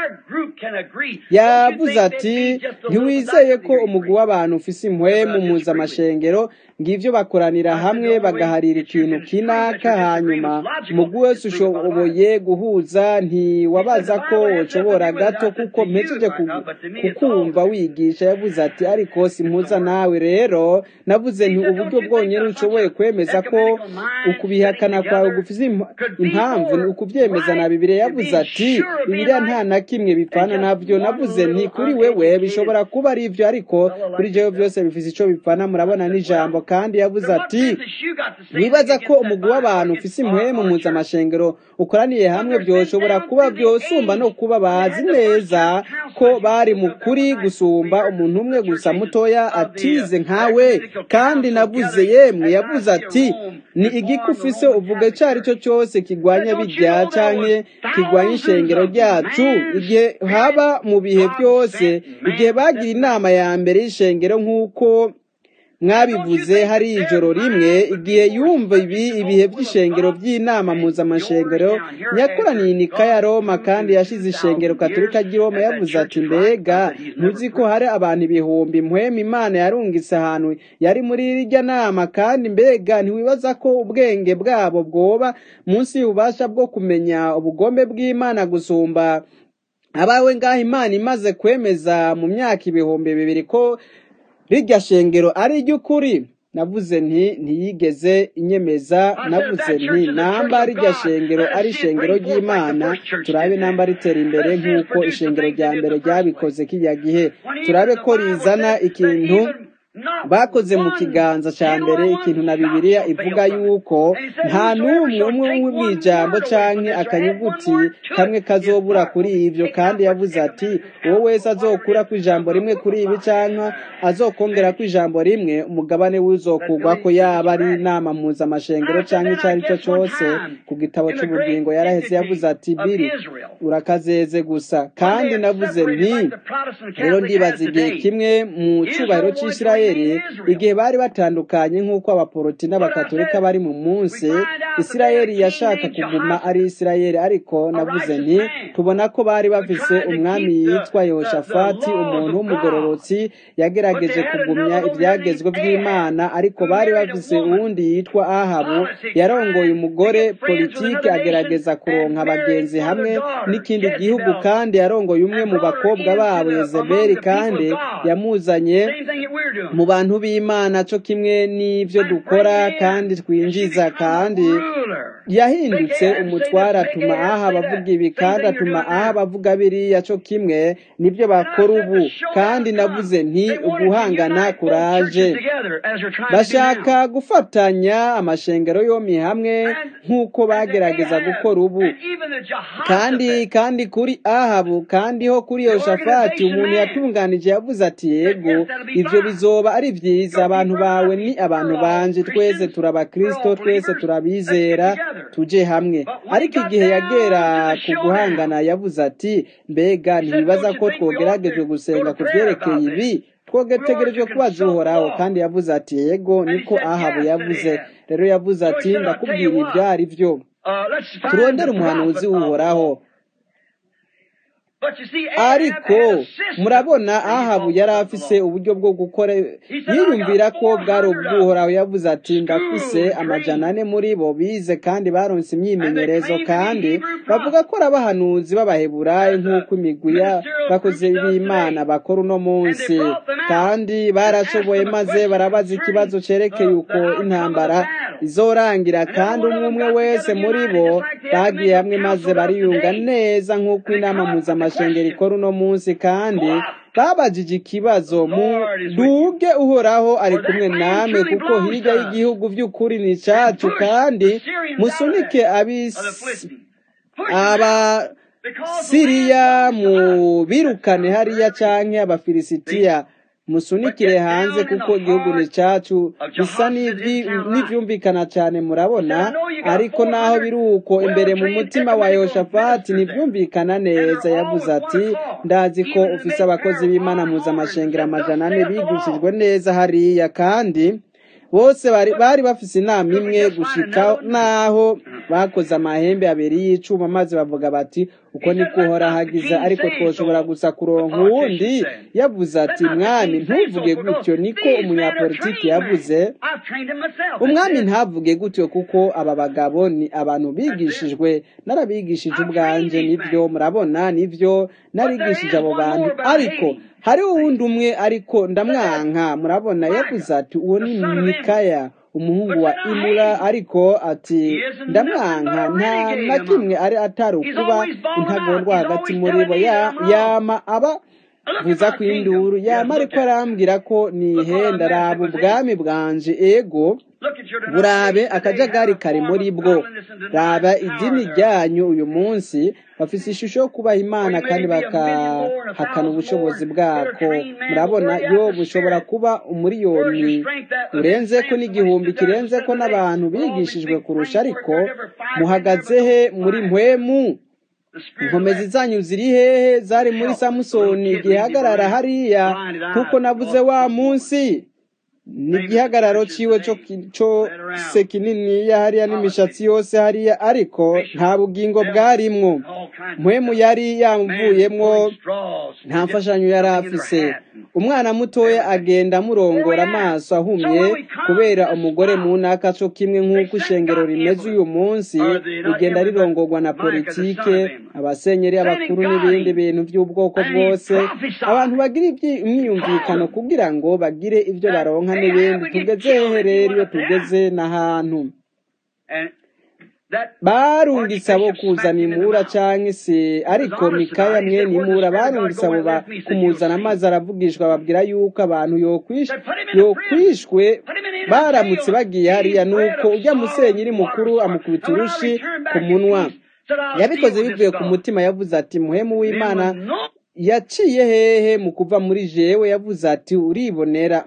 Speaker 1: yavuze ati ntiwizeye ko umugwi w'abantu ufise impwemu mpuzamashengero ngivyo bakoranira hamwe bagaharira ikintu kinaka hanyuma umugwi wese ushoboye guhuza ntiwabaza ko woshobora gato kuko mpejeje kukumva wigisha yavuze ati ariko simpuza nawe rero navuze nti uburyo bwonyene ushoboye kwemeza ko ukubihakana kwawe gufise impamvu ni ukuvyemeza na bibiriya yavuze ati bibiriya nta na kimwe bipfana navyo navuze nti kuri wewe bishobora kuba ari ivyo ariko kuri jewe vyose bifise ico bipfana murabona n'ijambo kandi yavuze ati wibaza ko umugwi w'abantu ufise impwemu mpuzamashengero ukoraniye hamwe vyoshobora kuba vyosumba no kuba bazi neza ko bari mu kuri gusumba umuntu umwe gusa mutoya atize nkawe kandi navuze yemwe yavuze ati ni igiki ufise uvuga ico ari cyo cyose kigwanya bijya canke kigwanya ishengero ryacu igihe haba mu bihe byose igihe bagira inama ya mbere y'ishengero nk'uko mwabivuze hari ijoro rimwe igihe yumva ibi ibihe by'ishengero by'inama mpuzamashengero yakoraniye inika ya roma kandi yashize ishengero katolika ry'i roma yavuze ati mbega ntuzi ko hari abantu ibihumbi mpwema imana yarungitse ahantu yari muri irya nama kandi mbega ntiwibaza ko ubwenge bwabo bwoba munsi y'ububasha bwo kumenya ubugombe bw'imana gusumba abawe ngaho imana imaze kwemeza mu myaka ibihumbi bibiri ko rirya shengero ari iry'ukuri navuze nti ntiyigeze inyemeza navuze nti namba rirya shengero ari ishengero ry'imana turabe namba ritera imbere nk'uko ishengero rya mbere ryabikoze kijya gihe turabe ko rizana ikintu bakoze mu kiganza cya mbere ikintu na bibiliya ivuga yuko nta n'umwe umwe mu ijambo canke akanyuguti kamwe kazobura kuri ibyo kandi yavuze ati uwo wese azokura ku ijambo rimwe kuri ibi canke azokongera ku ijambo rimwe umugabane w'uzokugwa ko yaba ari inama mpuzamashengero canke icyo ari cyo cyose ku gitabo cy'ubugingo yaraheze yavuze ati biri urakazeze gusa kandi navuze nti rero ndibaza igihe kimwe mu cyubahiro cy'isirayeli igihe bari batandukanye nk'uko abaporoti n'abakatolika bari mu munsi isirayeli yashaka kuguma ari isirayeli ariko navuze nti tubona ko bari bafise umwami yitwa yehoshafati umuntu w'umugororotsi yagerageje kugumya ibyagezwe by'imana ariko bari bafise uwundi yitwa ahabu yarongoye umugore politiki agerageza kuronka abagenzi hamwe n'ikindi gihugu kandi yarongoye umwe mu bakobwa babo yezebeli kandi yamuzanye mu bantu b'imana cyo kimwe n'ibyo dukora kandi twinjiza kandi yahindutse umutwara atuma aha abavuga ibi kandi atuma aha abavuga biriya cyo kimwe nibyo bakora ubu kandi navuze nti uguhangana kuraje bashaka gufatanya amashengero yombi hamwe nk'uko bagerageza gukora ubu kandi kandi kuri ahabu kandi ho kuri yoshafati umuntu yatunganije yavuze ati yego ibyo bizoba ari byiza abantu bawe ni abantu banje twese turabakristo twese turabizera tuje hamwe ariko igihe yagera ku guhangana yavuze ati mbega ntibibaza ko twogeragejwe gusenga ku byerekeye ibi twogetegerejwe kubaza uhoraho kandi yavuze ati yego niko ahabu yavuze rero yavuze ati ndakubwira ibyo ari byo turondere umuhanuzi w'uhoraho ariko murabona ahabu yari afise uburyo bwo gukora yiyumvira ko bwari ubwuhoraho yavuze ati ndafise amajana ane muri bo bize kandi baronse imyimenyerezo kandi bavuga ko ari abahanuzi b'abaheburayi nk'uko imigwi y'abakozi b'imana bakora uno munsi kandi barashoboye maze barabaza ikibazo cerekeye uko intambara izorangira kandi umwe umwe wese muri bo bagiye hamwe maze bariyunga neza nk'uko inama mpuzamahanga amashengero ikora uno munsi kandi babajije ikibazo muduge uhoraho ari kumwe namwe kuko hirya y'igihugu by'ukuri ni cyacu kandi musunike abasiriya mu birukane hariya canke abafilisitiya musunikire hanze kuko igihugu ni cyacu bisa n'ibyumvikana cyane murabona ariko naho biri uko imbere mu mutima wa yoshafati ntibyumvikana neza yavuze ati ndazi ko ufise abakozi b'imana mpuzamashengero amajana ane bigishijwe neza hariya kandi bose bari bari bafise inama imwe gushika naho bakoze amahembe abiri y'icuma maze bavuga bati uko niko uhora hagize ariko twoshobora gusa kuronka uwundi yavuze ati mwami ntuvuge gutyo niko umunyapolitiki yavuze umwami ntavuge gutyo kuko aba bagabo ni abantu bigishijwe narabigishije ubwanje nibyo murabona nibyo narigishije abo bantu ariko hariho uwundi umwe ariko ndamwanka murabona yavuze ati uwo ni mikaya umuhungu wa imura ariko ati ndamwanka nta na kimwe ari atari ukuba intagondwa hagati muri bo yama aba vuza ku induru yama ariko arambwira ko nihenda raba ubwami bwanje ego burabe akajagari kari muri bwo raba idini ryanyu uyu munsi bafise ishusho yo kubaha imana kandi bakahakana ubushobozi bwako murabona yo bushobora kuba umuriyoni urenze ko n'igihumbi kirenze ko n'abantu bigishijwe kurusha ariko muhagaze he muri mpwemu inkomezi zanyu ziri hehe zari muri samusoni igihagarara hariya kuko navuze wa munsi n'igihagararo ciwe cose kininiya hariya n'imishatsi yose hariya ariko nta bugingo bwarimwo mpwemu yari yamuvuyemwo nta mfashanyo yari afise umwana mutoya agenda amurongora amaso ahumye kubera umugore mu ntaka co kimwe nk'uko ishengero rimeze uyu munsi rigenda rirongorwa na politike abasenyeri abakuru n'ibindi bintu by'ubwoko bwose abantu bagira imyiyumvikano kugira ngo bagire ibyo baronka n'ibindi tugeze hehe rero iyo tugeze n'ahantu barungitse abo kuzana imura canke se ariko mikaya mwene imura barungitse abo kumuzana amazi aravugishwa babwira yuko abantu yokwishwe baramutse bagiye hariya nuko ujya musenyeri mukuru amukubita urushi ku munwa yabikoze bivuye ku mutima yavuze ati muhemu w'imana yaciye hehe mu kuva muri jewe yavuze ati uribonera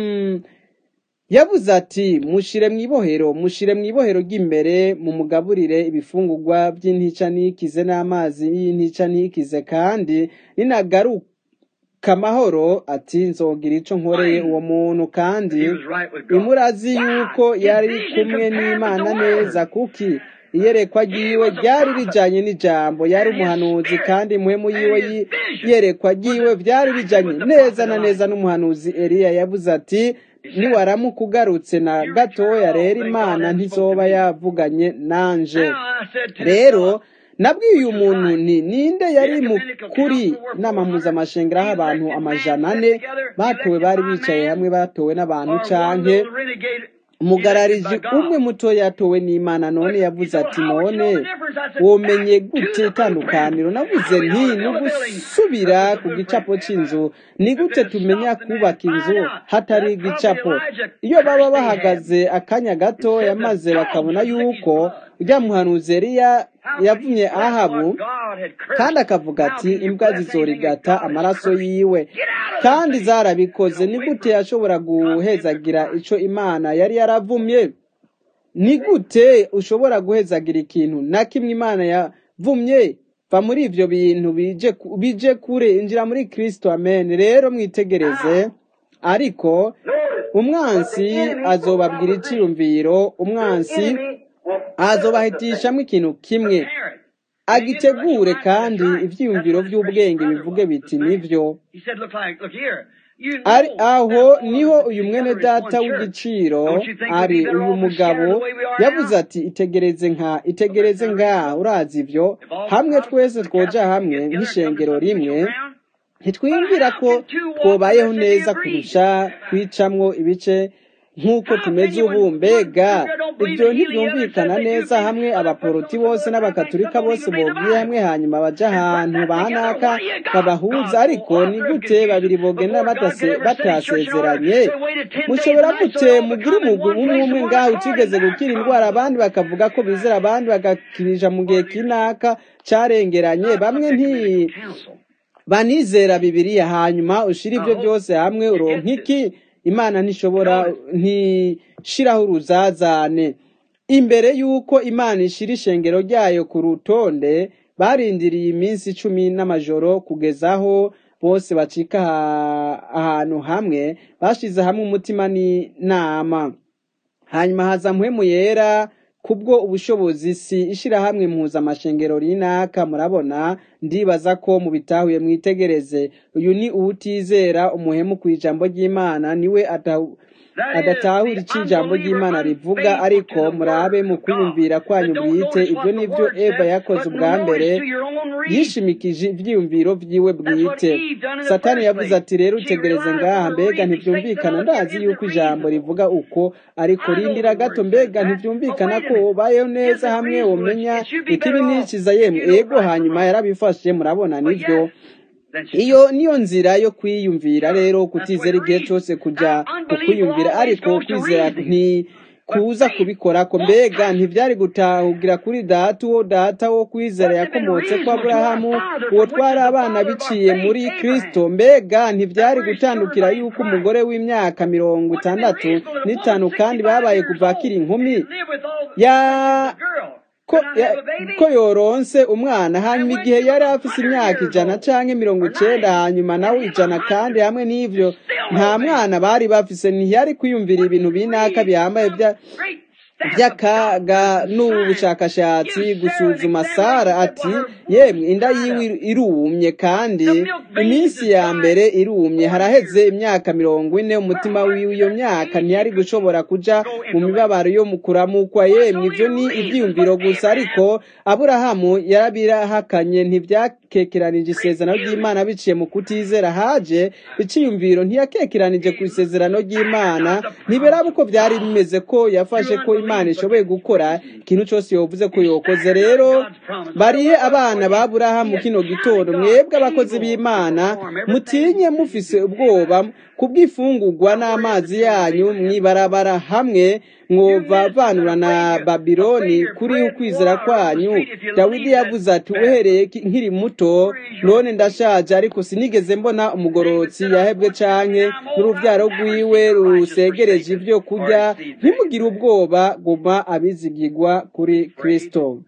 Speaker 1: yavuze ati mushire mu ibohero mushire mu ibohero ry'imbere mu mugaburire ibifungurwa by'intica ntikize n'amazi y'intica ntikize kandi ninagaruka amahoro ati nzogira ico nkoreye uwo muntu kandi imurazi yuko yari kumwe n'imana neza kuki iyerekwa ryiwe ryari rijanye n'ijambo yari umuhanuzi kandi muhemu yiwe iyerekwa ryiwe vyari bijanye neza na neza n'umuhanuzi eliya yavuze ati niwaramuka ugarutse na gatoya rero imana ntizoba yavuganye nanje rero nabwiye uyu muntu ni ninde yari mukuri inama mpuzamashengero aho abantu amajana ane batowe bari bicaye hamwe batowe n'abantu canke umugarariji umwe muto yatowe n'imana none yavuze ati none womenye gute itandukaniro navuze nti ni ugusubira ku gicapo cy'inzu ni gute tumenya kubaka inzu hatari igicapo iyo baba bahagaze akanya gatoya maze bakabona yuko ujya muhanuzi Eliya yavumye ahabu kandi akavuga ati imbwa zizorigata amaraso yiwe kandi zarabikoze ni gute yashobora guhezagira ico imana yari yaravumye ni gute ushobora guhezagira ikintu na kimwe imana yavumye va muri ivyo bintu bije kure injira muri kristo amen rero mwitegereze ariko umwansi azobabwira iciyumviro umwansi azobahitishamwo ikintu kimwe agitegure kandi ivyiyumviro vy'ubwenge bivuge biti nivyo ari aho niho uyu mwene data w'igiciro ari uyu mugabo yavuze ati itegereze nka itegereze ngaha urazi ivyo hamwe twese twoja hamwe nk'ishengero rimwe ntitwiyumvira ko twobayeho neza kurusha kwicamwo ibice nk'uko tumeze ubu mbega ibyo ntibyumvikana neza hamwe abaporoti bose n'abakaturika bose bogiye hamwe hanyuma baja ahantu bahanaka babahuza ariko ni gute babiri bogenda batasezeranye mushobora gute mugira umugwi umwe umwe ngaho utigeze gukira indwara abandi bakavuga ko bizera abandi bagakirisha mu gihe kinaka carengeranye bamwe nti banizera bibiriya hanyuma ushira ibyo byose hamwe uronka iki imana ntishobora ntishiraho uruzazane imbere y'uko imana ishira ishengero ryayo ku rutonde barindiriye iminsi icumi n'amajoro kugezaho bose bacika ahantu hamwe bashize hamwe umutima n'inama hanyuma haza mpwemu yera kubwo ubushobozi si ishirahamwe mpuzamashengero rinaka murabona ndibaza ko mubitahuye mwitegereze uyu ni uwutizera umuhemu ku ijambo ry'imana niwe ata- adatahura icyo ijambo ry'imana rivuga ariko murabe mu kwiyumvira kwanyu bwite ibyo nibyo eva yakoze ubwa mbere yishimikije ivyiyumviro vyiwe bwite satani yavuze ati rero utegereze ngaha mbega ntivyumvikana ndazi yuko ijambo rivuga uko ariko rindira gato mbega ntivyumvikana ko wobayeho neza hamwe womenya ikibi n'ikiza yemwe ego hanyuma yarabifashe murabona nivyo iyo niyo nzira yo kwiyumvira rero kutizera igihe cyose kujya ku kwiyumvira ariko kwizera nti kuza kubikora ko mbega ntibyari gutahugira kuri data uwo data wo kwizera yakomotse ko aburahamu uwo twari abana biciye muri kristo mbega ntibyari gutandukira yuko umugore w'imyaka mirongo itandatu n'itanu kandi babaye kuva akiri inkumi ya ko ya- ko yoronse umwana hanyuma igihe yari afise imyaka ijana canke mirongo icenda hanyuma nawe ijana kandi hamwe n'ivyo nta mwana bari bafise ntiyari kwiyumvira ibintu binaka bihambaye vya by'akaga n'ubushakashatsi gusuzuma sara ati yemwe inda yiwe irumye kandi iminsi ya mbere irumye haraheze imyaka mirongo ine umutima wiwe iyo myaka ntiyari gushobora kuja mu mibabaro yo mu kuramukwa yemwe ivyo ni ivyiyumviro gusa ariko aburahamu yarabirahakanye ntibyakekeranije isezerano ry'imana biciye mu kutizera haje iciyumviro ntiyakekeranije ku isezerano ry'imana ntibiraba uko byari bimeze ko yafashe ko imana ishoboye gukora ikintu cyose yovuze ko yokoze rero barihe abana ba burahamu kino gitondo mwebwe abakozi b'imana mutinye mufise ubwoba kubw'ifungurwa n'amazi yanyu mwibarabara hamwe mwovavanura na babiloni kuri ukwizera kwanyu dawidi yavuze ati uhereye ki- nkiri muto none ndashaje ariko sinigeze mbona umugorotsi yahebwe canke n'uruvyaro rwiwe rusegereje ivyo kurya ntimugire ubwoba guma abizigirwa kuri kristo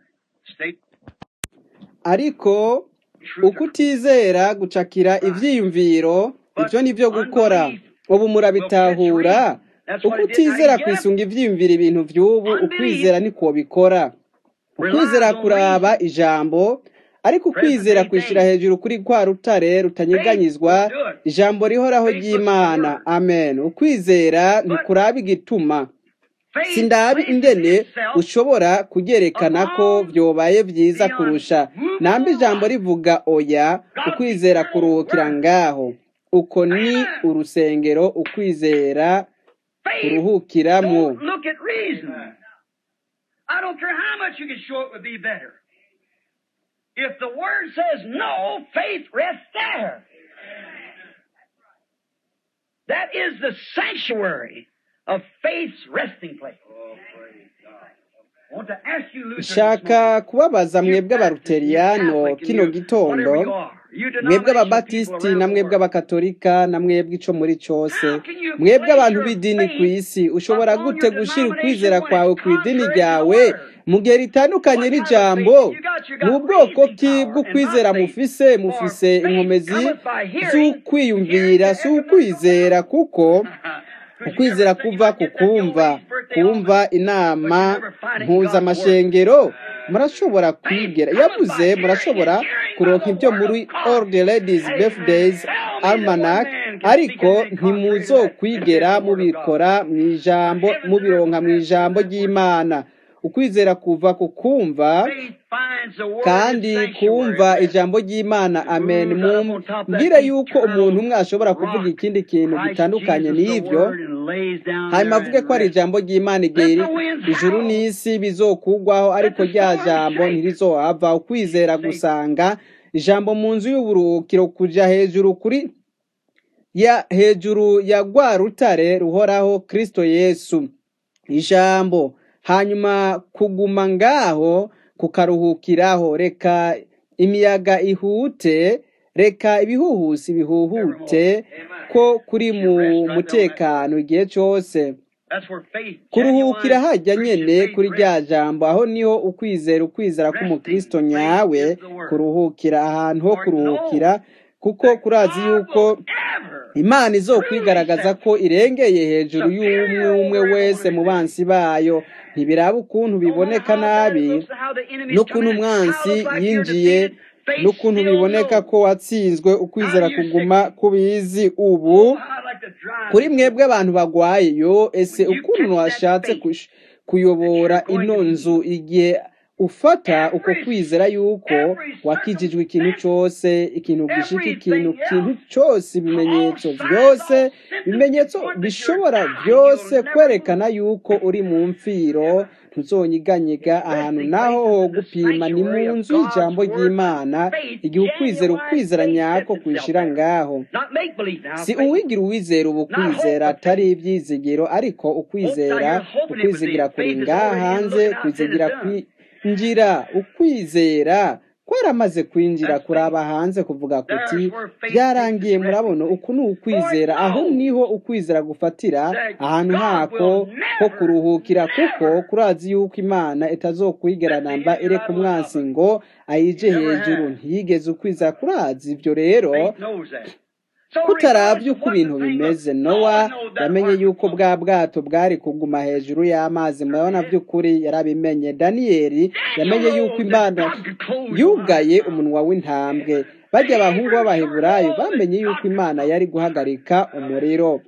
Speaker 1: ariko ukutizera gucakira ivyiyumviro ivyo ni vyo gukora ubu murabitahura ukutizera kwisunga ivyiyumviro ibintu vy'ubu ukwizera niko bikora ukwizera kuraba ijambo ariko ukwizera kwishira hejuru kuri kwa rutare rutanyeganyizwa ijambo rihoraho ry'imana amen ukwizera ntikuraba igituma sindabi ingene ushobora kugerekana ko vyobaye vyiza kurusha nambe ijambo rivuga oya ukwizera kuruhukira ngaho uko ni urusengero ukwizera kuruhukiramwo
Speaker 2: Don't look at reason. I don't care how much you can show it would be better. If the word says no, faith rests there. That is the sanctuary of faith's resting place. I want to ask you, Luther, this
Speaker 1: nshaka
Speaker 2: morning,
Speaker 1: kubabaza
Speaker 2: you
Speaker 1: mwebwe
Speaker 2: Baptists, you
Speaker 1: abaruteriyano
Speaker 2: Catholic,
Speaker 1: kino
Speaker 2: you
Speaker 1: gitondo
Speaker 2: whatever you are, you
Speaker 1: mwebwe
Speaker 2: denominational people
Speaker 1: ababatisiti
Speaker 2: around
Speaker 1: na
Speaker 2: the
Speaker 1: mwebwe
Speaker 2: world,
Speaker 1: abakatolika na mwebwe ico muri cose
Speaker 2: how can you
Speaker 1: mwebwe
Speaker 2: place
Speaker 1: abantu
Speaker 2: your
Speaker 1: b'idini ku
Speaker 2: faith
Speaker 1: isi ushobora
Speaker 2: upon
Speaker 1: gute
Speaker 2: your
Speaker 1: gushira ukwizera
Speaker 2: denomination when
Speaker 1: kwawe
Speaker 2: it's
Speaker 1: ku idini
Speaker 2: contrary to the
Speaker 1: ryawe
Speaker 2: word?
Speaker 1: mu gihe ritandukanye
Speaker 2: What kind of
Speaker 1: n'ijambo
Speaker 2: faith you got? You
Speaker 1: ni
Speaker 2: got
Speaker 1: ubwoko
Speaker 2: reasoning
Speaker 1: ki
Speaker 2: power and not
Speaker 1: bw'ukwizera
Speaker 2: faith.
Speaker 1: mufise
Speaker 2: For
Speaker 1: mufise
Speaker 2: faith
Speaker 1: inkomezi
Speaker 2: cometh by hearing, hearing
Speaker 1: z'ukwiyumvira
Speaker 2: the
Speaker 1: si
Speaker 2: evidence of the
Speaker 1: ukwizera
Speaker 2: word.
Speaker 1: kuko
Speaker 2: Because you
Speaker 1: ukwizera
Speaker 2: never think
Speaker 1: kuva
Speaker 2: about
Speaker 1: ku
Speaker 2: getting that young
Speaker 1: kumva
Speaker 2: lady's birthday off,
Speaker 1: kumva
Speaker 2: but you
Speaker 1: inama
Speaker 2: never find it in God's word.
Speaker 1: mpuzamashengero murashobora
Speaker 2: Faith
Speaker 1: kwigera
Speaker 2: cometh by
Speaker 1: yavuze
Speaker 2: hearing,
Speaker 1: murashobora
Speaker 2: and hearing by
Speaker 1: kuronka
Speaker 2: the
Speaker 1: ibyo
Speaker 2: word
Speaker 1: muri
Speaker 2: of God.
Speaker 1: all the ladies
Speaker 2: Hey,
Speaker 1: birthdays
Speaker 2: tell me that one
Speaker 1: almanac
Speaker 2: man can speak
Speaker 1: ariko
Speaker 2: anything contrary to that and
Speaker 1: ntimuzokwigera
Speaker 2: says the word of God.
Speaker 1: mubikora mu ijambo
Speaker 2: Heaven and earth
Speaker 1: mubironka mu
Speaker 2: pass
Speaker 1: ijambo
Speaker 2: away, that word
Speaker 1: ry'imana ukwizera kuva ku kumva
Speaker 2: Faith finds the word in
Speaker 1: kandi
Speaker 2: sanctuary
Speaker 1: kumva
Speaker 2: rest.
Speaker 1: ijambo ry'imana
Speaker 2: It
Speaker 1: amen
Speaker 2: moves out up on top of that
Speaker 1: mumbwire yuko umuntu
Speaker 2: eternal
Speaker 1: umwe ashobora kuvuga
Speaker 2: rock,
Speaker 1: ikindi kintu
Speaker 2: Christ
Speaker 1: gitandukanye
Speaker 2: Jesus the
Speaker 1: n'ivyo
Speaker 2: word, and lays down
Speaker 1: hanyuma
Speaker 2: there
Speaker 1: avuge
Speaker 2: and
Speaker 1: ko ari
Speaker 2: rests.
Speaker 1: ijambo ry'imana
Speaker 2: Let
Speaker 1: igihe
Speaker 2: the winds
Speaker 1: ijuru
Speaker 2: howl.
Speaker 1: n'isi bizokugwaho
Speaker 2: Let
Speaker 1: ariko
Speaker 2: the
Speaker 1: rya
Speaker 2: storm
Speaker 1: jambo
Speaker 2: shake.
Speaker 1: ntirizohava ukwizera
Speaker 2: Faith.
Speaker 1: gusanga ijambo mu nzu y'uburuhukiro kuja hejuru kuri ya hejuru ya rwa rutare ruhoraho kristo yesu ijambo hanyuma kuguma ngaho kukaruhukiraho reka imiyaga ihute reka ibihuhusi bihuhute ko kuri mu mutekano igihe cyose
Speaker 2: That's where faith,
Speaker 1: kuruhukira
Speaker 2: genuine
Speaker 1: hajya
Speaker 2: Christian
Speaker 1: nyene
Speaker 2: faith
Speaker 1: kuri
Speaker 2: rests.
Speaker 1: rya jambo aho niho ukwizera ukwizera
Speaker 2: Resting.
Speaker 1: k'umukristo
Speaker 2: Faith
Speaker 1: nyawe
Speaker 2: is the word.
Speaker 1: kuruhukira ahantu ho
Speaker 2: For it knows
Speaker 1: kuruhukira kuko
Speaker 2: that
Speaker 1: kurazi
Speaker 2: God
Speaker 1: yuko
Speaker 2: will ever
Speaker 1: imana izokwigaragaza ko irengeye hejuru y'umwe umwe wese mu bansi bayo ntibiraba ukuntu biboneka nabi n'ukuntu umwansi yinjiye n'ukuntu biboneka ko watsinzwe ukwizera kuguma kubizi ubu kuri mwebwe abantu bagwaye yo ese ukuntu washatse kuyobora ino nzu igihe ufata uko kwizera yuko wakijijwe ikintu cyose ikintu gishika ikintu ikintu cyose ibimenyetso byose ibimenyetso bishobora byose kwerekana yuko uri mu mfiro ntuzonyiganyega ahantu naho ho gupima ni mu nzu y'ijambo ry'imana igihe ukwizera ukwizera nyako kwishira ngaho si uwigira uwizera ubu kwizera atari ibyizigiro ariko ukwizera ukwizigira kuri ngaha hanze kwizigira kwinjira ukwizera kwaramaze kwinjira kuraba hanze kuvuga kuti byarangiye murabona uku ni ukwizera aho niho ukwizera gufatira ahantu hako ho kuruhukira kuko kurazi yuko imana itazokwigeranamba ireka umwansi ngo ayije hejuru ntiyigeze ukwizera kurazi ibyo rero kutarabye uko ibintu bimeze nowa yamenye yuko bwa bwato bwari kuguma hejuru y'amazi murabona by'ukuri yarabimenye daniyeli yamenye yuko imana yugaye umunwa w'intambwe bajya abahungu b'abaheburayo bamenye yuko imana yari guhagarika umuriro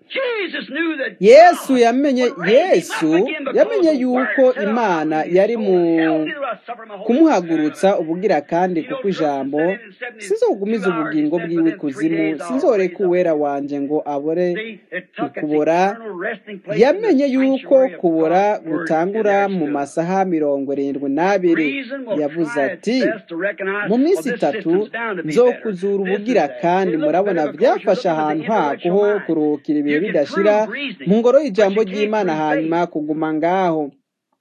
Speaker 1: yesu yamenye yesu yamenye yuko imana yari mu kumuhagurutsa ubugira kandi kuko ijambo sinzogumiza ubugingo bwiwe kuzimu sinzoreka uwera wanje ngo abore ukubora yamenye yuko kubora gutangura mu masaha mirongo irindwi n'abiri yavuze ati mu minsi itatu nzo kuzura ubugira kandi murabona byafashe ahantu hako ho kuruhukira ibihe bidashira mu ngoro y'ijambo ry'imana hanyuma kuguma ngaho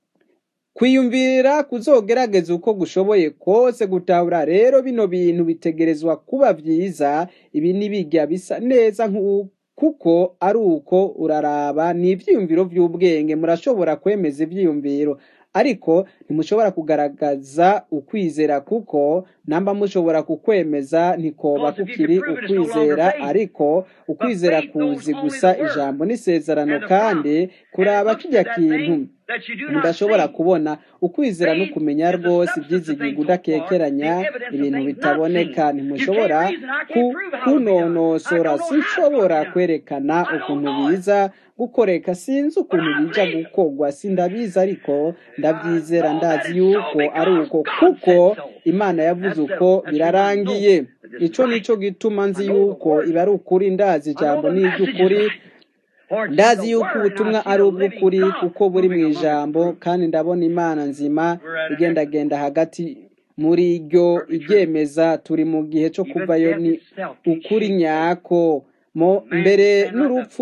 Speaker 1: kwiyumvira kuzogerageza uko gushoboye kose gutahura rero bino bintu bitegerezwa kuba byiza ibi ntibijya bisa neza kuko ari uko uraraba ni ibyiyumviro by'ubwenge murashobora kwemeza ibyiyumviro ariko ntimushobora kugaragaza ukwizera kuko namba mushobora kukwemeza ntikoba kukiri ukwizera ariko ukwizera kuzi gusa ijambo n'isezerano kandi kuraba kijya kintu mudashobora kubona ukwizera no kumenya rwose ibyizigirwa udakekeranya ibintu bitaboneka ntimushobora kunonosora sinshobora kwerekana ukuntu biza gukoreka sinzi ukuntu bija gukogwa sindabizi ariko ndabyizera ndazi yuko ari uko kuko imana yavuze uko birarangiye ico nico gituma nzi yuko iba ari ukuri ndazi ijambo ni iry'ukuri ndazi yuko ubutumwa ari ubw'ukuri kuko buri mu ijambo kandi ndabona imana nzima igendagenda hagati muri ryo iryemeza turi mu gihe cyo kuvayo ni ukuri nyako mo mbere n'urupfu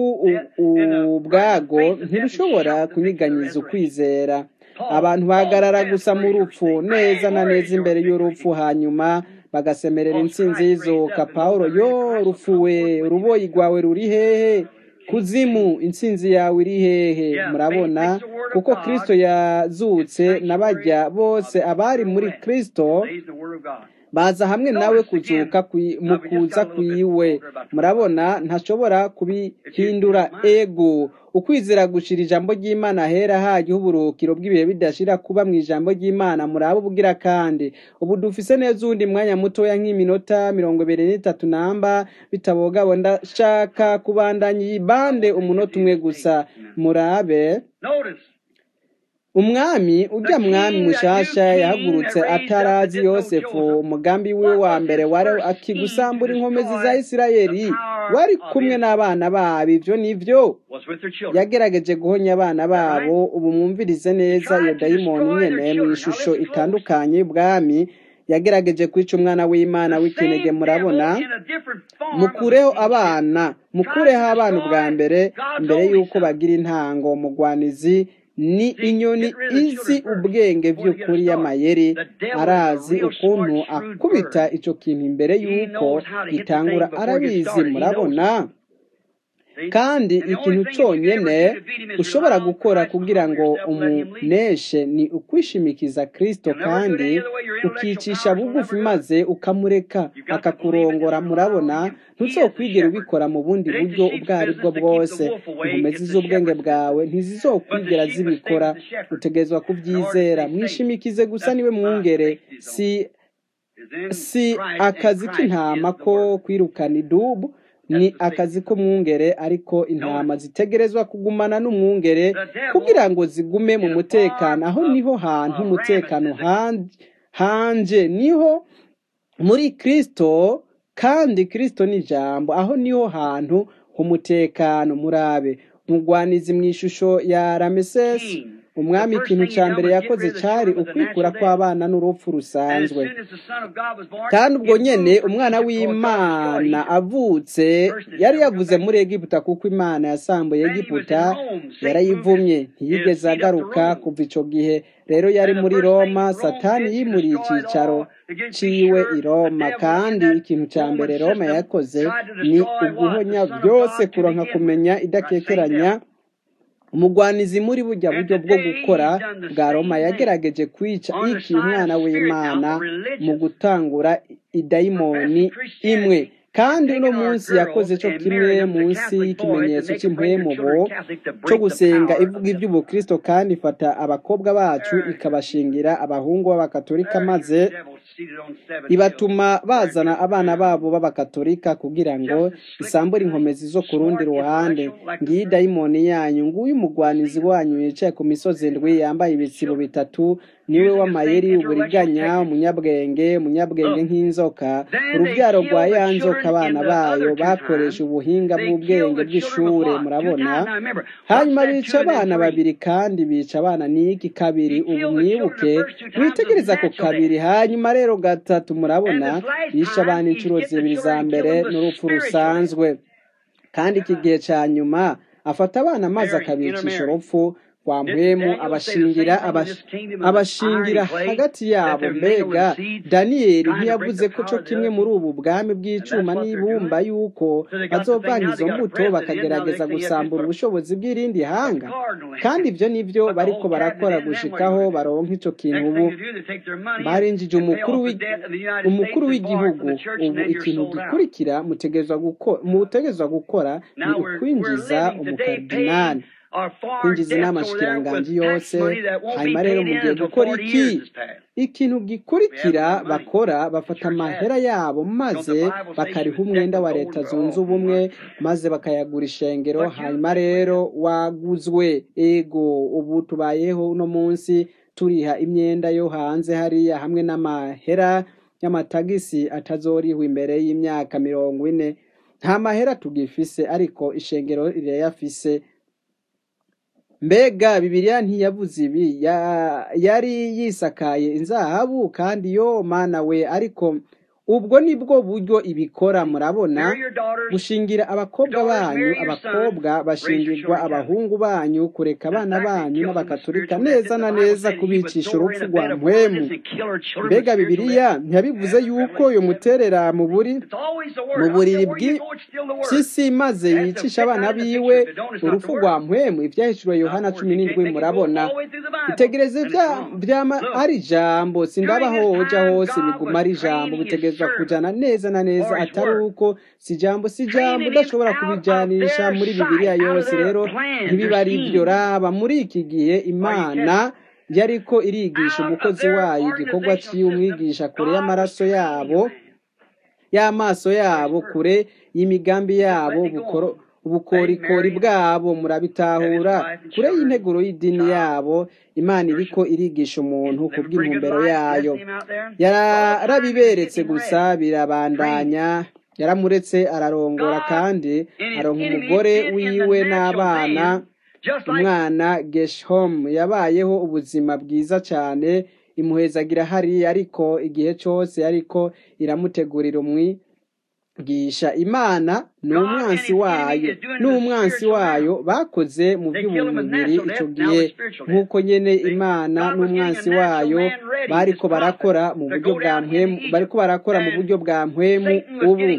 Speaker 1: ubwago ntirushobora kunyiganyiza ukwizera abantu bahagarara gusa mu rupfu neza na neza imbere y'urupfu hanyuma bagasemerera intsinzi y'izuka paul yo rupfuwe uruboyi rwawe ruri hehe kuzimu intsinzi yawe iri hehe murabona kuko kirisito yazutse n'abajya bose abari muri kirisito baza hamwe nawe kuzuka mu kuza kwiwe murabona ntashobora kubihindura ego ukwizera gushira ijambo ry'imana hera hajyaho uburukiro bw'ibihe bidashira kuba mu ijambo ry'imana muraba ubugira kandi ubu dufise neza uwundi mwanya mutoya nk'iminota mirongo ibiri n'itatu namba bitabogabo ndashaka kubandanya iyi bande umunota umwe gusa murabe umwami ujya mwami mushasha yahagurutse atarazi yosefu umugambi wiwe wa mbere wari akigusambura inkomezi za isirayeli wari kumwe n'abana babo ibyo nibyo yagerageje guhonya abana babo ubu mwumvirize neza iyo dayimoni nyene mu ishusho itandukanye y'ubwami yagerageje kwica umwana w'imana w'ikinege murabona mukureho abana mukureho abana ubwa mbere mbere y'uko bagira intango mugwanizi ni inyoni izi ubwenge by'ukuri y'amayeri arazi ukuntu akubita icyo kintu imbere y'uko gitangura arabizi murabona kandi ikintu cyonyine ushobora gukora kugira ngo umuneshe ni ukwishimikiza kirisito kandi ukicisha bugufi maze ukamureka akakurongora murabona ntuzokwigera ubikora mu bundi buryo ubwo ari bwo bwose inkomezi z'ubwenge bwawe ntizizokwigera zibikora utegerezwa kubyizera mwishimikize gusa niwe mwungere si si akazi k'intama ko kwirukana idubu ni akazi k'umwungere ariko intama zitegerezwa kugumana n'umwungere kugira ngo zigume mu mutekano aho niho hantu umutekano hanje niho muri kirisito kandi kirisito ni ijambo aho niho hantu h'umutekano murabe mugwanizi mu ishusho ya ramesesi umwami ikintu cya mbere yakoze cyari ukwikura kw'abana n'urupfu rusanzwe kandi ubwo nyine umwana w'imana avutse yari yavuze muri egiputa kuko imana yasambuye egiputa yarayivumye ntiyigeze agaruka kuva icyo gihe rero yari muri roma satani yimuriye icyicaro ciwe i roma kandi ikintu cya mbere roma yakoze ni uguhonya byose kuronka kumenya idakekeranya umugwanizi muri bujya buryo bwo gukora bwa roma yagerageje kwica iki umwana w'imana mu gutangura idayimoni imwe kandi uno munsi yakoze cyo kimwe munsi y'ikimenyetso cy'impwemubo cyo gusenga ivuga iby'ubukristo kandi ifata abakobwa bacu ikabashingira abahungu b'abakatolika maze ibatuma bazana abana babo b'abakatolika kugira ngo isambure inkomezi zo ku rundi ruhande ngiyi dayimoni yanyu nguyu umugwanizi wanyu yicaye ku misozi ndwi yambaye ibitsibo bitatu niwe w'amayeri uburiganya umunyabwenge umunyabwenge nk'inzoka urubyaro rwa ya nzoka abana bayo bakoresha ubuhinga bw'ubwenge bw'ishure murabona hanyuma bica abana babiri kandi bica abana n'iki kabiri ubu mwibuke mwitegereza ku kabiri hanyuma rero gatatu murabona bisha abana inshuro zibiri za mbere n'urupfu rusanzwe kandi iki gihe cya nyuma afata abana maze akabicisha urupfu kwa mpwemu abashingira abashingira hagati yabo mbega daniyeli ntiyavuze ko cyo kimwe muri ubu bwami bw'icuma n'ibumba yuko bazovanga izo mbuto bakagerageza gusambura ubushobozi bw'irindi hanga kandi ibyo nibyo bariko barakora gushikaho baronka icyo kintu ubu barinjije umukuru w'igihugu ubu ikintu gikurikira mutegerezwa gukora ni ukwinjiza umukardinali kwinjiza inama shikiranganji yose hanyuma rero mugiye gukora iki ikintu gikurikira bakora bafata amahera yabo maze bakariha umwenda wa leta zunze ubumwe maze bakayagura ishengero hanyuma rero waguzwe ego ubu tubayeho uno munsi turiha imyenda yo hanze hariya hamwe n'amahera y'amatagisi atazorihwa imbere y'imyaka mirongo ine nta mahera tugifise ariko ishengero rirayafise mbega bibiliya ntiyavuze ibi yari yisakaye inzahabu kandi yo mana we ariko ubwo ni bwo buryo ibikora murabona gushingira abakobwa banyu abakobwa bashingirwa abahungu banyu kureka abana banyu n'abakaturika neza na neza kubicisha urupfu rwa mpwemu mbega bibiliya ntiyabivuze yuko uyu muterera mu buri mu buriri bw'isi maze yicisha abana biwe urupfu rwa mpwemu ibyahishuriwe yohana cumi n'indwi murabona itegereze byama ari ijambo sindabaho hoja hose biguma ari ijambo bitegereza kujyana neza na neza atari uko si ijambo si ijambo udashobora kubijanisha muri bibiliya yose rero ntibiba ari ibyo raba muri iki gihe imana yariko irigisha umukozi wayo igikorwa cy'umwigisha kure y'amaraso yabo y'amaso yabo kure y'imigambi yabo ubukorikori bwabo murabitahura kure y'integuro y'idini yabo imana iriko irigisha umuntu ku bw'intumbero yayo yarabiberetse gusa birabandanya yaramuretse ararongora kandi aronka umugore wiwe n'abana umwana geshom yabayeho ubuzima bwiza cyane imuhezagira hariya ariko igihe cyose ariko iramutegurira umwi gisha imana n'umwansi wayo n'umwansi wayo bakoze mu by'umubiri icyo gihe nk'uko nyene imana n'umwansi wayo bariko barakora mu buryo bwa mpwemu bariko barakora mu buryo bwa mpwemu ubu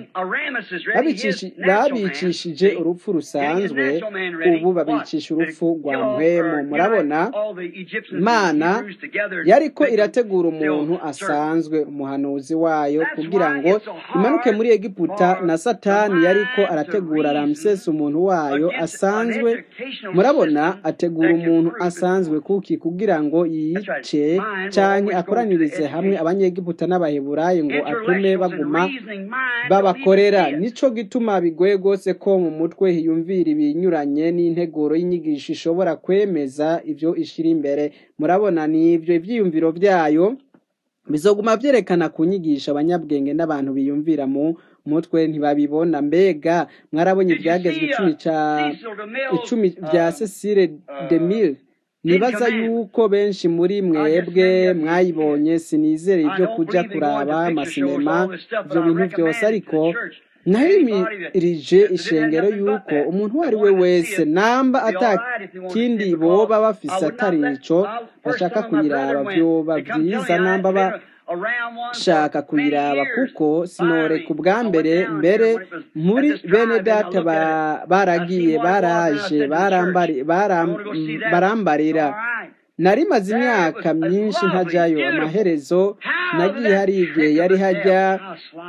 Speaker 1: babicishije urupfu rusanzwe ubu babicisha urupfu rwa mpwemu murabona imana yariko irategura umuntu asanzwe umuhanuzi wayo kugira ngo imanuke muri egiputa na satani yariko arategura ramsesi umuntu wayo asanzwe murabona ategura umuntu asanzwe kuki kugira ngo yice canke akoranirize hamwe abanyegiputa n'abaheburayo ngo atume baguma babakorera nico gituma bigoye rwose ko mu mutwe hiyumvira ibinyuranye n'integuro y'inyigisho ishobora kwemeza ivyo ishira imbere murabona ni ivyo ivyiyumviro vyayo bizoguma vyerekana kunyigisha abanyabwenge n'abantu biyumvira mu mutwe ntibabibona mbega mwarabonye ibyagezwe icumi ca icumi vya Cecile Demille nibaza yuko benshi muri mwebwe mwayibonye sinizere ibyo kuja kuraba amasinema ivyo bintu vyose ariko nahimirije ishengero yuko umuntu uwo ari we wese namba atakindi boba bafise atari ico bashaka kuyiraba vyoba vyiza namba ba shaka kuyiraba kuko sinoreka ubwa mbere mbere muri bene data baragiye baraje barambarira nari maze imyaka myinshi ntajyayo amaherezo nagiye hari igihe yari hajya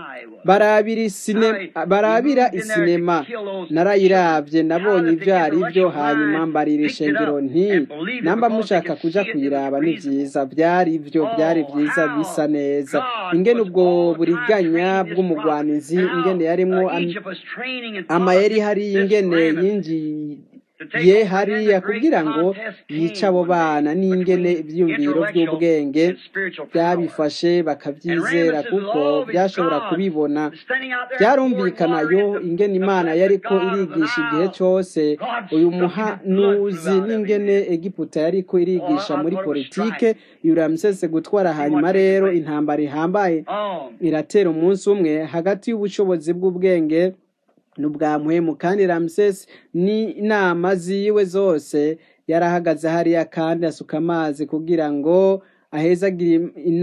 Speaker 1: barabira isinema narayirabye nabonye ibyo ari byo hanyuma mbarira ishengero nti namba mushaka kuja kuyiraba ni byiza byari byo byari byiza bisa neza ingene ubwo buriganya bw'umugwanizi ingene yarimwo amayeri hari ingene yinjiye ye hariya kugira ngo yice abo bana n'ingene ibyiyumviro by'ubwenge byabifashe bakabyizera kuko byashobora kubibona byarumvikana yo ingene imana yariko irigisha igihe cyose uyu muhanuzi n'ingene egiputa yariko irigisha muri politike yuramsese gutwara hanyuma rero intambara ihambaye iratera umunsi umwe hagati y'ubushobozi bw'ubwenge n'ubwa muhemu kandi ramsesi n'inama ziwe zose yarahagaze hariya kandi asuka amazi kugira ngo ahezagire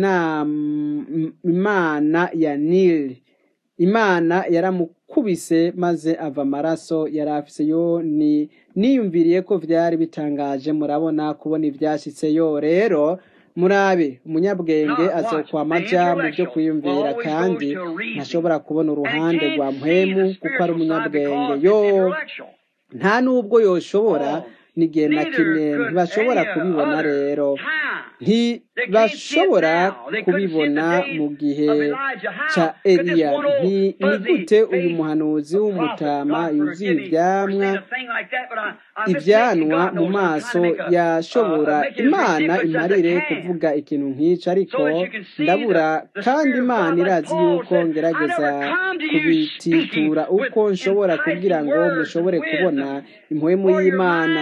Speaker 1: imana ya nili imana yaramukubise maze ava amaraso yari afise yo ni niyumviriye ko vyari bitangaje murabona kubona ivyashitse yo rero murabe umunyabwenge azokwama aja mu byo kwiyumvira kandi ntashobora kubona uruhande rwa mpwemu kuko ari umunyabwenge yo nta n'ubwo yoshobora n'igihe na kimwe ntibashobora kubibona rero ntibashobora kubibona mu gihe ca eliya ni gute uyu muhanuzi w'umutama yuzuye ivyamwa ibyanwa mu maso yashobora imana imarire kuvuga ikintu nk'ico ariko ndabura kandi imana irazi yuko ngerageza kubititura uko nshobora kugira ngo mushobore kubona impwemu y'imana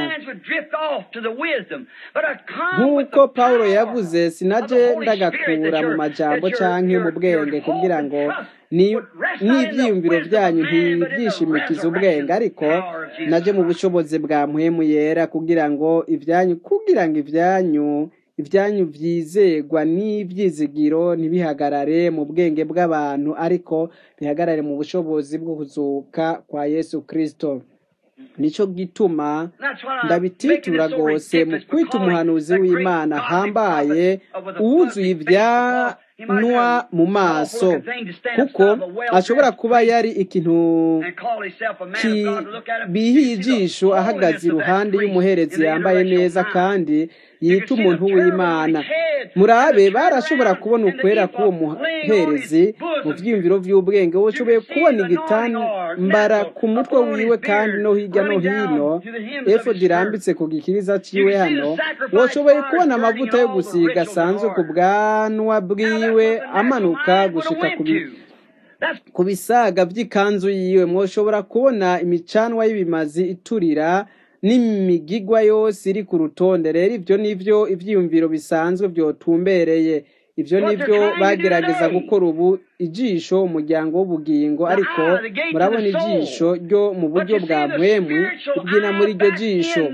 Speaker 1: nk'uko pawulo yavuze sinaje ndagakura mu majambo canke mu bwenge kugira ngo n'ibyiyumviro byanyu ntibyishimikize ubwenge ariko naje mu bushobozi bwa mpwemu yera kugira ngo ibyanyu kugira ngo ibyanyu ibyanyu byizegwa n'ibyizigiro ntibihagarare mu bwenge bw'abantu ariko bihagarare mu bushobozi bwo kuzuka kwa yesu kirisito nicyo gituma ndabititura rwose mu kwita umuhanuzi w'imana hambaye uwuzuye ibyanwa mu maso kuko ashobora kuba yari ikintu kibihiye ijisho ahagaze iruhande y'umuherezi yambaye neza kandi yita umuntu w'imana murabe barashobora kubona ukwera k'uwo muherezi mu byiyumviro by'ubwenge wowe ushoboye kubona igitambara ku mutwe wiwe kandi no hirya no hino efodi irambitse ku gikiriza ciwe hano washoboye kubona amavuta yo gusiga asanzwe ku bwanwa bwiwe amanuka gushika ku bisaga by'ikanzu yiwe mwoshobora kubona imicanwa y'ibimazi iturira n'imigigwa yose iri ku rutonde rero ibyo nivyo ivyiyumviro bisanzwe byotumbereye ibyo nibyo bagerageza gukora ubu ijisho umuryango w'ubugingo ariko murabona ijisho ryo mu buryo bwa mpwemu ribyina muri iryo jisho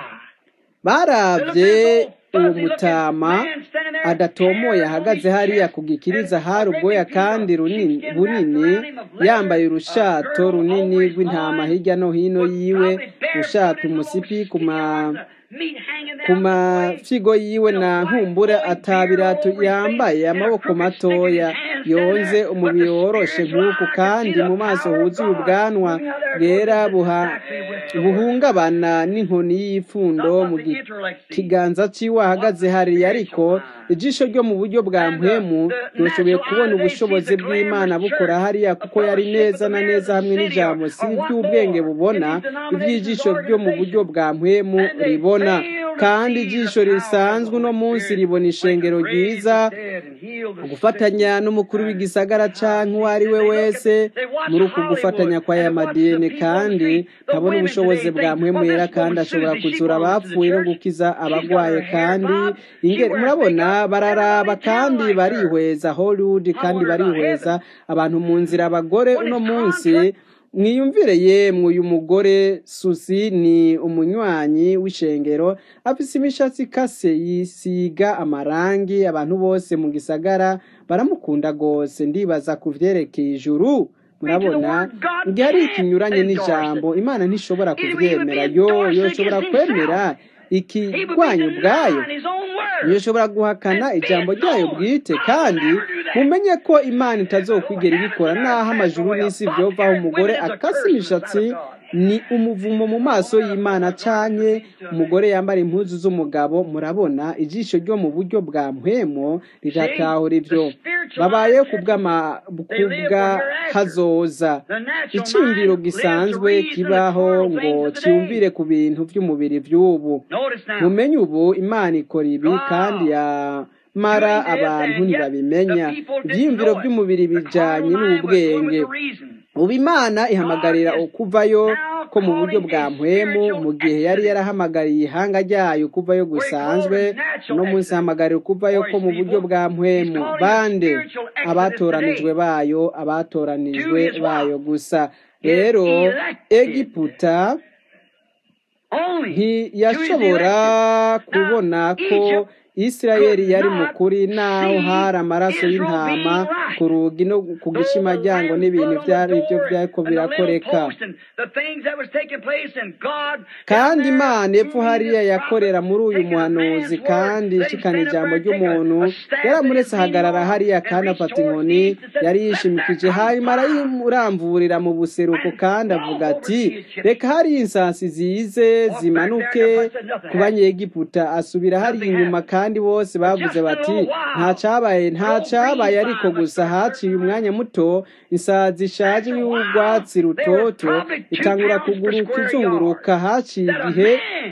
Speaker 1: barabye uwo mutama adatomoye ahagaze hariya ku gikiriza hari ubwoya kandi bunini yambaye urushato runini rw'intama hirya no hino yiwe rushato umusipi ku mafigo yiwe na nkumbura atabirato yambaye amaboko matoya yonze umubiri woroshe nk'uku kandi mu maso huzuye ubwanwa bwera buhungabana n'inkoni y'ipfundo mu kiganza cy'iwe ahagaze hariya ariko ijisho ryo mu buryo bwa mpwemu ryashoboye kubona ubushobozi bw'imana bukora hariya kuko yari neza na neza hamwe n'ijambo si iby'ubwenge bubona iby'ijisho ryo mu buryo bwa mpwemu ribona kandi ijisho risanzwe uno munsi ribona ishengero ryiza gufatanya n'umukuru w'igisagara cyangwa uwo ari we wese muri uku gufatanya kwa aya madini kandi nkabona ubushobozi bwa mpwemuyera kandi ashobora kuzura abapfuye no gukiza abagwaye kandi murabona bararaba kandi barihweza hollywood kandi barihweza abantu mu nzira abagore uno munsi mwiyumvire yemwe uyu mugore susi ni umunywanyi w'ishengero afise imishatsi ikase yisiga amarangi abantu bose mu gisagara baramukunda rwose ndibaza ku vyerekeye ijuru murabona igihe ari ikinyuranye n'ijambo imana ntishobora kuvyemera yo yoshobora kwemera ikigwanya ubwayo yoshobora guhakana ijambo ryayo bwite kandi mumenye ko imana itazokwigera ibikora naho amajuru n'isi byovaho umugore akasa imishatsi ni umuvumo mu maso y'imana cyane umugore yambara impuzu z'umugabo murabona ijisho ryo mu buryo bwa mpwemo riratahura ibyo babaye kubw'ahazoza icyumviro gisanzwe kibaho ngo cyumvire ku bintu by'umubiri by'ubu mumenye ubu imana ikora ibi kandi ya mara abantu ntibabimenya ibyiyumviro by'umubiri bijyanye n'ubwenge ubu imana ihamagarira ukuvayo ko mu buryo bwa mpwemu mu gihe yari yarahamagariye ihanga ryayo kuvayo gusanzwe uno munsi ihamagarira ukuvayo ko mu buryo bwa mpwemu bande abatoranijwe bayo abatoranijwe bayo gusa rero egiputa ntiyashobora kubona ko isirayeli yari mukuri naho hari amaraso y'intama ku rugi no ku gishimajyango n'ibintu byari byo byariko birakoreka kandi imana epfo hariya yakorera muri uyu muhanuzi kandi ishikana ijambo ry'umuntu yaramuretse ahagarara hariya kandi afata inkoni yari yishimikije hanyuma arayimuramvurira mu buseruko kandi avuga ati reka hariya insasi zize zimanuke ku banyegiputa asubira hariya inyuma kandi bose bavuze bati nta cyabaye nta cyabaye ariko gusa haciye umwanya muto isazi ishaje y'urwatsi rutoto itangura kuguruka izunguruka haciye igihe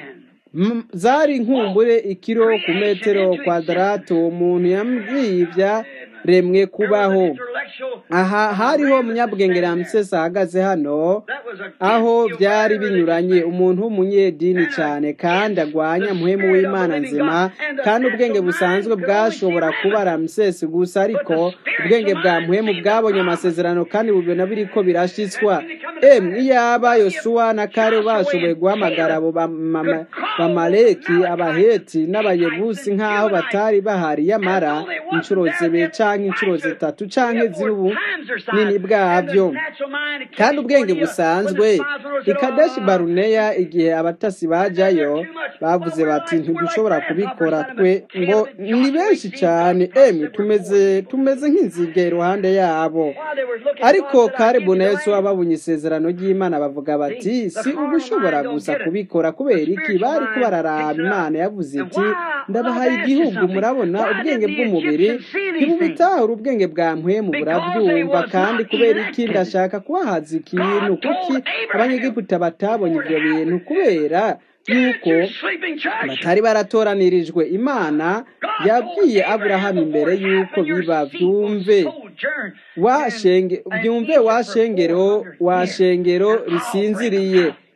Speaker 1: zari nkumbure ikiro ku metero kwadarato uwo muntu yambwiye remwe kubaho aha hariho umunyabwenge ramsesi ahagaze hano aho byari binyuranye umuntu w'umunyedini cyane kandi agwanya muhemu w'imana nzima kandi ubwenge busanzwe bwashobora kuba ramsesi gusa ariko ubwenge bwa muhemu bwabonye amasezerano kandi bubona biri ko birashyitswa emwe iyaba yosuwa na kare bashoboye guhamagara abo bamaleki abaheti n'abayebusi nk'aho batari bahari yamara inshuro zibiri cyangwa inshuro zitatu cyangwa z'ubu nini bwabyo kandi ubwenge busanzwe ikadeshi baruneya igihe abatasi bajyayo bavuze bati ntidushobora kubikora twe ngo ni benshi cyane emwe tumeze tumeze nk'inzige iruhande yabo ariko karibu na yesu babonye isezerano ry'imana bavuga bati si uba ushobora gusa kubikora kubera iki bari kubararaba imana yavuze iti ndabahaye igihugu murabona ubwenge bw'umubiri ntibubitahura ubwenge bwa mpwemu burabyumva kandi kubera iki ndashaka kubahaza ikintu kuki abanyegiputa batabonye ibyo bintu kubera yuko batari baratoranirijwe imana yabwiye aburahamu imbere yuko biba byumve byumve washengero washengero risinziriye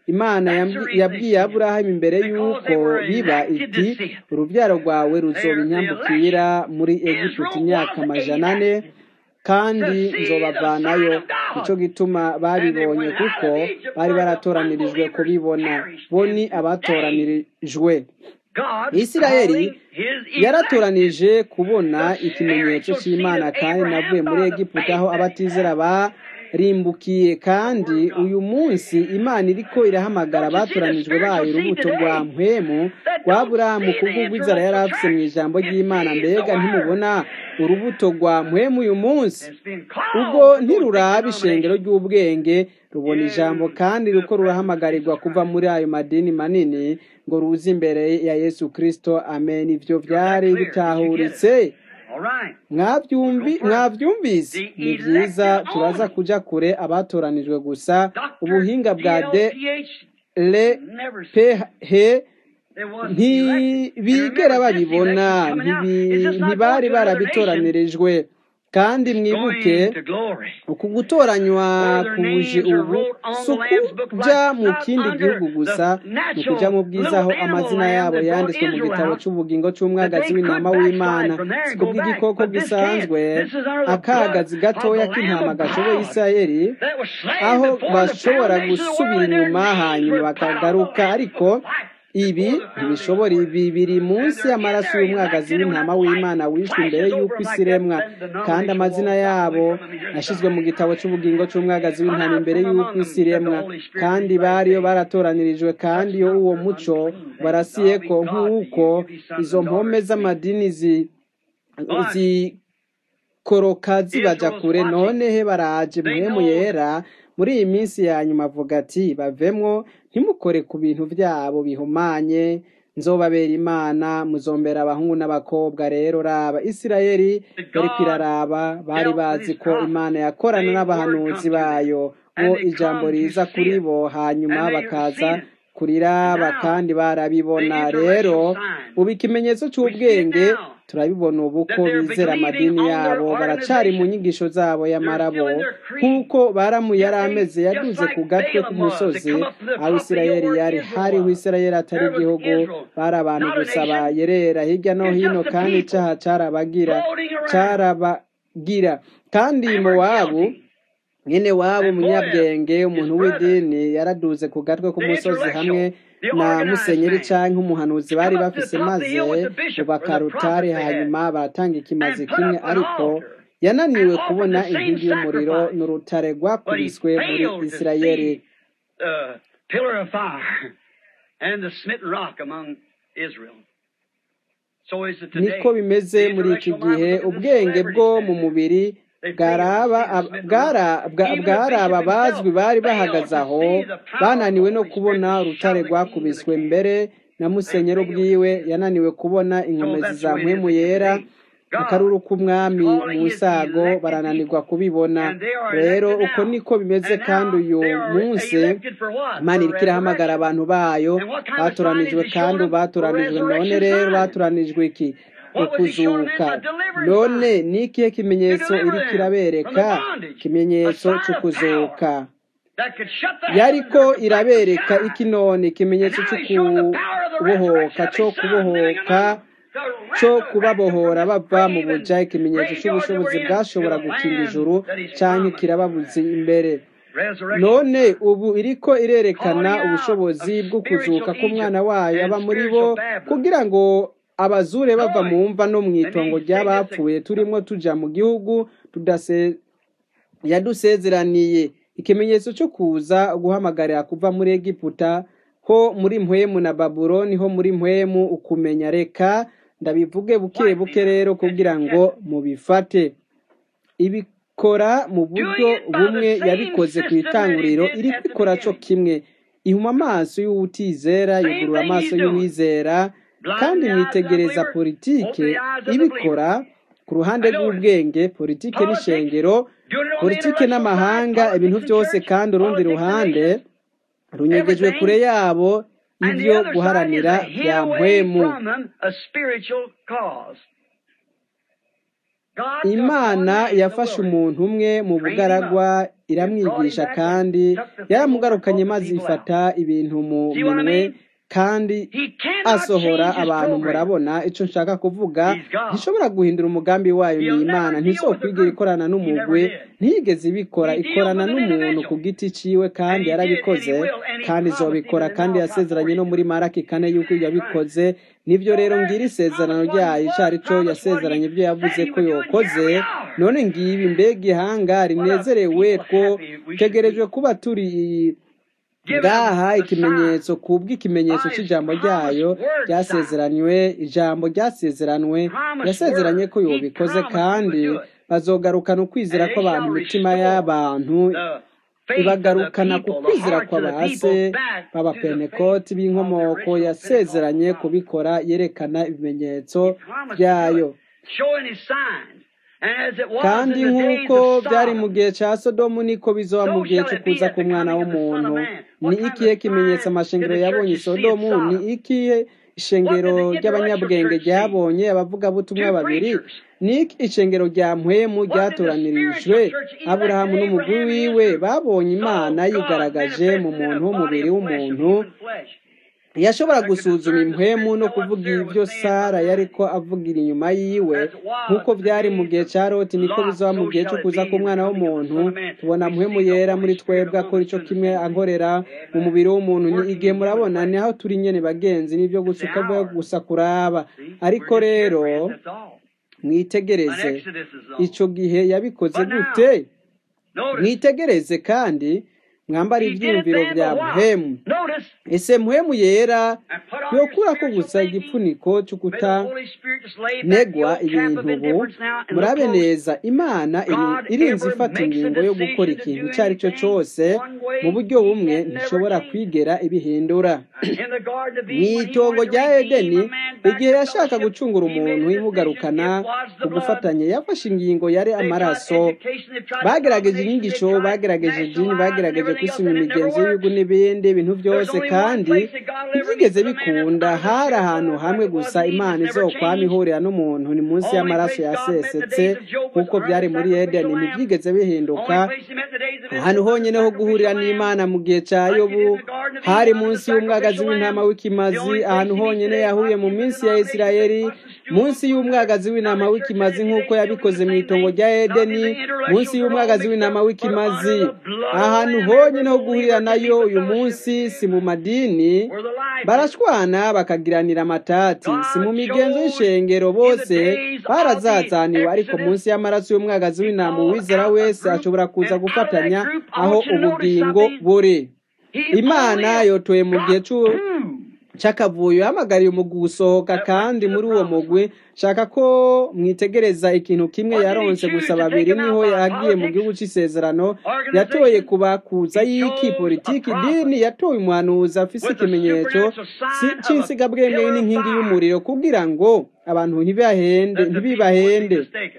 Speaker 1: imana yabwiye aburahamu imbere y'uko biba iti urubyaro rwawe ruzoba inyambukira muri egiputa imyaka amajana ane kandi nzobavanayo nicyo gituma babibonye kuko bari baratoranirijwe kubibona bo ni abatoranirijwe isirayeli yaratoranije kubona ikimenyetso cy'imana kandi navuye muri egiputa aho abatizera barimbukiye kandi uyu munsi imana iriko irahamagara abatoranijwe bayo urubuto rwa mpwemu rwa buramu kubw'ubw'inzara yari afise mu ijambo ry'imana mbega ntimubona urubuto rwa mpwemu uyu munsi ubwo ntiruraba ishengero ry'ubwenge rubona ijambo kandi ruko rurahamagarirwa kuva muri ayo madini manini ngo ruze imbere ya yesu kirisito amen ibyo byari bitahuritse mwabyumvise ni byiza turaza kujya kure abatoranijwe gusa ubuhinga bwa de le he ntibigera babibona ntibari barabitoranirijwe kandi mwibuke uku gutoranywa kuje ubu si ukujya mu kindi gihugu gusa ni ukujya mu bwiza aho amazina yabo yanditswe mu gitabo cy'ubugingo cy'umwagazi w'intama w'imana si kubw'igikoko gisanzwe akagazi gatoya k'intama gashoboye isirayeli aho bashobora gusubira inyuma hanyuma bakagaruka ariko ibi ntibishobora ibi biri munsi y'amaraso y'umwagazi w'intama w'imana wishwe imbere y'uko isi iremwa kandi amazina yabo yashyizwe mu gitabo cy'ubugingo cy'umwagazi w'intama imbere y'uko isi iremwa kandi bariyo baratoranirijwe kandi iyo uwo muco barasiye ko nk'uko izo mpome z'amadini zikoroka zibajya kure none he baraje muhemu yera muri iyi minsi ya nyuma avuga ati bavemwo ntimukore ku bintu byabo bihumanye nzobabera imana muzombera abahungu n'abakobwa rero raba isirayeli yari kwiraraba bari bazi ko imana yakorana n'abahanuzi bayo bo ijambo riza kuri bo hanyuma bakaza kuriraba kandi barabibona rero ubu ikimenyetso cy'ubwenge turabibona ubu ko bizera amadini yabo baracari mu nyigisho zabo y'amarabo nk'uko baramu yari ameze yaduze ku gatwe k'umusozi aho isirayeli yari hariho isirayeli atari igihugu bari abantu gusa bayerera hirya no hino kandi icyaha carabagira carabagira kandi mowabu nyine wabo umunyabwenge umuntu w'idini yaraduze ku gatwe k'umusozi hamwe na musenyeri cyangwa umuhanuzi bari bafise maze bubaka rutare hanyuma baratanga ikimazi kimwe ariko yananiwe kubona inkingi y'umuriro n'urutare rwakubiswe muri isirayeli niko bimeze muri iki gihe ubwenge bwo mu mubiri bwaraba bazwi bari bahagaze aho bananiwe no kubona urutare rwakubiswe mbere na musenyero ubwiwe yananiwe kubona inkomezi za mpwemu yera akaruru k'umwami mu nsago barananirwa kubibona rero uko niko bimeze kandi uyu munsi imana iriko irahamagara abantu bayo batoranijwe kandi batoranijwe none rero batoranijwe iki ukuzuka none ni ikihe kimenyetso iriko irabereka ikimenyetso cy'ukuzuka yariko irabereka iki none ikimenyetso cy'ukubohoka cyo kubohoka cyo kubabohora bava mu buja ikimenyetso cy'ubushobozi bwashobora gukinga ijuru cyangwa kirababuzi imbere none ubu iriko irerekana ubushobozi bwo kuzuka k'umwana wayo aba muri bo kugira ngo abazure bava mu mva no mu itongo ry'abapfuye turimo tuja mu gihugu yadusezeraniye ikimenyetso cyo kuza guhamagarira kuva muri egiputa ho muri mpwemu na babuloni ho muri mpwemu ukumenya reka ndabivuge buke buke rero kugira ngo mubifate ibikora mu buryo bumwe yabikoze ku itanguriro iri kwikora cyo kimwe ihuma amaso y'uwutizera yugurura amaso y'uwizera kandi mwitegereza politike ibikora ku ruhande rw'ubwenge politike n'ishengero politike n'amahanga ibintu byose kandi urundi ruhande runyegejwe kure yabo ibyo guharanira bya mpwemu imana yafashe umuntu umwe mu bugaragwa iramwigisha kandi yaramugarukanye maze ifata ibintu mu minwe kandi asohora abantu murabona icyo nshaka kuvuga ntishobora guhindura umugambi wayo ni imana ntizokwigira ikorana n'umugwe ntiyigeze ibikora ikorana n'umuntu ku giti ciwe kandi yarabikoze kandi izobikora kandi yasezeranye no muri maraki kane yuko yabikoze nibyo rero ngira isezerano ryayo icyo ari cyo yasezeranye ibyo yavuze ko yokoze none ngibi mbega ihanga rinezerewe two tegerejwe kuba turi ngaha ikimenyetso kubw'ikimenyetso cy'ijambo ryayo ryasezeranywe ijambo ryasezeranwe yasezeranye ko yobikoze kandi bazogarukana ukwizera kw'abantu imitima y'abantu ibagarukana ku kwizera kw'abase b'abapenekoti b'inkomoko yasezeranye kubikora yerekana ibimenyetso byayo kandi nk'uko byari mu gihe cya sodomu niko bizoba mu gihe cyo kuza k'umwana w'umuntu ni ikihe kimenyetso amashengero yabonye sodomu ni ikihe ishengero ry'abanyabwenge ryabonye abavugabutumwa babiri ni ishengero rya mpwemu ryatoranirijwe aburahamu n'umugwi wiwe babonye imana yigaragaje mu muntu w'umubiri w'umuntu yashobora gusuzuma impwemu no kuvuga ibyo sara yariko avugira inyuma yiwe nk'uko byari mu gihe cya loti niko bizaba mu gihe cyo kuza k'umwana w'umuntu tubona mpwemu yera muri twebwe akora icyo kimwe ankorera mu mubiri w'umuntu ni igihe murabona ni aho turi nyene bagenzi nibyo gusa ukavuga gusa kuraba ariko rero mwitegereze icyo gihe yabikoze gute mwitegereze kandi mwambara ibyiyumviro bya muhemu ese muhemu yera yokura ko gusa igipfuniko cyo kutanegwa ibintu ubu murabe neza imana irinze ifata ingingo yo gukora ikintu icyo ari cyo cyose mu buryo bumwe ntishobora kwigera ibihindura mu itongo rya edeni igihe yashaka gucungura umuntu imugarukana ku gufatanya yafashe ingingo yari amaraso bagerageje inyigisho bagerageje idini bagerageje kwisima imigenzo y'ibihugu n'ibindi bintu byose kandi ntibyigeze bikunda hari ahantu hamwe gusa imana izokwama ihurira n'umuntu ni munsi y'amaraso yasesetse nk'uko byari muri edeni ntibyigeze bihinduka ahantu honyine ho guhurira n'imana mu gihe cya yobu hari munsi y'umwagazi w'intama w'ikimazi ahantu honyine yahuye mu minsi ya isirayeli munsi y'umwagazi w'intama w'ikimazi nk'uko yabikoze mu itongo rya edeni munsi y'umwagazi w'intama w'ikimazi ahantu honyine ho guhurira nayo uyu munsi si mu madini barashwana bakagiranira amatati si mu migenzo y'ishengero bose barazazaniwe ariko munsi y'amaraso y'umwagazi w'intama uwizera wese ashobora kuza gufatanya aho ubugingo buri imana yotoye mu gihe cy'akavuyo yahamagariye umugwi gusohoka kandi muri uwo mugwi shaka ko mwitegereza ikintu kimwe yaronse gusa babiri niho yagiye mu gihugu cy'isezerano yatoye kubakuza y'iki politiki idini yatoye umuhanuzi afise ikimenyetso cy'insigabwenge n'inkingi y'umuriro kugira ngo abantu ntibibahende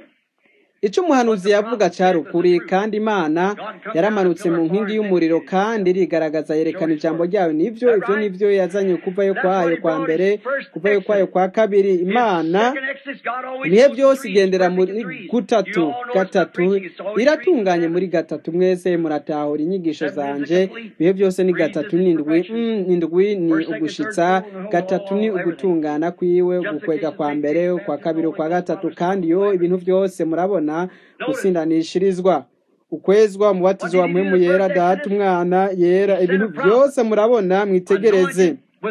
Speaker 1: icyo umuhanuzi yavuga cyari ukuri kandi imana yaramanutse mu nkingi y'umuriro kandi irigaragaza yerekana ijambo ryayo nibyo ibyo nibyo yazanye kuvayo kwayo kwa mbere kuvayo kwayo kwa kabiri imana ibihe byose igendera muri gutatu gatatu iratunganye muri gatatu mwese muratahura inyigisho zanje ibihe byose ni gatatu n'indwi indwi ni ugushitsa gatatu ni ugutungana kwiwe gukwega kwa mbere kwa kabiri kwa gatatu kandi yo ibintu byose murabona gusindanishirizwa ukwezwa umubatizo wa mpemu yera data umwana yera ibintu byose murabona mwitegereze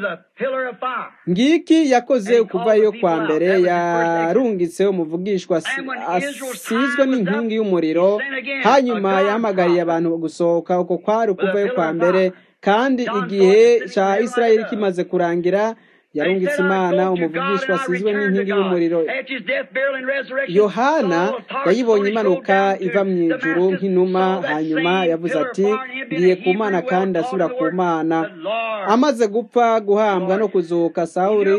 Speaker 1: ngiki yakoze kuvayo kwa mbere yarungitse umuvugishwa asizwe n'inkingi y'umuriro hanyuma yahamagariye abantu gusohoka uko kwari kuvayo kwa mbere kandi igihe cya israel kimaze kurangira yarungitse imana umuvugishwa asizwe n'inkingi y'umuriro yohana yayibonye imanuka iva mu ijuru nk'inuma hanyuma yavuze ati ngiye ku mana kandi asubira ku mana amaze gupfa guhambwa no kuzuka sawuri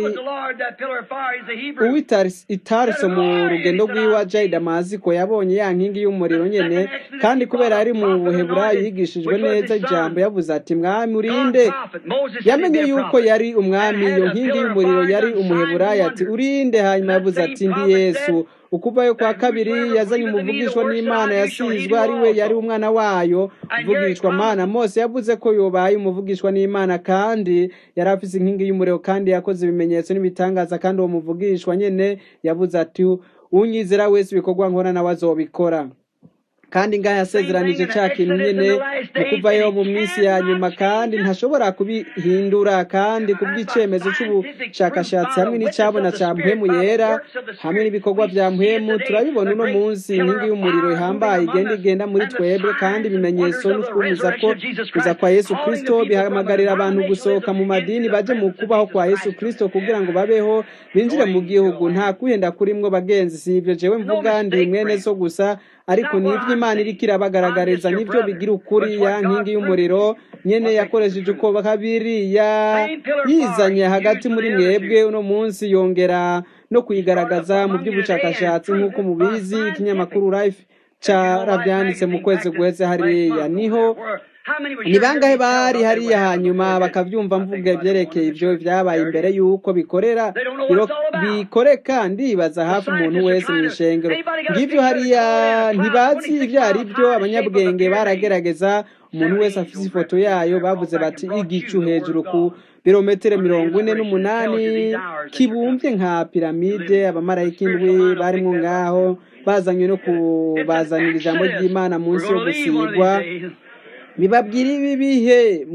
Speaker 1: uw'itarso mu rugendo rw'iwa jay damasiko yabonye ya nkingi y'umuriro nyene kandi kubera ari mu buheburayi yigishijwe neza ijambo yavuze ati mwami urinde yamenye yuko yari umwami iyo nkingi nkingi y'umuriro yari umuheburayo ati urinde hanyuma yavuze ati ndi yesu ukuvayo kwa kabiri yazanye umuvugishwa n'imana yasizwe ari we yari umwana wayo uvugishwa mana mose yavuze ko yobaye umuvugishwa n'imana kandi yari afise inkingi y'umuriro kandi yakoze ibimenyetso n'ibitangaza kandi uwo muvugishwa nyene yavuze ati unyizera wese ibikorwa nkora nawe azobikora kandi ngaho yasezeranije cya kintu nyine mu kuvayo mu minsi ya nyuma kandi ntashobora kubihindura kandi kubw'icyemezo cy'ubushakashatsi hamwe n'icyabona cya mpemu yera hamwe n'ibikorwa bya mpemu turabibona uno munsi inkingi y'umuriro ihambaye igenda igenda muri twebwe kandi ibimenyetso n'utwumiza ko kuza kwa yesu kirisito bihamagarira abantu gusohoka mu madini baje mu kubaho kwa yesu kirisito kugira ngo babeho binjire mu gihugu nta kwihenda kurimwo bagenzi si ibyo jewe mvuga ndi mwene so gusa ariko nibyo imana iriko irabagaragariza nibyo bigira ukuri ya nkingi y'umuriro nyene yakoresheje uko kabiri yizanye hagati muri mwebwe uno munsi yongera no kuyigaragaza mu by'ubushakashatsi nk'uko mubizi ikinyamakuru life caravyanditse mu kwezi guheze hariya niho ni bangahe bari hariya hanyuma bakabyumva mvuga ibyerekeye ibyo byabaye imbere y'uko bikorera bikoreka ndibaza hafi umuntu wese mu ishengero ngibyo hariya ntibazi ibyo ari byo abanyabwenge baragerageza umuntu wese afite ifoto yayo bavuze bati igicu hejuru ku birometero mirongo ine n'umunani kibumbye nka piramide abamarayika indwi barimo ngaho bazanywe no kubazanira ijambo ry'imana munsi yo gusigwa bibabwira ibi bihe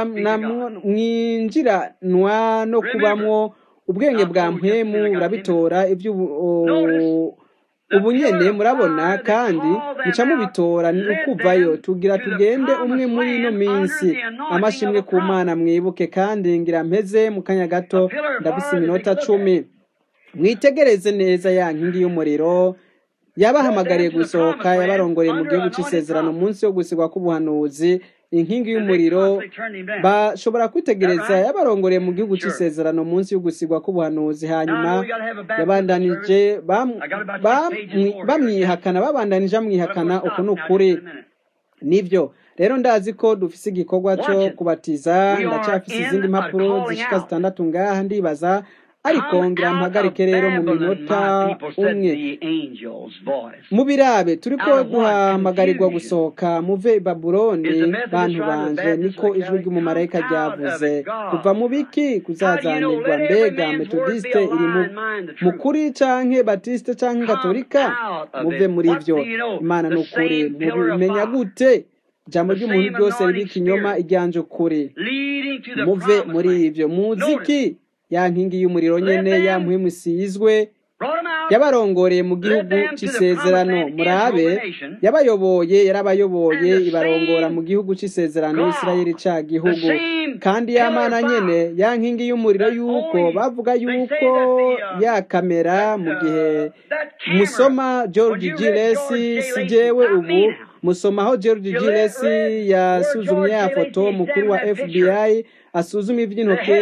Speaker 1: mwinjiranwa no kubamwo ubwenge bwa mpemu urabitora ibyo ubu nyene murabona kandi muca mubitora ni ukuvayo tugira tugende umwe muri ino minsi amashimwe ku mana mwibuke kandi ngira mpeze mu kanya gato ndafise iminota cumi mwitegereze neza ya nkingi y'umuriro yabahamagariye gusohoka yabarongoreye mu gihugu cy'isezerano munsi yo gusigwa k'ubuhanuzi inkingi y'umuriro bashobora kwitegereza yabarongoreye mu gihugu cy'isezerano munsi yo gusigwa k'ubuhanuzi hanyuma yabandanije bamwihakana babandanije bamwihakana uko ni ukuri nibyo rero ndazi ko dufise igikorwa cyo kubatiza ndacyafise izindi mpapuro zishika zitandatu ngaha ndibaza ariko ngira mpagarike rero mu minota umwe mubirabe turiko duhamagarirwa gusohoka muve i babuloni bantu banje niko ijwi ry'umumarayika ryavuze kuva mu biki kuzazanirwa mbega metodiste iri mu kuri canke batiste canke gatolika muve muri ivyo imana ni ukuri mubimenya gute ijambo ry'umuntu ryose riri ikinyoma iryanje ukuri muve muri ivyo muziki ya nkingi y'umuriro nyene ya mpwemu isizwe yabarongoreye mu gihugu cy'isezerano murabe yabayoboye yarabayoboye ibarongora mu gihugu cy'isezerano isirayeli ca gihugu kandi ya mana nyene ya nkingi y'umuriro yuko bavuga yuko ya kamera mu gihe musoma george giles si jewe ubu musomaho george giles yasuzumye ya foto mukuru wa fbi asuzuma iby'intoke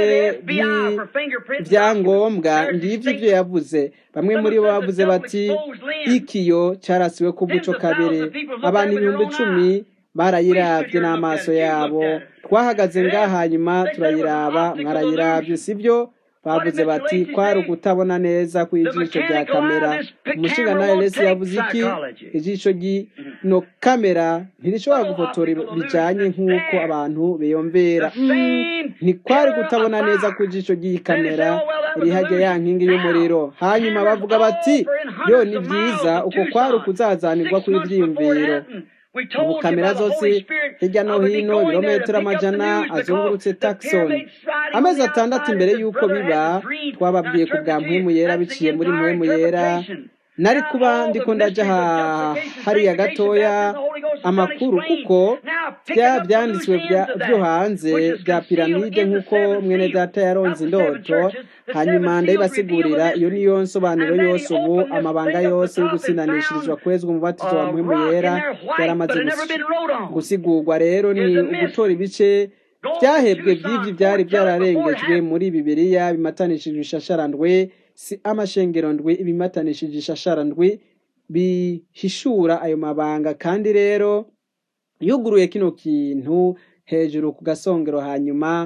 Speaker 1: byangombwa ngibyo ibyo yavuze bamwe muri bo bavuze bati ikiyo cyarasiwe ku buco kabiri abantu ibihumbi icumi barayirabye n'amaso yabo twahagaze ngaha hanyuma turayiraba mwarayirabye sibyo bavuze bati kwari ukutabona neza ku ijisho rya kamera umushinga nawe resi yavuze iki ijisho ry'ino kamera ntirishobora gufotora bijyanye nk'uko abantu biyumvira ntikwari kutabona neza ku ijisho ry'iyi kamera iri hajya ya nkingi y'umuriro hanyuma bavuga bati yo ni byiza uko kwari ukuzazanirwa kw'ibyiyumviro ubu kamera zose hirya no hino ibirometero amajana azungurutse takisoni amezi atandatu imbere y'uko biba twababwiye ku bwa mpwemu yera biciye muri mpwemu yera nari kuba ndiko ndaja hariya gatoya amakuru kuko bya byanditswe byo hanze bya piramide nk'uko mwene data yaronze indoto hanyuma ndayibasigurira iyo niyo nsobanuro yose ubu amabanga yose yo gutsinanishirizwa kwezwa umubatizo wa mpwemu yera yaramaze gusigurwa rero ni ugutora ibice byahebwe by'ibyo byari byararengejwe muri bibiliya bimatanishije ishasharandwe si amashengero ndwi ibimatanishije ishashara ndwi bihishura ayo mabanga kandi rero yuguruye kino kintu hejuru ku gasongero hanyuma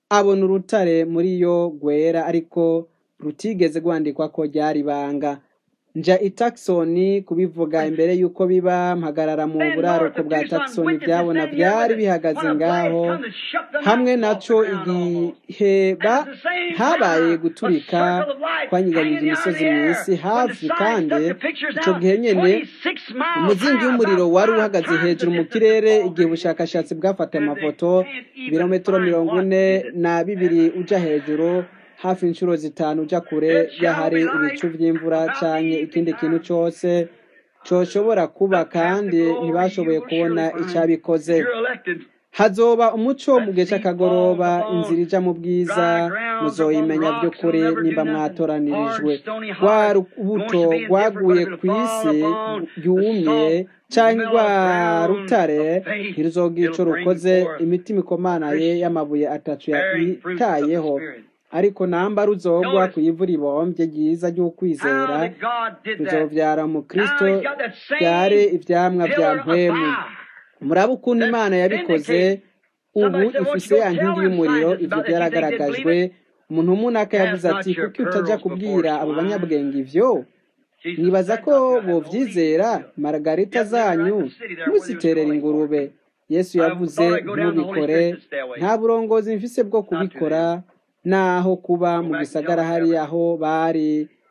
Speaker 1: abona urutare muri yo rwera ariko rutigeze rwandikwa ko ryari ibanga nja i Tucson kubivuga imbere y'uko biba mpagarara mu buraruko bwa Tucson byabona byari bihagaze ngaho hamwe naco igihe ba habaye guturika kwanyiganyije imisozi mw'isi hafi kandi ico gihe nyene umuzingi w'umuriro wari uhagaze hejuru mu kirere igihe ubushakashatsi bwafata amafoto ibirometero mirongo ine na bibiri uja hejuru hafi inshuro zitanu uja kure y'ahari ibicu vy'imvura canke ikindi kintu cose coshobora kuba kandi ntibashoboye kubona icabikoze hazoba umuco mu gihe c'akagoroba inzira ija mu bwiza muzoyimenya vy'ukuri nimba mwatoranirijwe rwa rubuto rwaguye kw'isi yumye canke rwa rutare ntiruzogira ico rukoze imitima ikomanaye y'amabuye atatu yitayeho ariko namba ruzogwa ku ivu ribomvye ryiza ry'ukwizera ruzovyara mu kristo vyare ivyamwa vya mpwemu murabe ukuntu imana yabikoze ubu ifise ya nkingi y'umuriro ivyo vyaragaragajwe umuntu w'umunaka yavuze ati kuki utaja kubwira abo banyabwenge ivyo nibaza ko bovyizera margarita zanyu ntuziterere ingurube yesu yavuze ntubikore nta burongozi mfise bwo kubikora naho kuba mu gisagara hari aho bari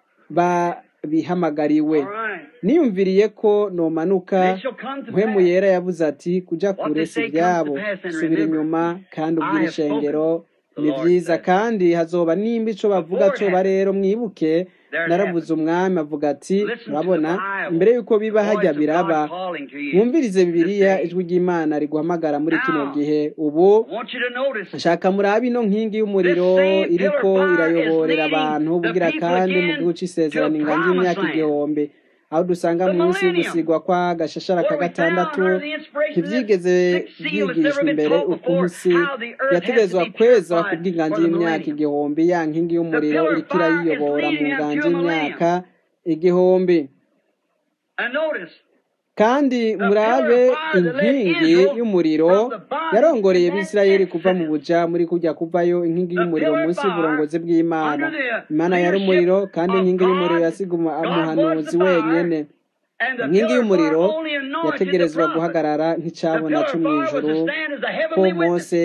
Speaker 1: babihamagariwe niyumviriye ko nomanuka mpwemu yera yavuze ati kuja kure si ivyabo subira inyuma kandi ubwira ishengero ni vyiza kandi hazoba nimba ico bavuga coba rero mwibuke naravuze umwami avuga ati urabona imbere y'uko biba hajya biraba mwumvirize bibiliya ijwi ry'imana riguhamagara muri kino gihe ubu nshaka murabe ino nkingi y'umuriro iriko irayoborera abantu bugira kandi mu gihugu c'isezerano inganje y'imyaka igihumbi aho dusanga munsi y'ugusigwa kwa gashashara ka gatandatu ntivyigeze vyigishwa imbere ukuntu si yategezwa kweza ku bw'inganje y'imyaka igihumbi ya nkingi y'umuriro iriko irayiyobora mu nganje y'imyaka igihumbi kandi murabe inkingi y'umuriro yarongoreye bisirayeli kuva mu buja muri kujya kuvayo inkingi y'umuriro munsi y'uburongozi bw'imana imana yari umuriro kandi inkingi y'umuriro yasiga umuhanuzi wenyene inkingi y'umuriro yategerezwa guhagarara nk'icabona co mw'ijuru ko mose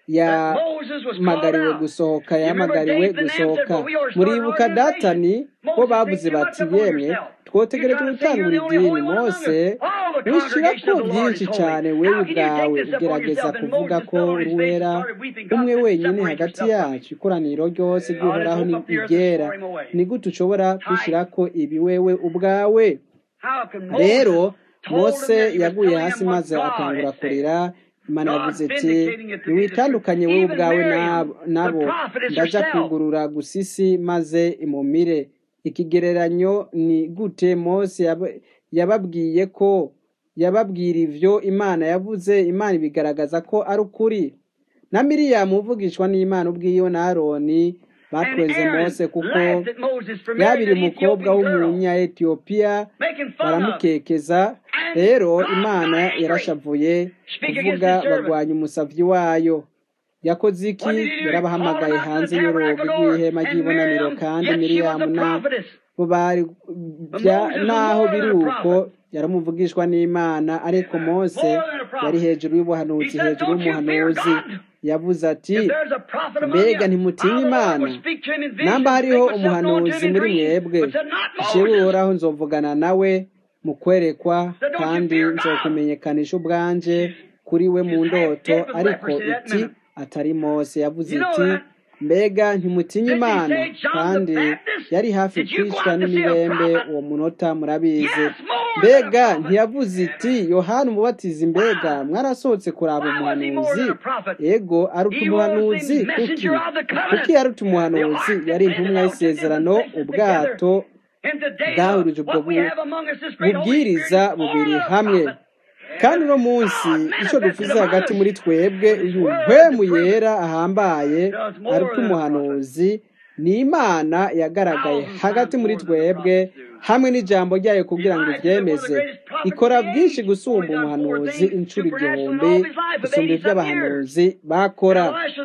Speaker 1: yamagariwe gusohoka yamagariwe gusohoka muribuka datani bo bavuze bati yemwe twotegerejwe gutangura idini mose wishirako byinshi cyane wewe ubwawe ugerageza kuvuga ko uruwera umwe wenyine hagati yacu ikoraniro ryose ry'uhoraho ni iryera ni gute ushobora kwishyirako ibi wewe ubwawe rero mose yaguye hasi maze atangura kurira imana yavuze iti ntiwitandukanye wowe ubwawe nabo ndaja kugurura gusisi maze imumire ikigereranyo ni gute mose yababwiye ko yababwira ivyo imana yavuze imana ibigaragaza ko ari ukuri na miriyamu uvugishwa n'imana ubwiyo na aroni batweze mose kuko yabiri umukobwa w'umunya etiyopiya baramukekeza rero imana yarashavuye kuvuga bagwanya umusavyi wayo yakoze iki yarabahamagaye hanze y'urugi rw'ihema ry'ibonaniro kandi miriyamu nabo bari naho biri uko yaramuvugishwa n'imana ariko mose yari hejuru y'ubuhanuzi hejuru y'umuhanuzi yavuze ati mbega ntimutinya imana namba hariho umuhanuzi muri mwebwe jewe uhoraho nzovugana nawe mu kwerekwa kandi nzokumenyekanisha ubwanje kuri we mu ndoto ariko iti atari mose yavuze iti mbega ntimutinya imana kandi yari hafi kwicwa n'imibembe uwo munota murabizi mbega ntiyavuze iti yohana umubatizi mbega mwarasohotse kuraba umuhanuzi ego aruta umuhanuzi kuki kuki aruta umuhanuzi yari intumwa y'isezerano ubwato bwahurije ubwo bubwiriza bubiri hamwe kandi uno munsi icyo dufuze hagati muri twebwe uyu mpwemu yera ahambaye aruta umuhanuzi ni imana yagaragaye hagati muri twebwe hamwe n'ijambo ryayo kugira ngo ibyemeze ikora byinshi gusumba umuhanuzi inshuro igihumbi gusumba ibyo abahanuzi bakora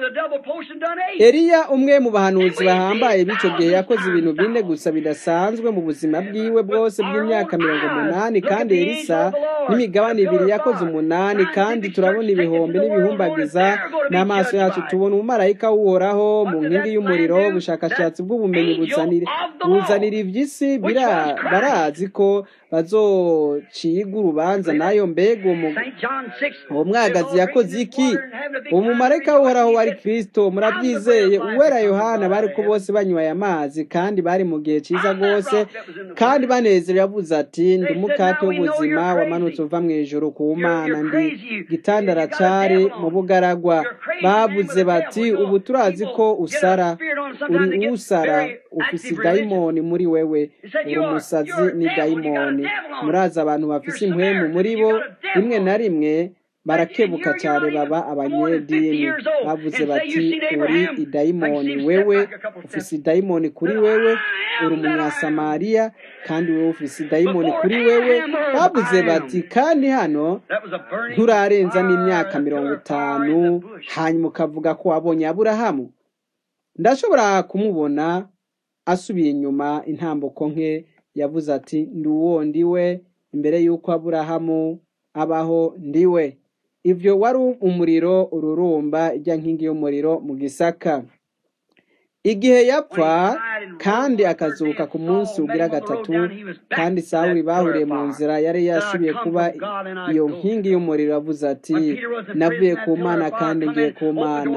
Speaker 1: Eliya umwe mu bahanuzi bahambaye b'icyo gihe yakoze ibintu bine gusa bidasanzwe mu buzima bwiwe bwose bw'imyaka mirongo umunani kandi Elisa n'imigabane ibiri yakoze umunani kandi turabona ibihumbi n'ibihumbagiza n'amaso yacu tubona umumarayika w'uhoraho mu nkingi y'umuriro ubushakashatsi bw'ubumenyi buzanira iby'isi barazi ko bazociga urubanza nayo mbega uwo mwagazi yakoze iki uwo mumarayika w'uhoraho wari kirisito murabyizeye uwera yohana bari ko bose banyweye amazi kandi bari mu gihe cyiza rwose kandi banezerewe yavuze ati ndi umukate w'ubuzima wamanutse uva mu ijoro ku mana ndi gitandara cari mu bugaragwa bavuze bati ubu turazi ko usara uri usara ufise dayimoni muri wewe uri umusazi ni dayimoni murazi abantu bafise impwemu muri bo rimwe na rimwe barakebuka cyane baba abanyedini bavuze bati uri idayimoni wewe ufise idayimoni kuri wewe uri umunyasamariya kandi wowe ufise idayimoni kuri wewe bavuze bati kandi hano nturarenza n'imyaka mirongo itanu hanyuma ukavuga ko wabonye aburahamu ndashobora kumubona asubiye inyuma intambuko nke yavuze ati ndi uwo ndiwe imbere y'uko aburahamu abaho ndiwe ibyo wari umuriro ururumba ijya nkingi y'umuriro mu gisaka igihe yapfa kandi akazuka ku munsi ugira gatatu kandi sawuri bahuriye mu nzira yari yasubiye kuba iyo nkingi y'umuriro avuze ati navuye ku mana kandi ngiye ku mana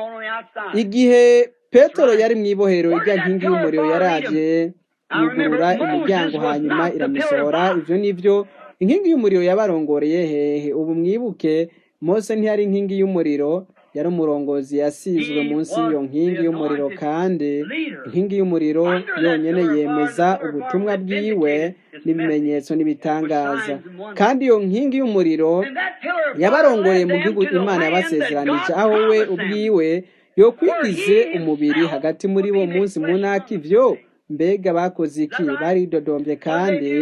Speaker 1: igihe petero yari mu ibohero ijya nkingi y'umuriro yaraje yugurura imiryango hanyuma iramusohora ibyo ni byo inkingi y'umuriro yabarongoreye hehe ubu mwibuke mose ntiyari inkingi y'umuriro yari umurongozi yasizwe munsi y'iyo nkingi y'umuriro kandi inkingi y'umuriro yonyine yemeza ubutumwa bwiwe n'ibimenyetso n'ibitangaza kandi iyo nkingi y'umuriro yabarongoreye mu gihugu imana yabasezeranije aho we ubwiwe yo kwigize umubiri hagati muri bo munsi munaka ibyo mbega bakoze iki baridodombye kandi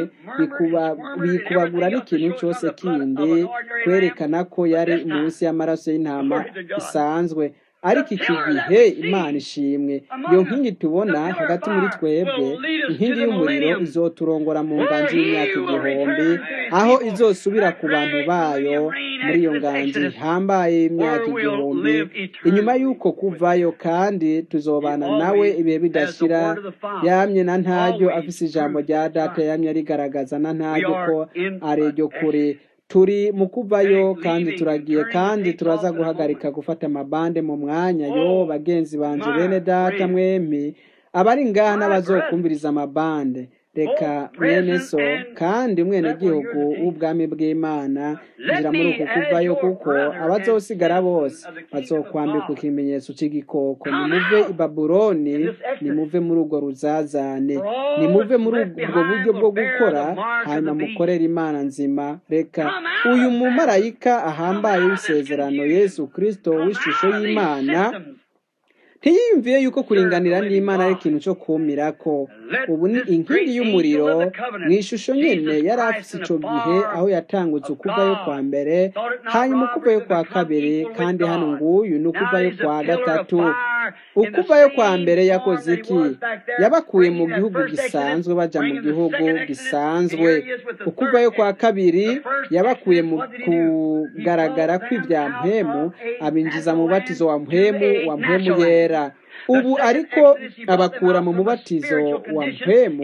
Speaker 1: bikubagura n'ikintu cyose kindi kwerekana ko yari munsi y'amaraso y'intama isanzwe ariko iki gihe imana ishimwe iyo nkingi tubona hagati muri twebwe inkingi y'umuriro izoturongora mu nganji y'imyaka igihumbi aho izosubira ku bantu bayo muri iyo nganji ihambaye y'imyaka igihumbi inyuma y'uko kuvayo kandi tuzobana nawe ibihe bidashira yamye na ntaryo afise ijambo rya data yamye arigaragaza na ntaryo ko ariryo kure turi mu kuvayo kandi turagiye kandi turaza guhagarika gufata amabande mu mwanya yo bagenzi banje bene data mwembi abari ngaha n'abazokumviriza amabande reka mwene so kandi umwenegihugu w'ubwami bw'imana injira muri uku kuvayo kuko abazosigara bose bazokwambika ikimenyetso cy'igikoko nimuve i babuloni nimuve muri urwo ruzazane nimuve muri ubwo buryo bwo gukora hanyuma mukorere imana nzima reka uyu mumarayika ahambaye w'isezerano yesu kirisito w'ishusho y'imana ntiyiyumviye yuko kuringanira n'imana ari ikintu cyo kumira ko ubu ni inkingi y'umuriro mu ishusho nyine yari afite icyo gihe aho yatangutse ukuvayo kwa mbere hanyuma ukuvayo kwa kabiri kandi hano nguyu ni ukuvayo kwa gatatu ukuvayo kwa mbere yakoze iki yabakuye mu gihugu gisanzwe bajya mu gihugu gisanzwe ukuvayo kwa kabiri yabakuye mu kugaragara kw'ibya mpemu abinjiza mu batizo wa mpemu wa mpemu yera ubu ariko abakura mu mubatizo wa mpemu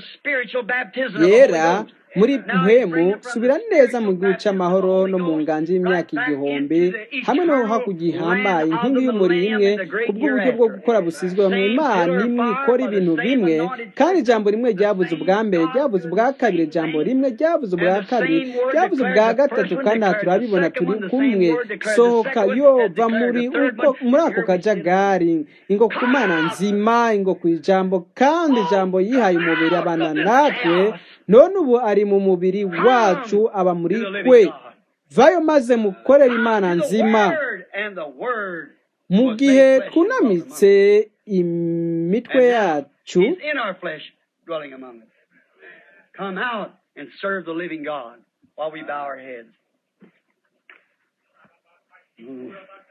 Speaker 1: yera muri mpemu subira neza mu gihugu cy'amahoro no mu nganji y'imyaka igihumbi hamwe no hakurya ihambaye inkingi y'umuriro imwe ku bw'uburyo bwo gukora busizwe mu imana imwe ikora ibintu bimwe kandi ijambo rimwe ryabuze ubwa mbere ryabuze ubwa kabiri ijambo rimwe ryabuze ubwa kabiri ryabuze ubwa gatatu kandi aha turabibona turi kumwe sohoka yova muri uko muri ako kajagari ingo ku mana nzima ingo ku ijambo kandi ijambo yihaye umubiri abana natwe none ubu ari mu mubiri wacu aba muri kwe vayo maze mukorere imana nzima mu gihe twunamitse imitwe yacu
Speaker 2: come out and serve the living God while we bow our heads. Mm.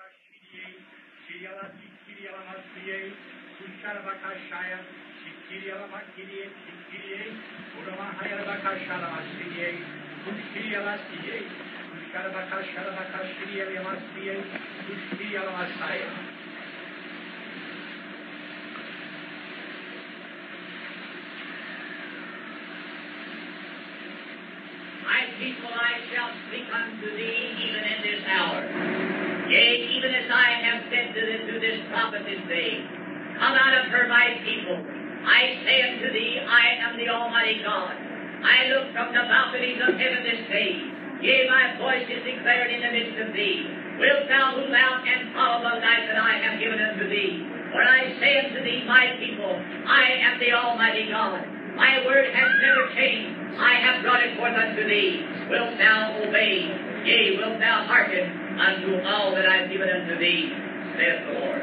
Speaker 3: My people, I shall speak unto thee even in this hour. Yea, even as I have said to this, to this prophet this day, Come out of her, my people. I say unto thee, I am the Almighty God. I look from the balconies of heaven this day. Yea, my voice is declared in the midst of thee. Wilt thou move out and follow the life that I have given unto thee? For I say unto thee, my people, I am the Almighty God. My word has never changed. I have brought it forth unto thee. Wilt thou obey? Yea, wilt thou hearken unto all that I have given unto thee, saith the Lord.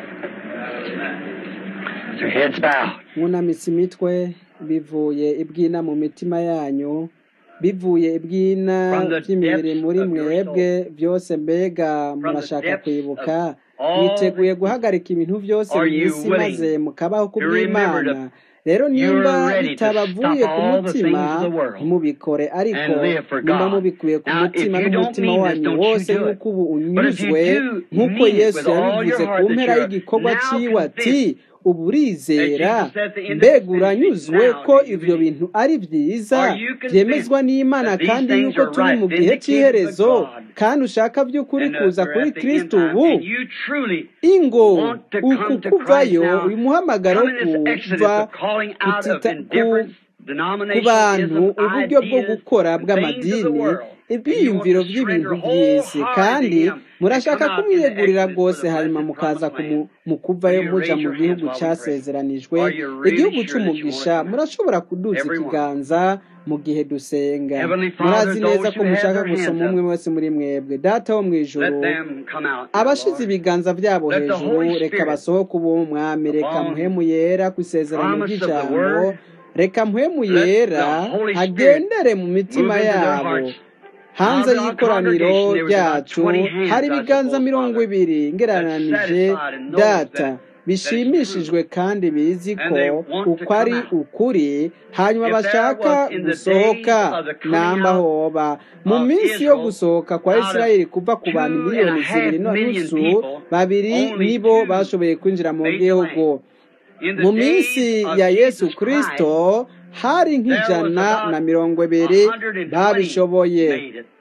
Speaker 2: With your heads bowed.
Speaker 1: mwunamitse imitwe bivuye ibwina mu mitima yanyu bivuye ibwina
Speaker 2: From the
Speaker 1: by'imbere
Speaker 2: depths
Speaker 1: muri
Speaker 2: of your
Speaker 1: mwebwe byose mbega
Speaker 2: From the
Speaker 1: murashaka
Speaker 2: depths
Speaker 1: kwibuka
Speaker 2: of all
Speaker 1: mwiteguye
Speaker 2: that-
Speaker 1: guhagarika ibintu byose
Speaker 2: Are
Speaker 1: mu
Speaker 2: you
Speaker 1: isi
Speaker 2: willing
Speaker 1: maze mukabaho
Speaker 2: to remember
Speaker 1: kubw'imana
Speaker 2: to-
Speaker 1: rero nimba
Speaker 2: You're ready to
Speaker 1: bitabavuye
Speaker 2: stop
Speaker 1: ku
Speaker 2: all the
Speaker 1: mutima
Speaker 2: things of the world
Speaker 1: ntimubikore ariko
Speaker 2: and live for
Speaker 1: nimba
Speaker 2: God.
Speaker 1: mubikuye ku
Speaker 2: Now,
Speaker 1: mutima
Speaker 2: if you don't
Speaker 1: n'umutima
Speaker 2: mean this,
Speaker 1: wanyu
Speaker 2: don't you
Speaker 1: wose
Speaker 2: do it.
Speaker 1: nk'uko ubu
Speaker 2: But if you
Speaker 1: unyuzwe
Speaker 2: do
Speaker 1: nk'uko
Speaker 2: mean it
Speaker 1: yesu
Speaker 2: with all your
Speaker 1: yabivuze
Speaker 2: heart
Speaker 1: ku
Speaker 2: that
Speaker 1: mpera
Speaker 2: you're
Speaker 1: y'igikorwa
Speaker 2: now
Speaker 1: ciwe ati
Speaker 2: convinced
Speaker 1: ubu urizera
Speaker 2: that Jesus said the end of
Speaker 1: mbega
Speaker 2: this thing
Speaker 1: uranyuzwe
Speaker 2: now,
Speaker 1: ko
Speaker 2: do you
Speaker 1: ivyo
Speaker 2: believe?
Speaker 1: bintu ari vyiza
Speaker 2: Are you convinced
Speaker 1: vyemezwa n'imana
Speaker 2: that these
Speaker 1: kandi
Speaker 2: things
Speaker 1: yuko
Speaker 2: are
Speaker 1: turi
Speaker 2: right,
Speaker 1: mu gihe
Speaker 2: vindicated
Speaker 1: c'iherezo
Speaker 2: by God,
Speaker 1: kandi ushaka vy'ukuri
Speaker 2: and, uh,
Speaker 1: kuza
Speaker 2: we're
Speaker 1: kuri
Speaker 2: at the end
Speaker 1: kristo
Speaker 2: time,
Speaker 1: ubu
Speaker 2: and you truly
Speaker 1: ingo
Speaker 2: want to
Speaker 1: uku
Speaker 2: come to
Speaker 1: kuvayo
Speaker 2: Christ now,
Speaker 1: uyu muhamagaro
Speaker 2: come in this exodus
Speaker 1: kuva
Speaker 2: of calling out of
Speaker 1: kutita ku
Speaker 2: indifference,
Speaker 1: ku
Speaker 2: denominationalism,
Speaker 1: bantu uburyo bwo
Speaker 2: ideas,
Speaker 1: gukora
Speaker 2: and things of the
Speaker 1: bw'amadini
Speaker 2: world. And you want
Speaker 1: ibyiyumviro
Speaker 2: to
Speaker 1: by'ibintu
Speaker 2: surrender
Speaker 1: by'isi
Speaker 2: wholeheartedly
Speaker 1: kandi
Speaker 2: to Him and
Speaker 1: murashaka
Speaker 2: come out in the
Speaker 1: kumwiyegurira
Speaker 2: exodus
Speaker 1: rwose
Speaker 2: for the
Speaker 1: hanyuma
Speaker 2: blessed
Speaker 1: mukaza
Speaker 2: promised
Speaker 1: kumu-
Speaker 2: land.
Speaker 1: mu kuvayo
Speaker 2: Will you
Speaker 1: muja
Speaker 2: raise
Speaker 1: mu
Speaker 2: your hands
Speaker 1: gihugu
Speaker 2: while we pray?
Speaker 1: casezeranijwe
Speaker 2: Are you really
Speaker 1: igihugu
Speaker 2: sure that you want to
Speaker 1: c'umugisha
Speaker 2: come out?
Speaker 1: murashobora kuduza
Speaker 2: Everyone.
Speaker 1: ikiganza mu gihe dusenga
Speaker 2: Heavenly Father,
Speaker 1: murazi neza
Speaker 2: those
Speaker 1: ko
Speaker 2: who have
Speaker 1: mushaka
Speaker 2: their hands
Speaker 1: gusoma umwe
Speaker 2: up,
Speaker 1: wese muri mwebwe data wo mu ijuru
Speaker 2: let them come out, now,
Speaker 1: abashize
Speaker 2: Lord.
Speaker 1: ibiganza byabo
Speaker 2: Let the
Speaker 1: hejuru
Speaker 2: Holy
Speaker 1: reka
Speaker 2: Spirit
Speaker 1: basohoke ubu mwami reka
Speaker 2: upon
Speaker 1: mpwemu yera ku isezerano
Speaker 2: promise of the
Speaker 1: ry'ijambo
Speaker 2: word,
Speaker 1: reka mpwemu
Speaker 2: let
Speaker 1: yera
Speaker 2: the Holy Spirit
Speaker 1: agendere mu mitima
Speaker 2: move into their
Speaker 1: yabo
Speaker 2: hearts.
Speaker 1: hanze
Speaker 2: Out of our
Speaker 1: y'ikoraniro
Speaker 2: congregation, there was about
Speaker 1: ryacu
Speaker 2: 20 hands,
Speaker 1: hari
Speaker 2: I
Speaker 1: ibiganza
Speaker 2: suppose,
Speaker 1: mirongo
Speaker 2: Father,
Speaker 1: ibiri
Speaker 2: that's
Speaker 1: ngereranije
Speaker 2: satisfied and knows
Speaker 1: data
Speaker 2: that, that it's
Speaker 1: bishimishijwe
Speaker 2: true.
Speaker 1: kandi bizi ko
Speaker 2: And they want to
Speaker 1: uko ari
Speaker 2: come out.
Speaker 1: ukuri hanyuma
Speaker 2: If there
Speaker 1: bashaka
Speaker 2: was in the days
Speaker 1: gusohoka
Speaker 2: of the coming
Speaker 1: namba
Speaker 2: out
Speaker 1: hoba mu
Speaker 2: of
Speaker 1: minsi yo
Speaker 2: Israel,
Speaker 1: gusohoka kwa
Speaker 2: out of
Speaker 1: isirayeli kuva ku bantu
Speaker 2: two and
Speaker 1: miliyoni
Speaker 2: a half
Speaker 1: zibiri
Speaker 2: million
Speaker 1: n'unusu
Speaker 2: people,
Speaker 1: babiri
Speaker 2: only
Speaker 1: nibo
Speaker 2: two
Speaker 1: bashoboye kwinjira mu
Speaker 2: made the
Speaker 1: gihugu
Speaker 2: land. In the
Speaker 1: mu
Speaker 2: days
Speaker 1: minsi
Speaker 2: of
Speaker 1: ya yesu
Speaker 2: Jesus Christ,
Speaker 1: kristo hari
Speaker 2: there was
Speaker 1: nk'ijana na
Speaker 2: about
Speaker 1: mirongo ibiri
Speaker 2: 120
Speaker 1: babishoboye
Speaker 2: made it.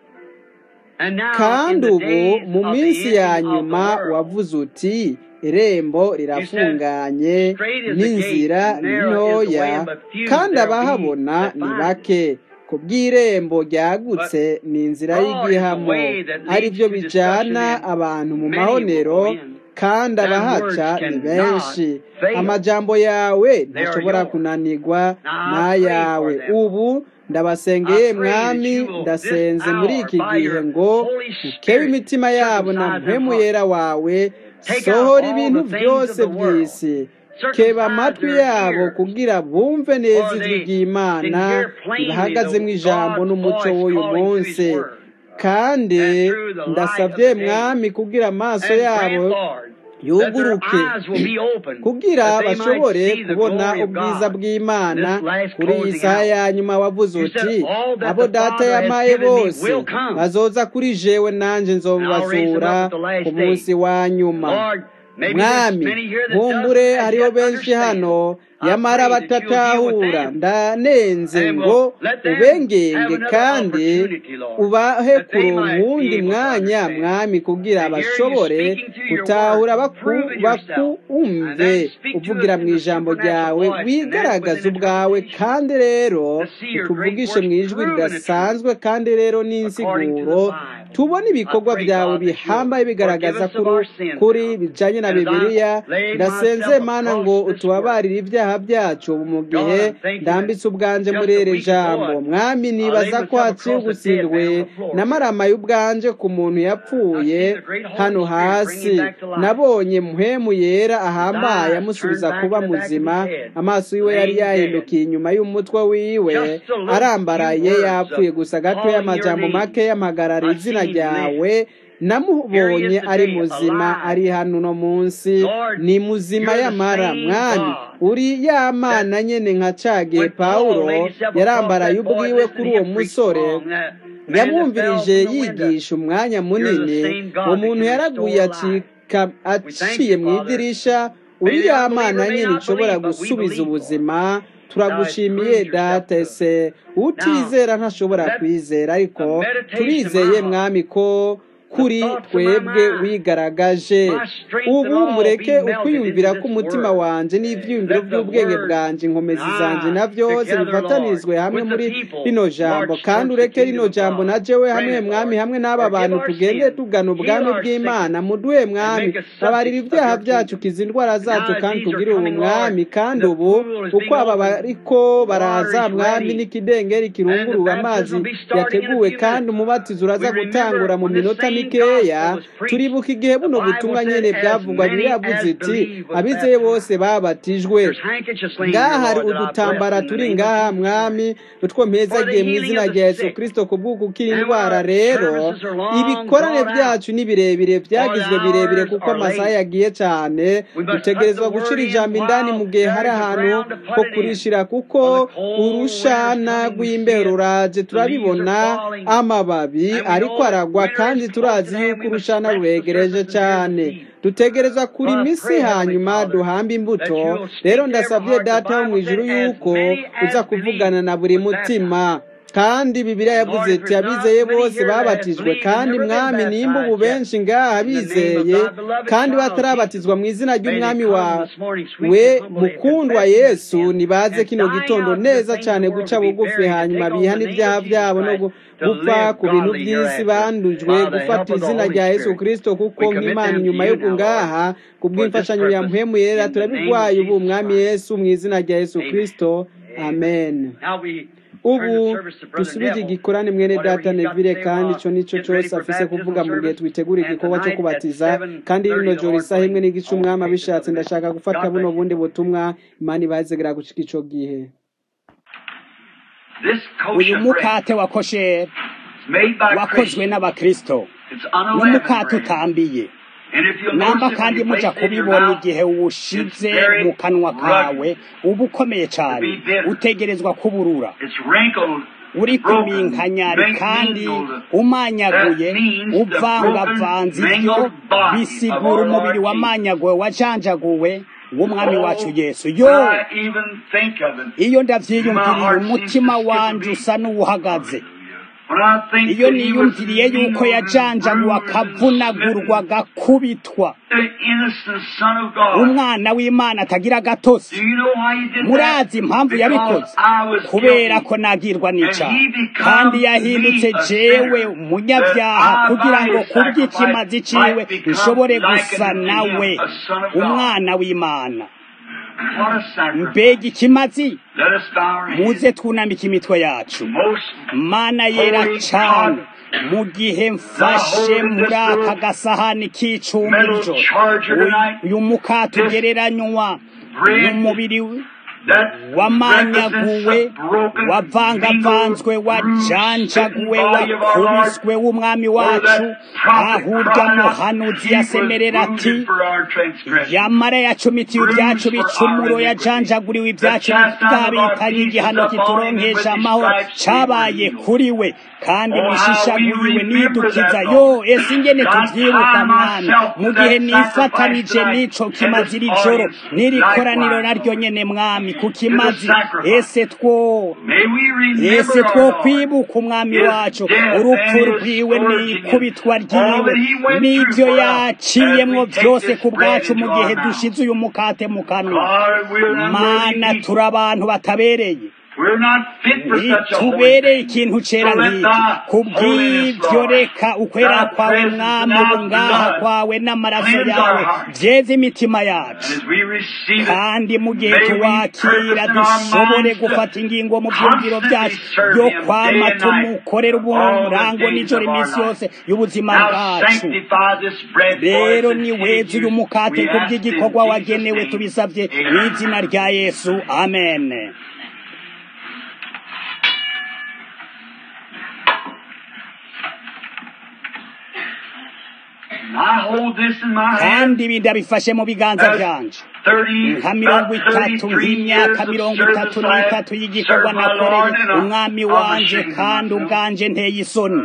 Speaker 2: And now, in
Speaker 1: kandi
Speaker 2: the
Speaker 1: ubu
Speaker 2: days
Speaker 1: mu
Speaker 2: of the
Speaker 1: minsi ya
Speaker 2: ending of the
Speaker 1: nyuma
Speaker 2: world,
Speaker 1: wavuze uti irembo
Speaker 2: you said,
Speaker 1: rirafunganye
Speaker 2: Straight is the gate,
Speaker 1: n'inzira ni
Speaker 2: narrow is the way,
Speaker 1: ntoya
Speaker 2: and but few
Speaker 1: kandi
Speaker 2: there be
Speaker 1: abahabona
Speaker 2: that
Speaker 1: ni
Speaker 2: find it.
Speaker 1: bake ku bw'irembo
Speaker 2: But
Speaker 1: ryagutse ni inzira
Speaker 2: broad is the
Speaker 1: y'igihamo
Speaker 2: way that
Speaker 1: ari
Speaker 2: leads
Speaker 1: byo
Speaker 2: to destruction,
Speaker 1: bijana
Speaker 2: and
Speaker 1: abantu mu
Speaker 2: many will
Speaker 1: mahonero
Speaker 2: go in.
Speaker 1: kandi
Speaker 2: And
Speaker 1: abahaca
Speaker 2: words
Speaker 1: ni
Speaker 2: cannot
Speaker 1: benshi
Speaker 2: fail.
Speaker 1: amajambo yawe
Speaker 2: They are
Speaker 1: ntashobora
Speaker 2: yours.
Speaker 1: kunanirwa
Speaker 2: Now I pray
Speaker 1: n'ayawe
Speaker 2: for them.
Speaker 1: ubu
Speaker 2: I
Speaker 1: ndabasengeye
Speaker 2: pray that
Speaker 1: mwami
Speaker 2: you will this
Speaker 1: ndasenze muri
Speaker 2: hour
Speaker 1: iki
Speaker 2: by
Speaker 1: gihe
Speaker 2: your
Speaker 1: ngo
Speaker 2: Holy
Speaker 1: ukebe
Speaker 2: Spirit
Speaker 1: imitima yabo na
Speaker 2: circumcise their
Speaker 1: mpwemu
Speaker 2: hearts.
Speaker 1: yera wawe
Speaker 2: Take out
Speaker 1: sohora
Speaker 2: all
Speaker 1: ibintu
Speaker 2: the things of
Speaker 1: byose
Speaker 2: the world.
Speaker 1: by'isi keba
Speaker 2: Circumcise
Speaker 1: amatwi
Speaker 2: their
Speaker 1: yabo
Speaker 2: ears
Speaker 1: kugira bumve neza
Speaker 2: for
Speaker 1: ijwi
Speaker 2: they can
Speaker 1: ry'imana
Speaker 2: hear plainly
Speaker 1: ribahagazemo
Speaker 2: the
Speaker 1: ijambo
Speaker 2: God's
Speaker 1: n'umuco
Speaker 2: voice
Speaker 1: w'uyu
Speaker 2: calling through His
Speaker 1: munsi
Speaker 2: Word
Speaker 1: kandi
Speaker 2: and through the light of
Speaker 1: ndasabye
Speaker 2: the day.
Speaker 1: mwami kugira amaso
Speaker 2: And
Speaker 1: yabo
Speaker 2: grant, Lord, that their
Speaker 1: yuguruke
Speaker 2: eyes will be open,
Speaker 1: kugira
Speaker 2: that they might
Speaker 1: bashobore
Speaker 2: see the
Speaker 1: kubona
Speaker 2: glory of
Speaker 1: ubwiza
Speaker 2: God.
Speaker 1: bw'imana
Speaker 2: This last
Speaker 1: kuri iyi
Speaker 2: closing
Speaker 1: saha
Speaker 2: hour.
Speaker 1: ya nyuma wavuze
Speaker 2: You
Speaker 1: uti
Speaker 2: said, All that
Speaker 1: abo
Speaker 2: the
Speaker 1: data
Speaker 2: Father has
Speaker 1: yamaye
Speaker 2: given me
Speaker 1: bose
Speaker 2: will come,
Speaker 1: bazoza kuri jewe nanjye
Speaker 2: and I'll raise them
Speaker 1: nzobazura
Speaker 2: up at the last
Speaker 1: ku
Speaker 2: day.
Speaker 1: munsi wa nyuma
Speaker 2: Lord, maybe there's
Speaker 1: mwami
Speaker 2: many here that
Speaker 1: nkumbure
Speaker 2: doesn't as
Speaker 1: hariho
Speaker 2: yet
Speaker 1: benshi
Speaker 2: understand.
Speaker 1: hano
Speaker 2: I
Speaker 1: yamara
Speaker 2: pray that you'll deal with
Speaker 1: batatahura
Speaker 2: them
Speaker 1: ndanenze
Speaker 2: and
Speaker 1: ngo
Speaker 2: will let them have
Speaker 1: ubengenge
Speaker 2: another
Speaker 1: kandi
Speaker 2: opportunity, Lord,
Speaker 1: ubahe
Speaker 2: that they
Speaker 1: kuronka
Speaker 2: might be
Speaker 1: uwundi
Speaker 2: able to
Speaker 1: mwanya
Speaker 2: understand.
Speaker 1: mwami kugira
Speaker 2: To hear you
Speaker 1: bashobore
Speaker 2: speaking through your
Speaker 1: gutahura
Speaker 2: word,
Speaker 1: baku-
Speaker 2: proving yourself, and
Speaker 1: bakumve
Speaker 2: then speak to us
Speaker 1: uvugira
Speaker 2: in
Speaker 1: mu
Speaker 2: the
Speaker 1: ijambo
Speaker 2: supernatural
Speaker 1: ryawe
Speaker 2: voice, and then with
Speaker 1: wigaragaza
Speaker 2: an
Speaker 1: ubwawe
Speaker 2: interpretation,
Speaker 1: kandi rero
Speaker 2: to see your great
Speaker 1: utuvugishe
Speaker 2: works
Speaker 1: mu ijwi
Speaker 2: proven the truth
Speaker 1: ridasanzwe kandi rero
Speaker 2: according to the
Speaker 1: n'insiguro
Speaker 2: Bible.
Speaker 1: tubone ibikorwa byawe bihambaye bigaragaza kuri bijanye na bibiliya ndasenze mana ngo utubabarire ibyaha byacu mu gihe ndambitse ubwanje muri iri jambo mwami nibaza ko haciye ugusindwe n'amarama y'ubwanje ku muntu yapfuye hano hasi nabonye muhemu yera ahambaye amusubiza kuba muzima amaso yiwe yari yahindukiye inyuma y'umutwe wiwe arambaraye yapfuye gusa gato y'amajambo make y'amagarara izina ryawe namubonye ari muzima ari hano uno munsi ni muzima yamara mwami uri ya mana nyene nka cagihe pawulo yarambaraye ubwiwe kuri uwo musore yamwumvirije yigisha umwanya munini uwo muntu yaraguye aciye mu idirisha uri ya mana nyene ishobora gusubiza ubuzima turagushimiye data ese utizera ntashobora kwizera ariko turizeye mwami ko kuri twebwe wigaragaje ubu mureke ukwiyumvira ko umutima wanjye n'ibyiyumviro by'ubwenge bwanjye inkomezi zanjye na byose bifatanirizwe hamwe muri rino jambo kandi ureke rino jambo na jewe hamwe mwami hamwe n'aba bantu tugende tugana ubwami bw'imana muduhe mwami babarira ibyaha byacu kiza indwara zacu kandi tugire ubu mwami kandi ubu uko aba bariko baraza mwami n'ikidengeri kirunguruwe amazi yateguwe kandi umubatizo uraza gutangura mu minota mikeya turibuka igihe buno butumwa nyene bwavugwa biravuze iti abizeye bose babatijwe ngaha hari udutambara turi ngaha mwami utwo mpezagiye mu izina rya yesu kristo kubw'ukukira indwara rero ibikorane byacu ni birebire byagizwe birebire kuko amasaha yagiye cyane dutegerezwa gushira ijambo indani mu gihe hari ahantu ho kurishira kuko urushana rw'imbeho ruraje turabibona amababi ariko aragwa kandi turazi yuko urushana ruregereje cyane dutegereza kuri misi hanyuma duhamba imbuto rero ndasabye data wo mu ijuru yuko uza kuvugana na buri mutima kandi bibiliya yavuze iti abizeye bose babatijwe kandi mwami nimba ubu benshi ngaha bizeye kandi batarabatizwa mu izina ry'umwami wawe mukundwa yesu nibaze kino gitondo neza cyane guca bugufi hanyuma bihana ibyaha byabo no gupfa ku bintu by'isi bandujwe gufata izina rya yesu kirisito kuko nk'imana inyuma yo ngaha ku bw'imfashanyo ya muhemu yera turabigwaye ubu umwami yesu mu izina rya yesu kirisito amen ubu dusubije igikorane mwene data nevire kandi icyo nicyo cyose afise kuvuga mu gihe twitegura igikorwa cyo kubatiza kandi rino joro isaha imwe n'igice umwami abishatse ndashaka gufata buno bundi butumwa imana ibazegera gucika ico gihe
Speaker 4: uyu mukate wa kosheri wakozwe n'abakristo n'umukate utambiye namba kandi muja kubibona igihe uwushize mu kanwa kawe uba ukomeye cyane utegerezwa kuburura uri kuminkanyari kandi umanyaguye uvangavanze ibyo bisigura umubiri wamanyaguwe wajanjaguwe w'umwami wacu yesu yo iyo ndavyiyumviriye umutima wanje usa n'uwuhagaze iyo niyumviriye yuko yajanjaguwe akavunagurwa agakubitwa umwana w'imana atagira agatosi murazi impamvu yabikoze kubera ko nagirwa n'icyaha kandi yahindutse jewe umunyabyaha kugira ngo kubw'ikimazi ciwe nshobore gusa nawe umwana w'imana mbega ikimazi muze twunamike imitwe yacu mana yera cyane mu gihe mfashe muri aka gasahani k'icumbirijo uyu mukate ugereranywa n'umubiri wamanyaguwe wavangavanzwe wajanjaguwe wakubiswe w'umwami wacu aho urya muhanuzi yasemerera ati yamara yacumitiye ibyacu bicumuro yajanjaguriwe ibyacu bwabitanye igihano kituronkesha amahoro cabaye kuri we kandi mishishaguyiwe nidukiza yo ese ingene tuvyiruka mwami mu gihe nifatanije n'ico kimazi iri joro n'iri koraniro naryo nyene mwami ku kimazi ese two ese two kwibuka umwami wacu urupfu rwiwe n'ikubitwa ryiwe n'ibyo yaciyemwo byose ku bwacu mu gihe dushize uyu mukate mu kanwa mana turi abantu batabereye
Speaker 2: We're not fit for such a holy
Speaker 4: ntitubereye
Speaker 2: thing.
Speaker 4: ikintu cera
Speaker 2: So let
Speaker 4: nk'iki
Speaker 2: thy
Speaker 4: kubw'ibyo
Speaker 2: holiness,
Speaker 4: reka
Speaker 2: Lord,
Speaker 4: ukwera
Speaker 2: thy
Speaker 4: kwawe
Speaker 2: presence
Speaker 4: mwami
Speaker 2: and thy
Speaker 4: ubungaha
Speaker 2: blood
Speaker 4: kwawe n'amaraso
Speaker 2: cleanse
Speaker 4: yawe
Speaker 2: our hearts.
Speaker 4: byeze imitima
Speaker 2: And
Speaker 4: yacu
Speaker 2: as we receive it,
Speaker 4: kandi mu gihe
Speaker 2: may we
Speaker 4: tuwakira
Speaker 2: purpose in our
Speaker 4: dushobore
Speaker 2: minds to
Speaker 4: gufata ingingo mu byumviro byacu
Speaker 2: constantly serve
Speaker 4: byo
Speaker 2: Him
Speaker 4: kwama
Speaker 2: day and night,
Speaker 4: tumukorera
Speaker 2: all
Speaker 4: uburango
Speaker 2: the days
Speaker 4: n'ijoro
Speaker 2: of our
Speaker 4: iminsi
Speaker 2: life.
Speaker 4: yose y'ubuzima
Speaker 2: Now
Speaker 4: bwacu
Speaker 2: sanctify this bread for
Speaker 4: rero
Speaker 2: us and
Speaker 4: ni
Speaker 2: take
Speaker 4: weza uyu
Speaker 2: use.
Speaker 4: mukate
Speaker 2: We
Speaker 4: ku
Speaker 2: ask in
Speaker 4: bw'igikorwa
Speaker 2: Jesus'
Speaker 4: wagenewe
Speaker 2: name.
Speaker 4: tubisabye mu
Speaker 2: Amen.
Speaker 4: izina rya yesu amen
Speaker 2: And I hold this in my hand.
Speaker 4: kandi ibi ndabifashe mu biganza byanje nka mirongo itatu nk'imyaka mirongo itatu n'itatu y'igikorwa nakoreye umwami wanje kandi ubwanje nteye isoni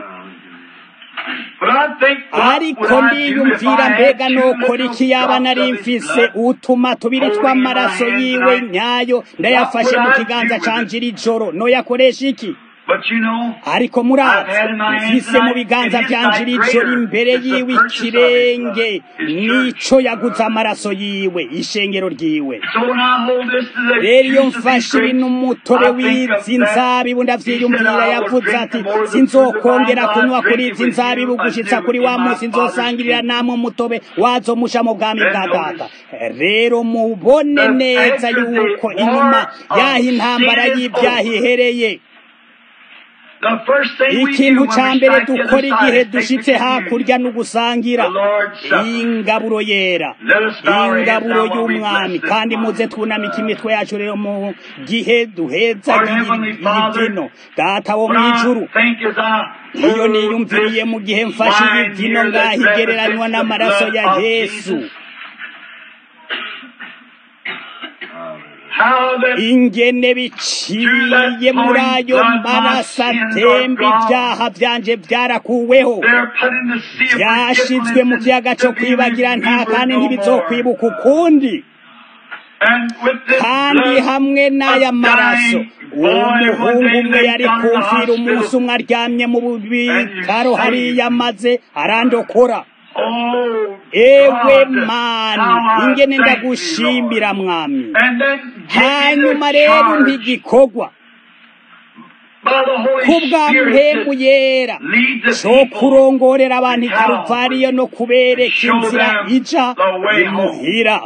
Speaker 4: ariko ndiyumvira mbega nokora iki yaba nari mfise utuma tubiri tw'amaraso yiwe nyayo ndayafashe mu kiganza canje iri joro noyakoresha iki ariko murazi mfise mu biganza vyanje iri joro imbere yiwe ikirenge nico yaguze amaraso yiwe ishengero ryiwe rero iyo mfashe ibintu umutobe w'izi nzabibu ndavyiyumvira yavuze ati sinzokongera kunywa kuri izi nzabibu gushitsa kuri wa munsi nzosangirira namwe umutobe wazo musha mu bwami bwa data rero mubone neza yuko inyuma yaho intambara y'ibyaha ihereye ikintu ca mbere dukora igihe dushitse hakurya no gusangira ingaburo yera ingaburo y'umwami kandi muze twunamika imitwe yacu rero mu gihe duheza ibivino data wo mw'ijuru iyo niyumviriye mu gihe mfashe ibivino ngaho igereranywa n'amaraso ya yesu ingene biciye muri ayo maraso atemba ibyaha byanje byarakuweho byashizwe mu kiyaga cyo kwibagira nta kandi ntibizokwibuka ukundi kandi hamwe n'aya maraso umuhungu umwe yari kumvira umunsi umwe aryamye mu bitaro hariya maze arandokora ewe mani ingene ndagushimira mwami hanyuma rero ntigikorwa kubwa mpemu yera cyo kurongorera abantu ikaruvariyo no kubereka inzira ija imuhira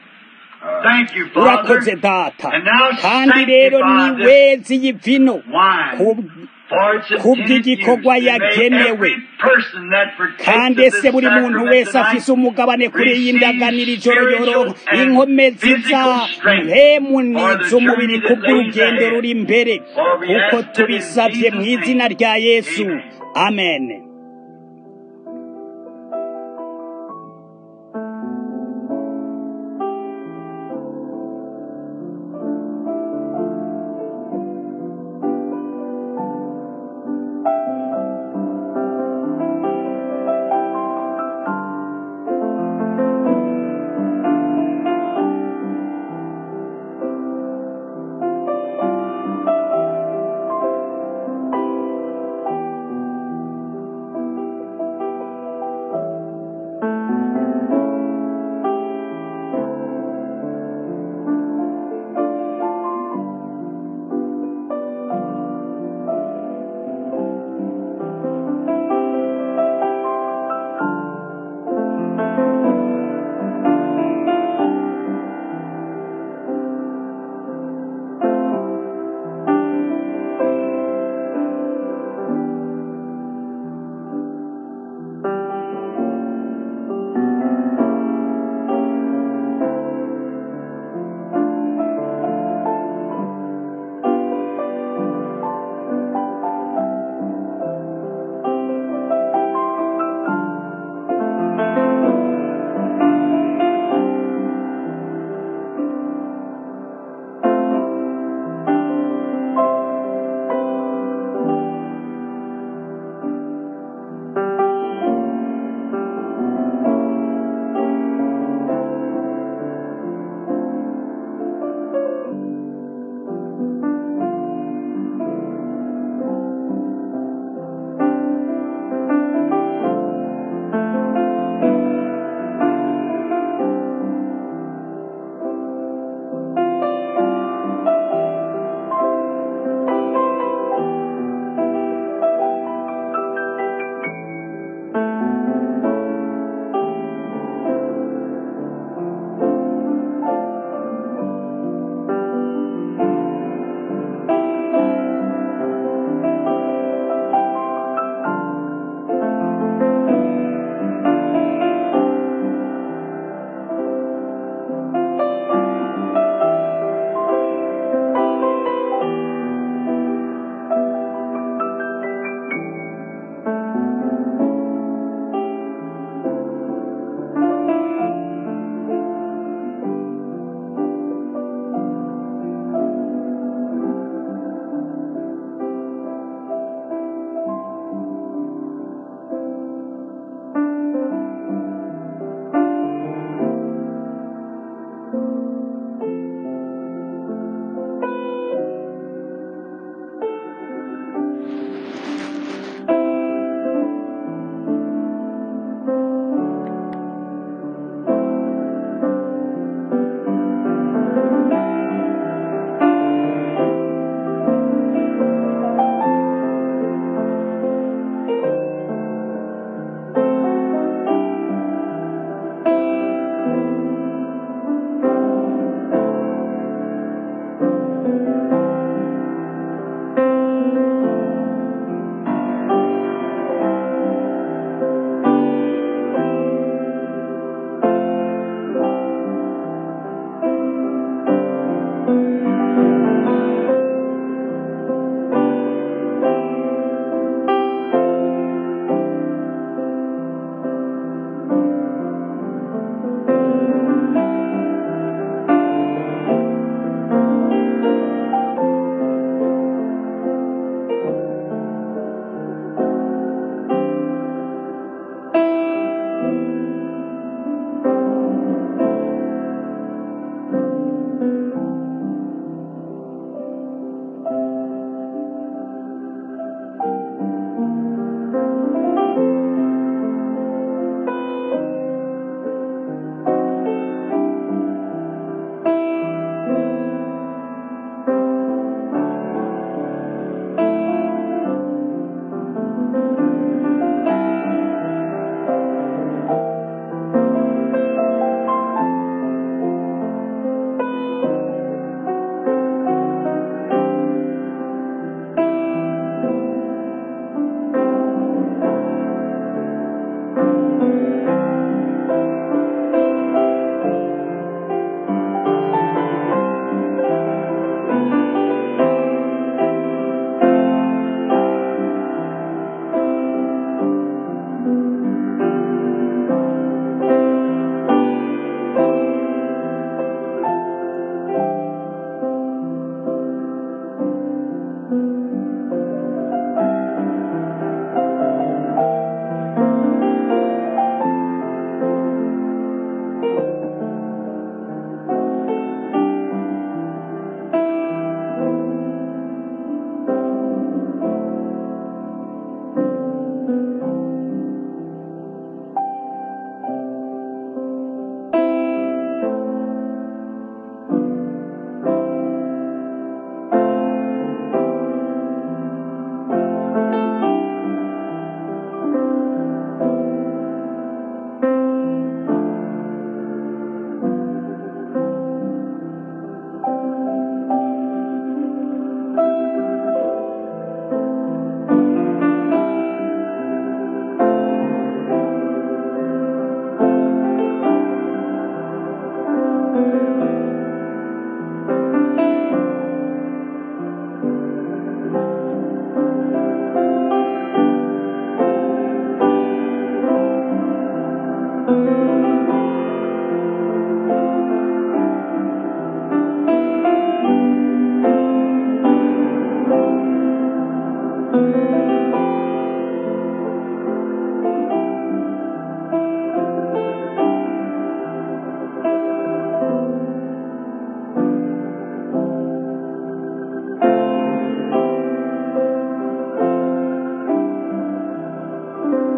Speaker 4: urakoze data kandi rero ni wezi y'ivino kubw'igikorwa yagenewe kandi ese buri muntu wese afise umugabane kuri iyi ndaganira ijoro yoroha inkomezi za mpemu n'iz'umubiri kubw'urugendo ruri imbere kuko tubisabye mu izina rya yesu amen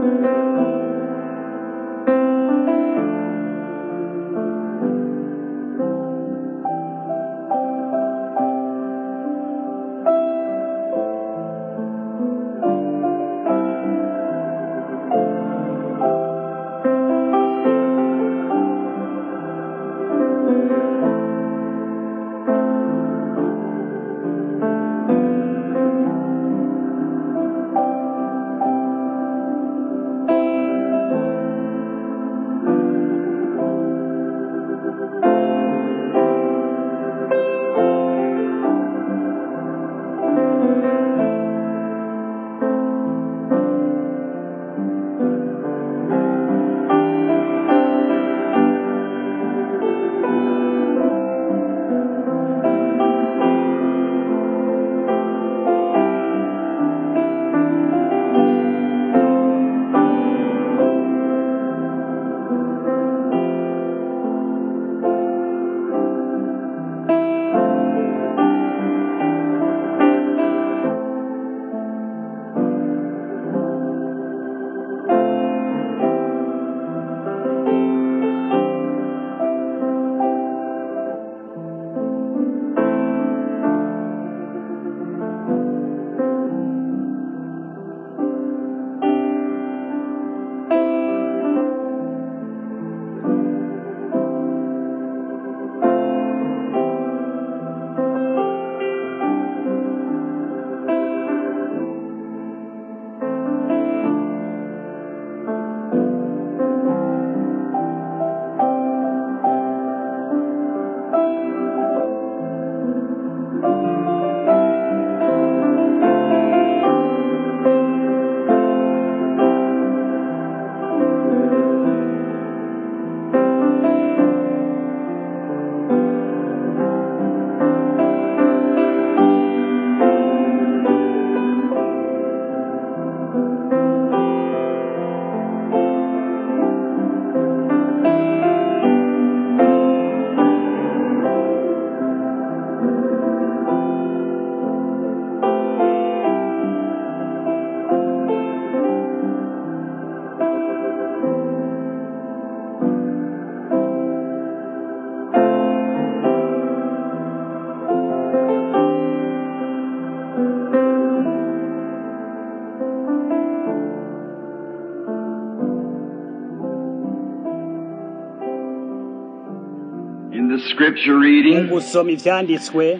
Speaker 5: In the scripture reading,
Speaker 4: mu gusoma ivyanditswe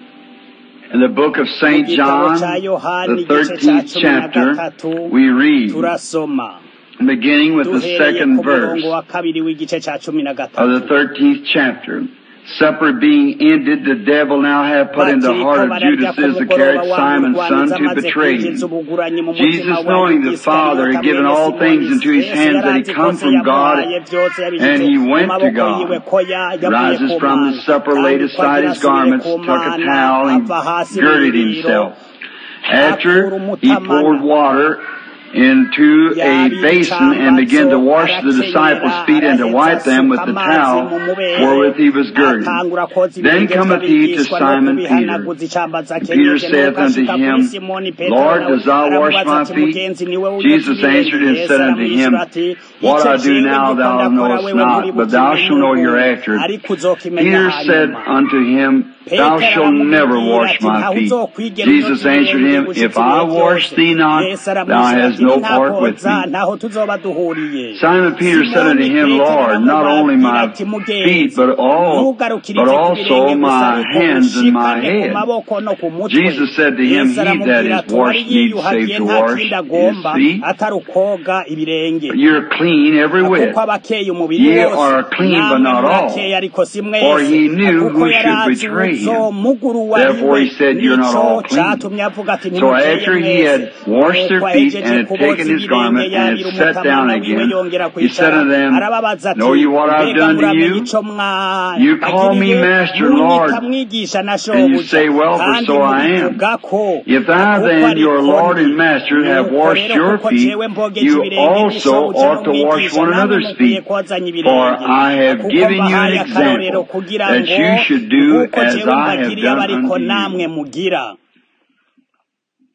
Speaker 5: in the book of
Speaker 4: mu
Speaker 5: St.
Speaker 4: gitabo
Speaker 5: John,
Speaker 4: ca yohani
Speaker 5: the
Speaker 4: igice ca
Speaker 5: 13th
Speaker 4: cumi na
Speaker 5: chapter,
Speaker 4: gatatu
Speaker 5: we read,
Speaker 4: turasoma
Speaker 5: beginning with the
Speaker 4: duhereye
Speaker 5: second
Speaker 4: ku
Speaker 5: verse
Speaker 4: murongo wa kabiri w'igice ca cumi na
Speaker 5: of the
Speaker 4: gatatu
Speaker 5: 13th chapter. Supper being ended, the devil now had put in the
Speaker 4: bakiriko
Speaker 5: heart of
Speaker 4: bararya
Speaker 5: Judas
Speaker 4: ku
Speaker 5: Iscariot,
Speaker 4: mugoroba
Speaker 5: Simon's son,
Speaker 4: wamurwaniza
Speaker 5: to
Speaker 4: amaze
Speaker 5: betray
Speaker 4: kwinjiza
Speaker 5: him.
Speaker 4: ubuguranyi mu
Speaker 5: Jesus,
Speaker 4: mutima wa
Speaker 5: knowing the Father had
Speaker 4: Iskariyota
Speaker 5: given
Speaker 4: mwene
Speaker 5: all things
Speaker 4: Simoni,
Speaker 5: into his
Speaker 4: Yesu
Speaker 5: hands, that
Speaker 4: yari
Speaker 5: he
Speaker 4: azi
Speaker 5: come
Speaker 4: kose
Speaker 5: from God,
Speaker 4: yamuhaye vyose yabishyize
Speaker 5: and he
Speaker 4: mu
Speaker 5: went to
Speaker 4: maboko
Speaker 5: God.
Speaker 4: yiwe ko ya- yavuye
Speaker 5: Rises
Speaker 4: ku
Speaker 5: from the
Speaker 4: Mana
Speaker 5: supper, laid
Speaker 4: kandi ko
Speaker 5: aside
Speaker 4: agira
Speaker 5: his
Speaker 4: asubire
Speaker 5: garments,
Speaker 4: ku
Speaker 5: took a
Speaker 4: Mana
Speaker 5: towel,
Speaker 4: ava
Speaker 5: and
Speaker 4: hasi mu
Speaker 5: girded
Speaker 4: biriro
Speaker 5: himself.
Speaker 4: akura
Speaker 5: After he
Speaker 4: umutamana
Speaker 5: poured water into a
Speaker 4: yabira
Speaker 5: basin and began to
Speaker 4: icambazo
Speaker 5: wash the disciples'
Speaker 4: arakenyera
Speaker 5: feet and to
Speaker 4: araheza
Speaker 5: wipe them with
Speaker 4: asuka
Speaker 5: the
Speaker 4: amazi
Speaker 5: towel
Speaker 4: mu mubere
Speaker 5: wherewith he was girded.
Speaker 4: atangura koza
Speaker 5: Then
Speaker 4: ibirenge
Speaker 5: cometh he to
Speaker 4: vy'abigishwa no
Speaker 5: Simon Peter.
Speaker 4: kubihanaguza icambazo
Speaker 5: Peter
Speaker 4: akenyeje
Speaker 5: saith
Speaker 4: nuko
Speaker 5: unto
Speaker 4: ashika kuri
Speaker 5: him,
Speaker 4: simoni petero
Speaker 5: Lord,
Speaker 4: nawe
Speaker 5: dost thou wash
Speaker 4: aramubaza
Speaker 5: my
Speaker 4: ati
Speaker 5: feet?
Speaker 4: mugenzi niwe uyoza
Speaker 5: Jesus answered
Speaker 4: ibirenge
Speaker 5: and
Speaker 4: yesu
Speaker 5: said unto
Speaker 4: aramwishyura
Speaker 5: him,
Speaker 4: ati
Speaker 5: What
Speaker 4: ico
Speaker 5: I do
Speaker 4: jewe
Speaker 5: now
Speaker 4: ndiko
Speaker 5: thou
Speaker 4: ndakora
Speaker 5: knowest
Speaker 4: wewe
Speaker 5: not, but thou
Speaker 4: nturibukimenye
Speaker 5: shalt know
Speaker 4: ubu
Speaker 5: hereafter.
Speaker 4: ariko uzokimenya
Speaker 5: Peter said
Speaker 4: hanyuma
Speaker 5: unto him, Thou
Speaker 4: petero
Speaker 5: shalt never
Speaker 4: aramubwira
Speaker 5: wash
Speaker 4: ati
Speaker 5: my
Speaker 4: ntaho
Speaker 5: feet.
Speaker 4: uzokwigera
Speaker 5: Jesus
Speaker 4: unyota
Speaker 5: answered
Speaker 4: ibirenge
Speaker 5: him,
Speaker 4: gushitsa
Speaker 5: If I
Speaker 4: ibihe
Speaker 5: wash
Speaker 4: byose
Speaker 5: thee not,
Speaker 4: yesu
Speaker 5: thou
Speaker 4: aramwishyura
Speaker 5: hast
Speaker 4: ati
Speaker 5: no part with
Speaker 4: nintakoza
Speaker 5: me.
Speaker 4: ntaho tuzoba duhuriye
Speaker 5: Simon Peter said unto
Speaker 4: simoni
Speaker 5: him,
Speaker 4: petero
Speaker 5: Lord, not only
Speaker 4: aramubwira
Speaker 5: my
Speaker 4: ati
Speaker 5: feet,
Speaker 4: mugenzi
Speaker 5: but all,
Speaker 4: ntugarukirize
Speaker 5: but
Speaker 4: ku
Speaker 5: also
Speaker 4: birenge gusa
Speaker 5: my
Speaker 4: ariko
Speaker 5: hands and my
Speaker 4: ushikane ku
Speaker 5: head.
Speaker 4: maboko no ku mutwe
Speaker 5: Jesus said to him,
Speaker 4: yesu
Speaker 5: He that
Speaker 4: aramubwira
Speaker 5: is
Speaker 4: ati uwari
Speaker 5: washed needs
Speaker 4: yiyuhagiye
Speaker 5: save to
Speaker 4: nta
Speaker 5: wash
Speaker 4: kindi
Speaker 5: his
Speaker 4: agomba
Speaker 5: feet.
Speaker 4: atari ukoga ibirenge
Speaker 5: You're clean every whit.
Speaker 4: kuko abakeye umubiri
Speaker 5: Ye
Speaker 4: wose
Speaker 5: are clean, but
Speaker 4: namwe
Speaker 5: not
Speaker 4: murakeye
Speaker 5: all.
Speaker 4: ariko si
Speaker 5: For
Speaker 4: mwese
Speaker 5: he knew
Speaker 4: kuko
Speaker 5: who
Speaker 4: yari
Speaker 5: should
Speaker 4: azi
Speaker 5: betray him.
Speaker 4: uzomuguru uwo ari
Speaker 5: Therefore
Speaker 4: we
Speaker 5: he said, You're not
Speaker 4: nico
Speaker 5: all clean.
Speaker 4: catumye avuga ati
Speaker 5: So
Speaker 4: ntimukeye
Speaker 5: after he
Speaker 4: mwese
Speaker 5: had washed their
Speaker 4: nuko
Speaker 5: feet
Speaker 4: ahejeje
Speaker 5: and had
Speaker 4: kuboza
Speaker 5: taken his
Speaker 4: ibirenge
Speaker 5: garment and
Speaker 4: yabira
Speaker 5: had sat down
Speaker 4: umutamana wiwe
Speaker 5: again,
Speaker 4: yongera
Speaker 5: he said
Speaker 4: kwicara
Speaker 5: unto them,
Speaker 4: arababaza ati
Speaker 5: Know you what I've
Speaker 4: mbega
Speaker 5: done to
Speaker 4: muramenye
Speaker 5: you?
Speaker 4: ico mwa
Speaker 5: You call me
Speaker 4: bagiriye
Speaker 5: Master and
Speaker 4: munyita
Speaker 5: Lord,
Speaker 4: mwigisha na
Speaker 5: and you
Speaker 4: shobuja
Speaker 5: say, Well, for
Speaker 4: kandi
Speaker 5: so I am.
Speaker 4: mubivuga ko
Speaker 5: If thou
Speaker 4: kuko
Speaker 5: then, your
Speaker 4: ariko
Speaker 5: Lord and
Speaker 4: ndi
Speaker 5: Master, have
Speaker 4: nuko
Speaker 5: washed
Speaker 4: rero
Speaker 5: your
Speaker 4: kuko
Speaker 5: feet,
Speaker 4: jewe mbogeje
Speaker 5: you
Speaker 4: ibirenge
Speaker 5: also
Speaker 4: n'ishobuja
Speaker 5: ought to wash
Speaker 4: n'umwigisha
Speaker 5: one
Speaker 4: namwe
Speaker 5: another's
Speaker 4: mukwiye
Speaker 5: feet.
Speaker 4: kozanya
Speaker 5: For
Speaker 4: ibirenge
Speaker 5: I have
Speaker 4: kuko
Speaker 5: given you an
Speaker 4: mbahaye akarorero
Speaker 5: example
Speaker 4: kugira
Speaker 5: that
Speaker 4: ngo
Speaker 5: you should do
Speaker 4: nk'uko
Speaker 5: as
Speaker 4: jewe
Speaker 5: I have
Speaker 4: mbagiriye
Speaker 5: done
Speaker 4: abariko
Speaker 5: unto
Speaker 4: namwe
Speaker 5: you.
Speaker 4: mugira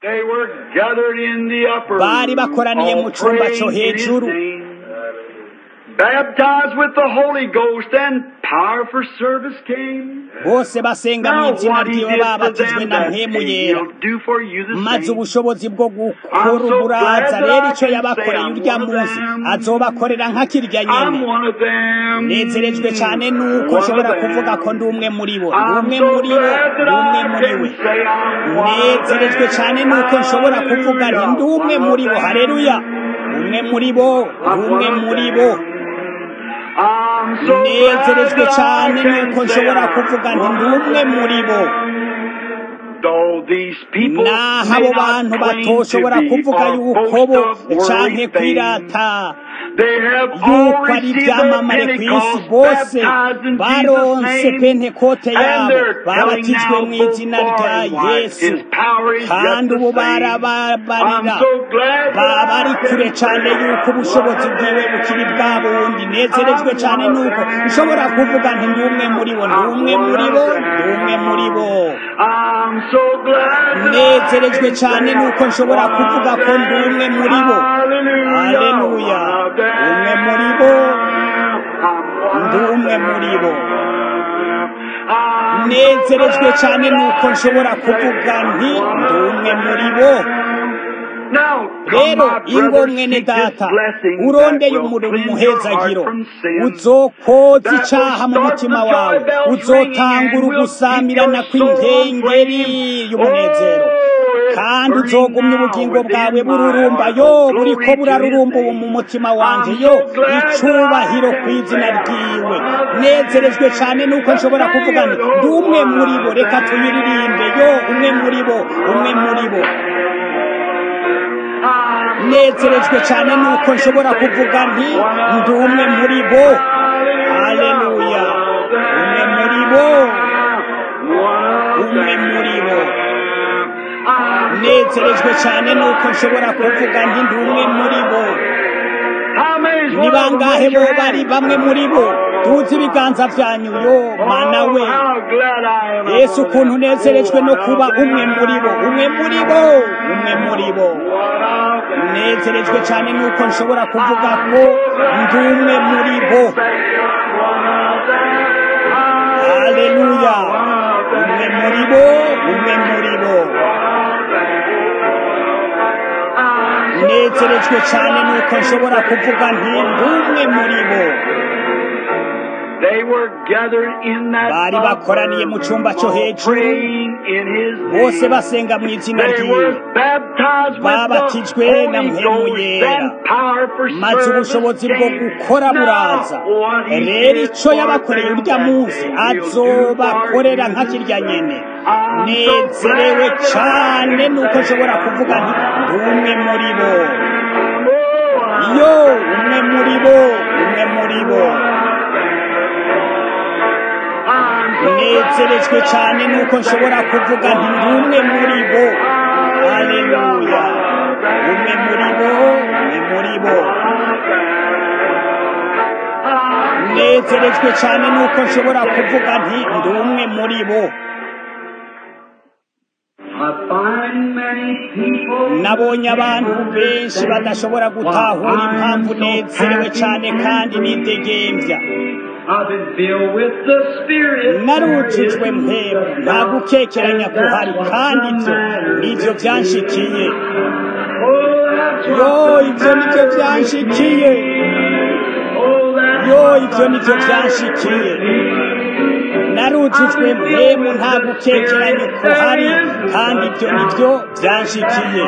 Speaker 5: They were gathered in the upper
Speaker 4: bari
Speaker 5: room,
Speaker 4: bakoraniye mu
Speaker 5: all
Speaker 4: cumba cyo
Speaker 5: praying in His
Speaker 4: hejuru
Speaker 5: name. Baptized with the Holy Ghost and power for service came.
Speaker 4: bose basenga mu
Speaker 5: Now
Speaker 4: izina
Speaker 5: what He
Speaker 4: ryiwe
Speaker 5: did for
Speaker 4: babatijwe
Speaker 5: them
Speaker 4: na
Speaker 5: that
Speaker 4: mpemu
Speaker 5: day,
Speaker 4: yera
Speaker 5: He'll do for you the
Speaker 4: maze
Speaker 5: same.
Speaker 4: ubushobozi bwo gukora
Speaker 5: I'm so
Speaker 4: uburaza
Speaker 5: glad that
Speaker 4: rero
Speaker 5: I
Speaker 4: icyo
Speaker 5: can
Speaker 4: yabakoreye
Speaker 5: say I'm
Speaker 4: urya
Speaker 5: one of
Speaker 4: munsi
Speaker 5: them.
Speaker 4: azobakorera nka kirya nyene
Speaker 5: I'm one of them.
Speaker 4: nezerejwe cyane nuko
Speaker 5: One of
Speaker 4: nshobora
Speaker 5: them.
Speaker 4: kuvuga ko ndi umwe muri bo ndi
Speaker 5: I'm
Speaker 4: umwe
Speaker 5: so
Speaker 4: muri bo
Speaker 5: glad
Speaker 4: ndi
Speaker 5: that
Speaker 4: umwe
Speaker 5: I
Speaker 4: muri we
Speaker 5: can say I'm one of
Speaker 4: nezerejwe
Speaker 5: them.
Speaker 4: cyane nuko nshobora kuvuga nti ndi umwe
Speaker 5: Hallelujah.
Speaker 4: muri bo hareruya umwe muri bo
Speaker 5: I'm
Speaker 4: ndi umwe
Speaker 5: one of
Speaker 4: muri bo
Speaker 5: them. I'm so glad
Speaker 4: nezerejwe
Speaker 5: that
Speaker 4: cyane
Speaker 5: I can
Speaker 4: nuko
Speaker 5: say
Speaker 4: nshobora
Speaker 5: I'm
Speaker 4: kuvuga nti ndi
Speaker 5: one of
Speaker 4: umwe muri bo
Speaker 5: Though these people
Speaker 4: naho
Speaker 5: may
Speaker 4: abo
Speaker 5: not
Speaker 4: bantu
Speaker 5: claim to
Speaker 4: batoshobora
Speaker 5: be
Speaker 4: kuvuga
Speaker 5: or
Speaker 4: yuko
Speaker 5: boast
Speaker 4: bo
Speaker 5: of worldly
Speaker 4: canke
Speaker 5: fame,
Speaker 4: kwirata
Speaker 5: they have all
Speaker 4: yuko ari
Speaker 5: received their
Speaker 4: ibyamamare ku isi
Speaker 5: Pentecost,
Speaker 4: bose
Speaker 5: baptized in
Speaker 4: baronse
Speaker 5: Jesus' name,
Speaker 4: pentekote
Speaker 5: and
Speaker 4: yabo
Speaker 5: they're telling
Speaker 4: babatijwe
Speaker 5: now
Speaker 4: mu
Speaker 5: both
Speaker 4: izina
Speaker 5: far
Speaker 4: rya
Speaker 5: and wide,
Speaker 4: yesu
Speaker 5: His power is
Speaker 4: kandi
Speaker 5: yet
Speaker 4: ubu
Speaker 5: the same. I'm
Speaker 4: barababarira
Speaker 5: so glad that
Speaker 4: baba ari
Speaker 5: I
Speaker 4: kure
Speaker 5: can
Speaker 4: cyane
Speaker 5: say
Speaker 4: yuko ubushobozi bwiwe bukiri bwa bundi nezerejwe cyane nuko nshobora kuvuga nti ndi umwe muri bo ndi umwe muri bo ndi umwe muri bo
Speaker 5: I'm so glad that I
Speaker 4: nezerejwe
Speaker 5: can
Speaker 4: cyane
Speaker 5: say
Speaker 4: nuko
Speaker 5: I'm
Speaker 4: nshobora
Speaker 5: one
Speaker 4: kuvuga
Speaker 5: of
Speaker 4: ko ndi umwe
Speaker 5: them.
Speaker 4: muri bo
Speaker 5: Hallelujah,
Speaker 4: haleluya
Speaker 5: one of them.
Speaker 4: umwe muri bo
Speaker 5: I'm
Speaker 4: ndi
Speaker 5: one of
Speaker 4: umwe muri bo
Speaker 5: I'm so
Speaker 4: nezerejwe
Speaker 5: glad
Speaker 4: cyane
Speaker 5: that
Speaker 4: nuko
Speaker 5: I
Speaker 4: nshobora
Speaker 5: can
Speaker 4: kuvuga
Speaker 5: say
Speaker 4: nti
Speaker 5: I'm
Speaker 4: ndi
Speaker 5: one
Speaker 4: umwe
Speaker 5: of
Speaker 4: muri bo
Speaker 5: Now,
Speaker 4: rero
Speaker 5: come, my
Speaker 4: ingo
Speaker 5: brothers,
Speaker 4: mwene
Speaker 5: seek this
Speaker 4: data
Speaker 5: blessing
Speaker 4: urondeye
Speaker 5: that will
Speaker 4: umurimo
Speaker 5: cleanse your
Speaker 4: umuhezagiro
Speaker 5: heart from sin.
Speaker 4: uzokoza
Speaker 5: That
Speaker 4: icaha mu
Speaker 5: will start
Speaker 4: mutima
Speaker 5: the joy
Speaker 4: wawe
Speaker 5: bells
Speaker 4: uzotangura
Speaker 5: ringing and will
Speaker 4: ugusamirana
Speaker 5: keep your soul
Speaker 4: kw'inkengeri
Speaker 5: aflame.
Speaker 4: y'umunezero
Speaker 5: Oh, it's
Speaker 4: kandi
Speaker 5: burning
Speaker 4: uzogumya
Speaker 5: now
Speaker 4: ubugingo bwawe
Speaker 5: within my
Speaker 4: bururumba
Speaker 5: heart.
Speaker 4: yo
Speaker 5: Oh,
Speaker 4: buriko
Speaker 5: glory to
Speaker 4: burarurumba
Speaker 5: His
Speaker 4: ubu mu
Speaker 5: name.
Speaker 4: mutima wanje
Speaker 5: I'm
Speaker 4: yo
Speaker 5: so glad that
Speaker 4: icubahiro
Speaker 5: I
Speaker 4: ku
Speaker 5: can
Speaker 4: izina
Speaker 5: say
Speaker 4: ryiwe
Speaker 5: I'm one of
Speaker 4: nezerejwe
Speaker 5: them.
Speaker 4: cyane nuko
Speaker 5: Let's
Speaker 4: nshobora
Speaker 5: sing
Speaker 4: kuvuga nti
Speaker 5: it,
Speaker 4: ndi
Speaker 5: oh,
Speaker 4: umwe
Speaker 5: one
Speaker 4: muri bo
Speaker 5: of
Speaker 4: reka tuyiririmbe yo umwe muri bo umwe muri bo
Speaker 5: I'm so
Speaker 4: nezerejwe
Speaker 5: glad
Speaker 4: cyane
Speaker 5: that
Speaker 4: nuko
Speaker 5: I
Speaker 4: nshobora
Speaker 5: can say
Speaker 4: kuvuga nti
Speaker 5: I'm one of
Speaker 4: ndi umwe
Speaker 5: them.
Speaker 4: muri bo
Speaker 5: Hallelujah,
Speaker 4: haleluya
Speaker 5: one of
Speaker 4: umwe
Speaker 5: them.
Speaker 4: muri bo
Speaker 5: One of
Speaker 4: umwe muri bo
Speaker 5: them. I'm so
Speaker 4: nezerejwe
Speaker 5: glad
Speaker 4: cyane
Speaker 5: that
Speaker 4: nuko
Speaker 5: I
Speaker 4: nshobora
Speaker 5: can
Speaker 4: kuvuga
Speaker 5: say
Speaker 4: nti ndi umwe muri bo
Speaker 5: How many's
Speaker 4: ni
Speaker 5: one of them?
Speaker 4: bangahe
Speaker 5: Raise
Speaker 4: bo
Speaker 5: your
Speaker 4: bari
Speaker 5: hand.
Speaker 4: bamwe muri bo tuzi ibiganza byanyu yo mana
Speaker 5: Oh,
Speaker 4: we
Speaker 5: how glad I am I'm
Speaker 4: yesu
Speaker 5: one of
Speaker 4: ukuntu
Speaker 5: them.
Speaker 4: unezerejwe
Speaker 5: Oh,
Speaker 4: no
Speaker 5: one
Speaker 4: kuba
Speaker 5: of
Speaker 4: umwe muri bo umwe muri bo umwe muri bo
Speaker 5: One of them.
Speaker 4: nezerejwe cyane nuko nshobora kuvuga ko ndi umwe muri bo haleluya umwe muri bo umwe muri bo nezerejwe cyane nuko nshobora kuvuga nti ndi umwe muri bo
Speaker 5: They were gathered in that
Speaker 4: bari bakoraniye mu cyumba cyo
Speaker 5: all
Speaker 4: hejuru
Speaker 5: praying in his
Speaker 4: bose
Speaker 5: name.
Speaker 4: basenga mu izina
Speaker 5: They
Speaker 4: ryiwe
Speaker 5: were baptized with the
Speaker 4: babatijwe na
Speaker 5: Holy
Speaker 4: mpemu
Speaker 5: Ghost
Speaker 4: yera
Speaker 5: and power for
Speaker 4: maze
Speaker 5: service
Speaker 4: ubushobozi bwo
Speaker 5: came.
Speaker 4: gukora buraza
Speaker 5: Now, what he
Speaker 4: rero
Speaker 5: did
Speaker 4: icyo
Speaker 5: for
Speaker 4: yabakoreye
Speaker 5: them
Speaker 4: urya
Speaker 5: that
Speaker 4: munsi
Speaker 5: day, he'll do
Speaker 4: azobakorera
Speaker 5: for
Speaker 4: nka
Speaker 5: you.
Speaker 4: kirya nyene
Speaker 5: I'm so
Speaker 4: nezerewe
Speaker 5: glad that I
Speaker 4: cyane
Speaker 5: can
Speaker 4: nuko nshobora
Speaker 5: say
Speaker 4: kuvuga nti ndi umwe muri bo
Speaker 5: Oh,
Speaker 4: yo umwe muri bo umwe muri bo
Speaker 5: I'm so
Speaker 4: nezerejwe cyane nuko nshobora kuvuga nti ndi umwe muri bo haleluya umwe muri bo umwe muri bo nezerejwe cyane nuko nshobora kuvuga nti ndi umwe muri bo
Speaker 5: I find many people
Speaker 4: nabonye abantu benshi badashobora gutahura impamvu nezerewe cyane kandi nidegembya
Speaker 5: I've been filled with the Spirit.
Speaker 4: narujujwe mpemu nta gukekeranya kuhari kandi ibyo nibyo byanshikiye yo ibyo nibyo byanshikiye yo ibyo nibyo byanshikiye narujujwe mpemu nta gukekeranya kuhari kandi ibyo nibyo byanshikiye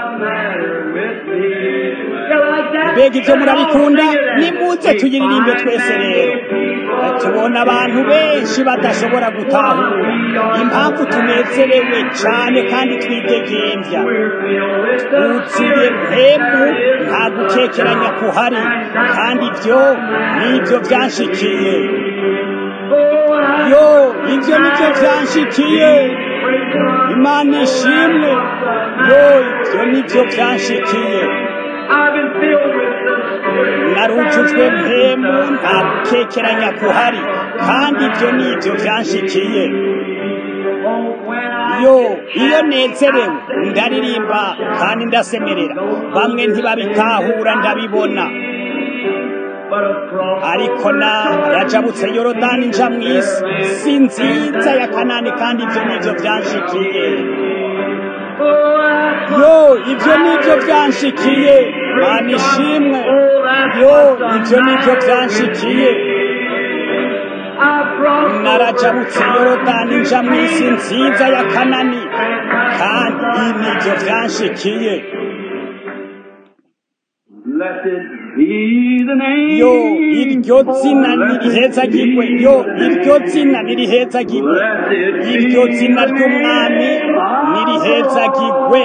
Speaker 4: mbega ibyo murabikunda nimuze tuyiririmbe twese rero tubona abantu benshi badashobora gutahura impamvu tunezerewe cyane kandi twidegembya wuzuye mpemu nta gukekeranya kuhari kandi ibyo nibyo byanshikiye yo ibyo nibyo byanshikiye imana ishimwe yo ibyo nibyo byanshikiye narujujwe mpemu nta gukekeranya kuhari kandi ibyo nibyo byanshikiye yo iyo nezerewe ndaririmba kandi ndasemerera bamwe ntibabitahura ndabibona ariko narajabutse yorodani nja mu isi si nziza ya kanani kandi ibyo nibyo byanshikiye yo ibyo nibyo byanshikiye mana ishimwe yo ibyo nibyo byanshikiye narajabutse yorodani nja mu isi nziza ya kanani kandi ibi nibyo byanshikiye yo iryo zina nirihezagirwe yo iryo zina nirihezagirwe iryo zina ry'umwami nirihezagirwe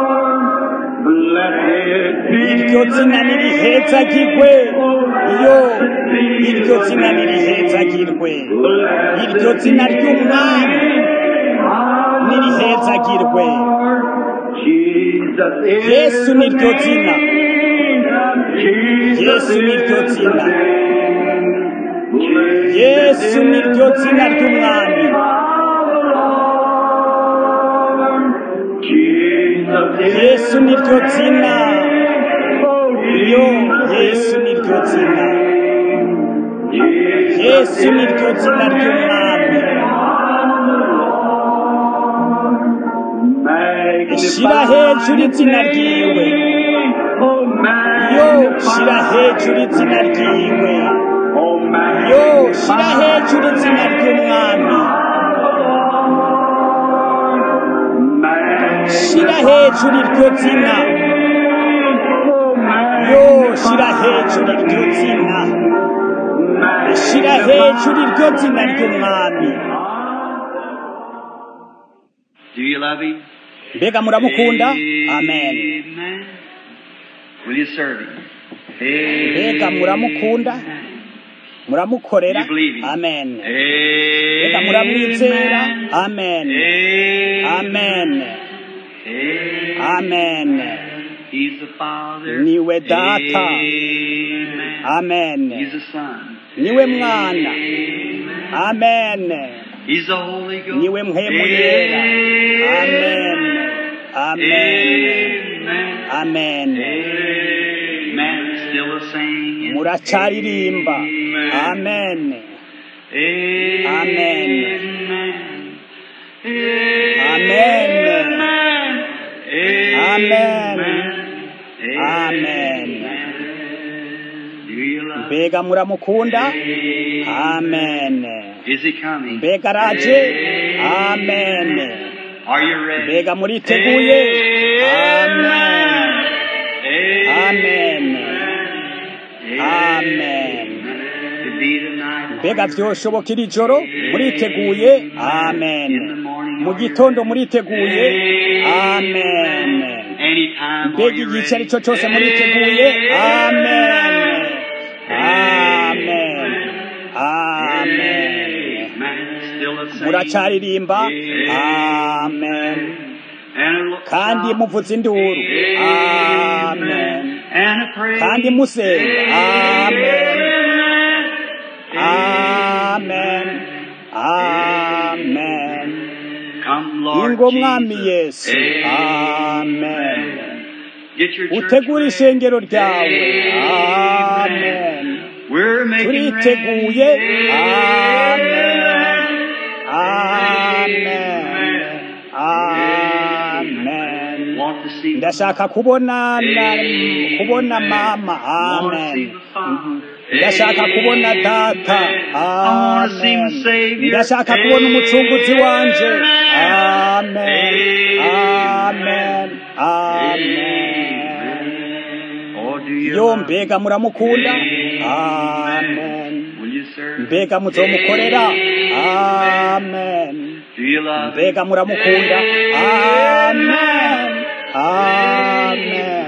Speaker 4: iryo zina nirihezagirwe yo iryo zina nirihezagirwe iryo zina ry'umwami nirihezagirwe yesu niryo zina yesu niryo zina yesu niryo zina ry'umwami yesu niryo zina yo yesu niryo zina yesu niryo zina ry'umwami shira hejuru izina ryiwe yo shira hejuru izina ryiwe yo shira hejuru izina ry'umwami shira hejuru iryo zina yo shira hejuru iryo zina shira hejuru iryo zina ry'umwami
Speaker 2: Do you love him?
Speaker 4: mbega muramukunda amen
Speaker 2: Amen. Will you serve him?
Speaker 4: mbega muramukunda muramukorera
Speaker 2: You believe him?
Speaker 4: amen
Speaker 2: Amen.
Speaker 4: mbega muramwizera amen amen amen
Speaker 2: He's the Father.
Speaker 4: Niwe Data.
Speaker 2: Amen.
Speaker 4: amen
Speaker 2: He's the Son.
Speaker 4: niwe mwana amen
Speaker 2: He's the Holy Ghost.
Speaker 4: niwe mpemu yera amen amen
Speaker 2: Amen.
Speaker 4: amen
Speaker 2: Amen. Still the same.
Speaker 4: muracaririmba amen
Speaker 2: Amen.
Speaker 4: Amen.
Speaker 2: Amen.
Speaker 4: Amen.
Speaker 2: Do you love
Speaker 4: mbega muramukunda amen
Speaker 2: Is he coming?
Speaker 4: mbega araje amen
Speaker 2: Are you ready?
Speaker 4: mbega muriteguye amen amen amen
Speaker 2: To be tonight.
Speaker 4: mbega vyoshoboka iri joro muriteguye amen mu gitondo muriteguye amen
Speaker 2: Anytime.
Speaker 4: mbega igice ari cyo cyose muriteguye amen amen amen
Speaker 2: Still the same.
Speaker 4: muracaririmba amen
Speaker 2: And a
Speaker 4: kandi muvuza induru amen
Speaker 2: And a praise.
Speaker 4: kandi musenga amen amen amen
Speaker 2: Come, Lord
Speaker 4: ingo mwami
Speaker 2: Jesus.
Speaker 4: yesu amen
Speaker 2: Get your church
Speaker 4: utegura
Speaker 2: ready.
Speaker 4: ishengero ryawe amen
Speaker 2: We're making
Speaker 4: turiteguye
Speaker 2: ready.
Speaker 4: amen amen amen
Speaker 2: Want to see
Speaker 4: ndashaka kubona na, kubona mama amen ndashaka kubona data amen ndashaka kubona umucunguzi wanje amen amen amen
Speaker 2: Or do you
Speaker 4: yo
Speaker 2: love?
Speaker 4: mbega muramukunda amen
Speaker 2: Will you serve?
Speaker 4: mbega muzomukorera amen
Speaker 2: Do you love?
Speaker 4: mbega muramukunda amen amen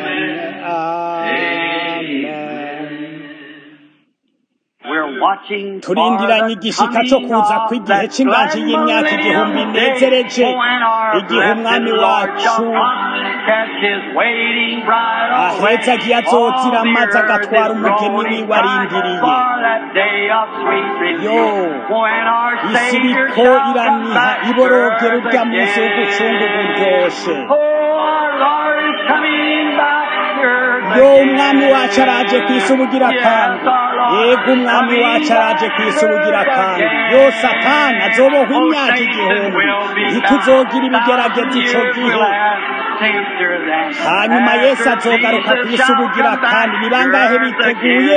Speaker 4: amen
Speaker 2: We're watching
Speaker 4: turindiranye igishika cyo kuza kw'igihe cy'inganji y'imyaka igihumbi nezereje igihe umwami wacu ahetse agiye azotira maze agatwara umugeni wiwe arindiriye yo isi iriko iraniha iborogera urya munsi w'ugucungu buryoshe yo umwami wacu araje ku isi ubugira kandi yego umwami wacu araje ku isi ubugira kandi yo satani azobohwa imyaka igihumbi ntituzogira ibigerageza ico gihe hanyuma yesu azogaruka ku isi ubugira kandi ni bangahe biteguye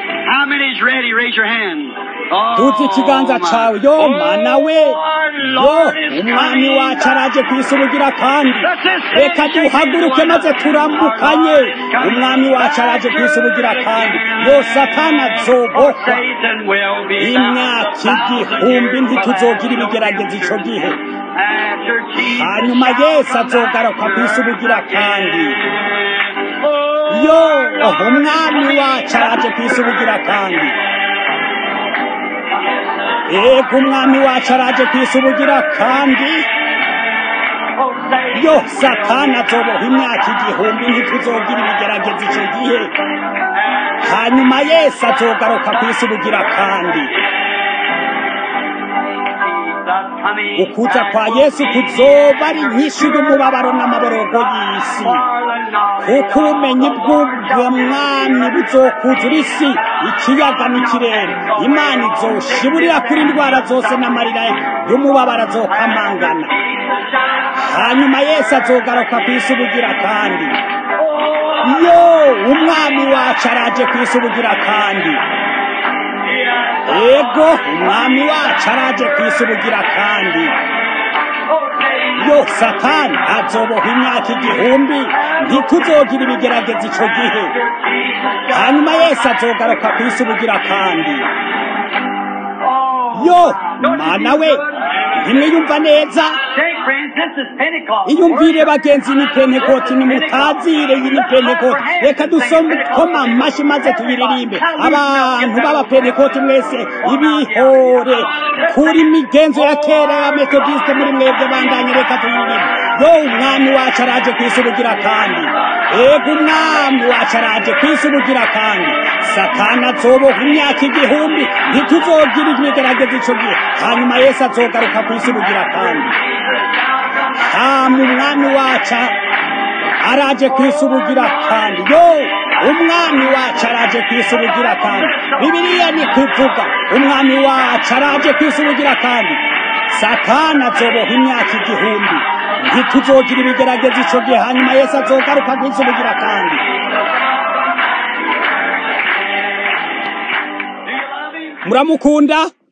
Speaker 4: tuzi ikiganza cawe yo mana we yo umwami wacu araje ku isi ubugira kandi reka duhaguruke maze turamukanye umwami wacu araje ku isi ubugira kandi yo satani azobohwa imyaka igihumbi ntituzogira ibigerageza ico gihe hanyuma yesu azogaruka ku isi ubugira kandi yo umwami wacu araje ku isi ubugira kandi ego umwami wacu araje ku isi ubugira kandi yo satani azoboha imyaka igihumbi ntituzogira ibigerageza icyo gihe hanyuma yesu azogaruka ku isi ubugira kandi ukuza kwa yesu kuzoba ari nyinshi y'umubabaro n'amaborogo y'isi kuko ubumenyi bw'ubwamwami buzokuzura isi ikiyaga n'ikirere imana izoshiburira kuri indwara zose n'amarira y'umubabaro azokamangana hanyuma yesu azogaruka ku isi ubugira kandi yo umwami wacu araje ku isi ubugira kandi ego umwami wacu araje ku isi ubugira kandi yo satani azoboha imyaka igihumbi ntituzogira ibigerageza ico gihe hanyuma yesu azogaruka ku isi ubugira kandi yo mana we ntimwiyumva neza iyumvire bagenzi ni pentekoti nimutazire iyi ni pentekoti reka dusome koma amashyi maze tuyiririmbe abantu b'abapentekoti mwese ibihore kuri migenzo ya kera ya metodiste muri mwebwe bandanye reka tuyiririmbe yo umwami wacu araje ku isi ubugira kandi ego umwami wacu araje ku isi ubugira kandi satana azoboha imyaka igihumbi ntituzogira imigerageza ico gihe hanyuma yesu azogaruka ku isi ubugira kandi hama umwami wacu araje ku isi ubugira kandi yo umwami wacu araje ku isi ubugira kandi bibiliya ni kuvuga umwami wacu araje ku isi ubugira kandi satana azoboha imyaka igihumbi ntituzogira ibigerageza ico gihe hanyuma yesu azogaruka ku isi ubugira kandi muramukunda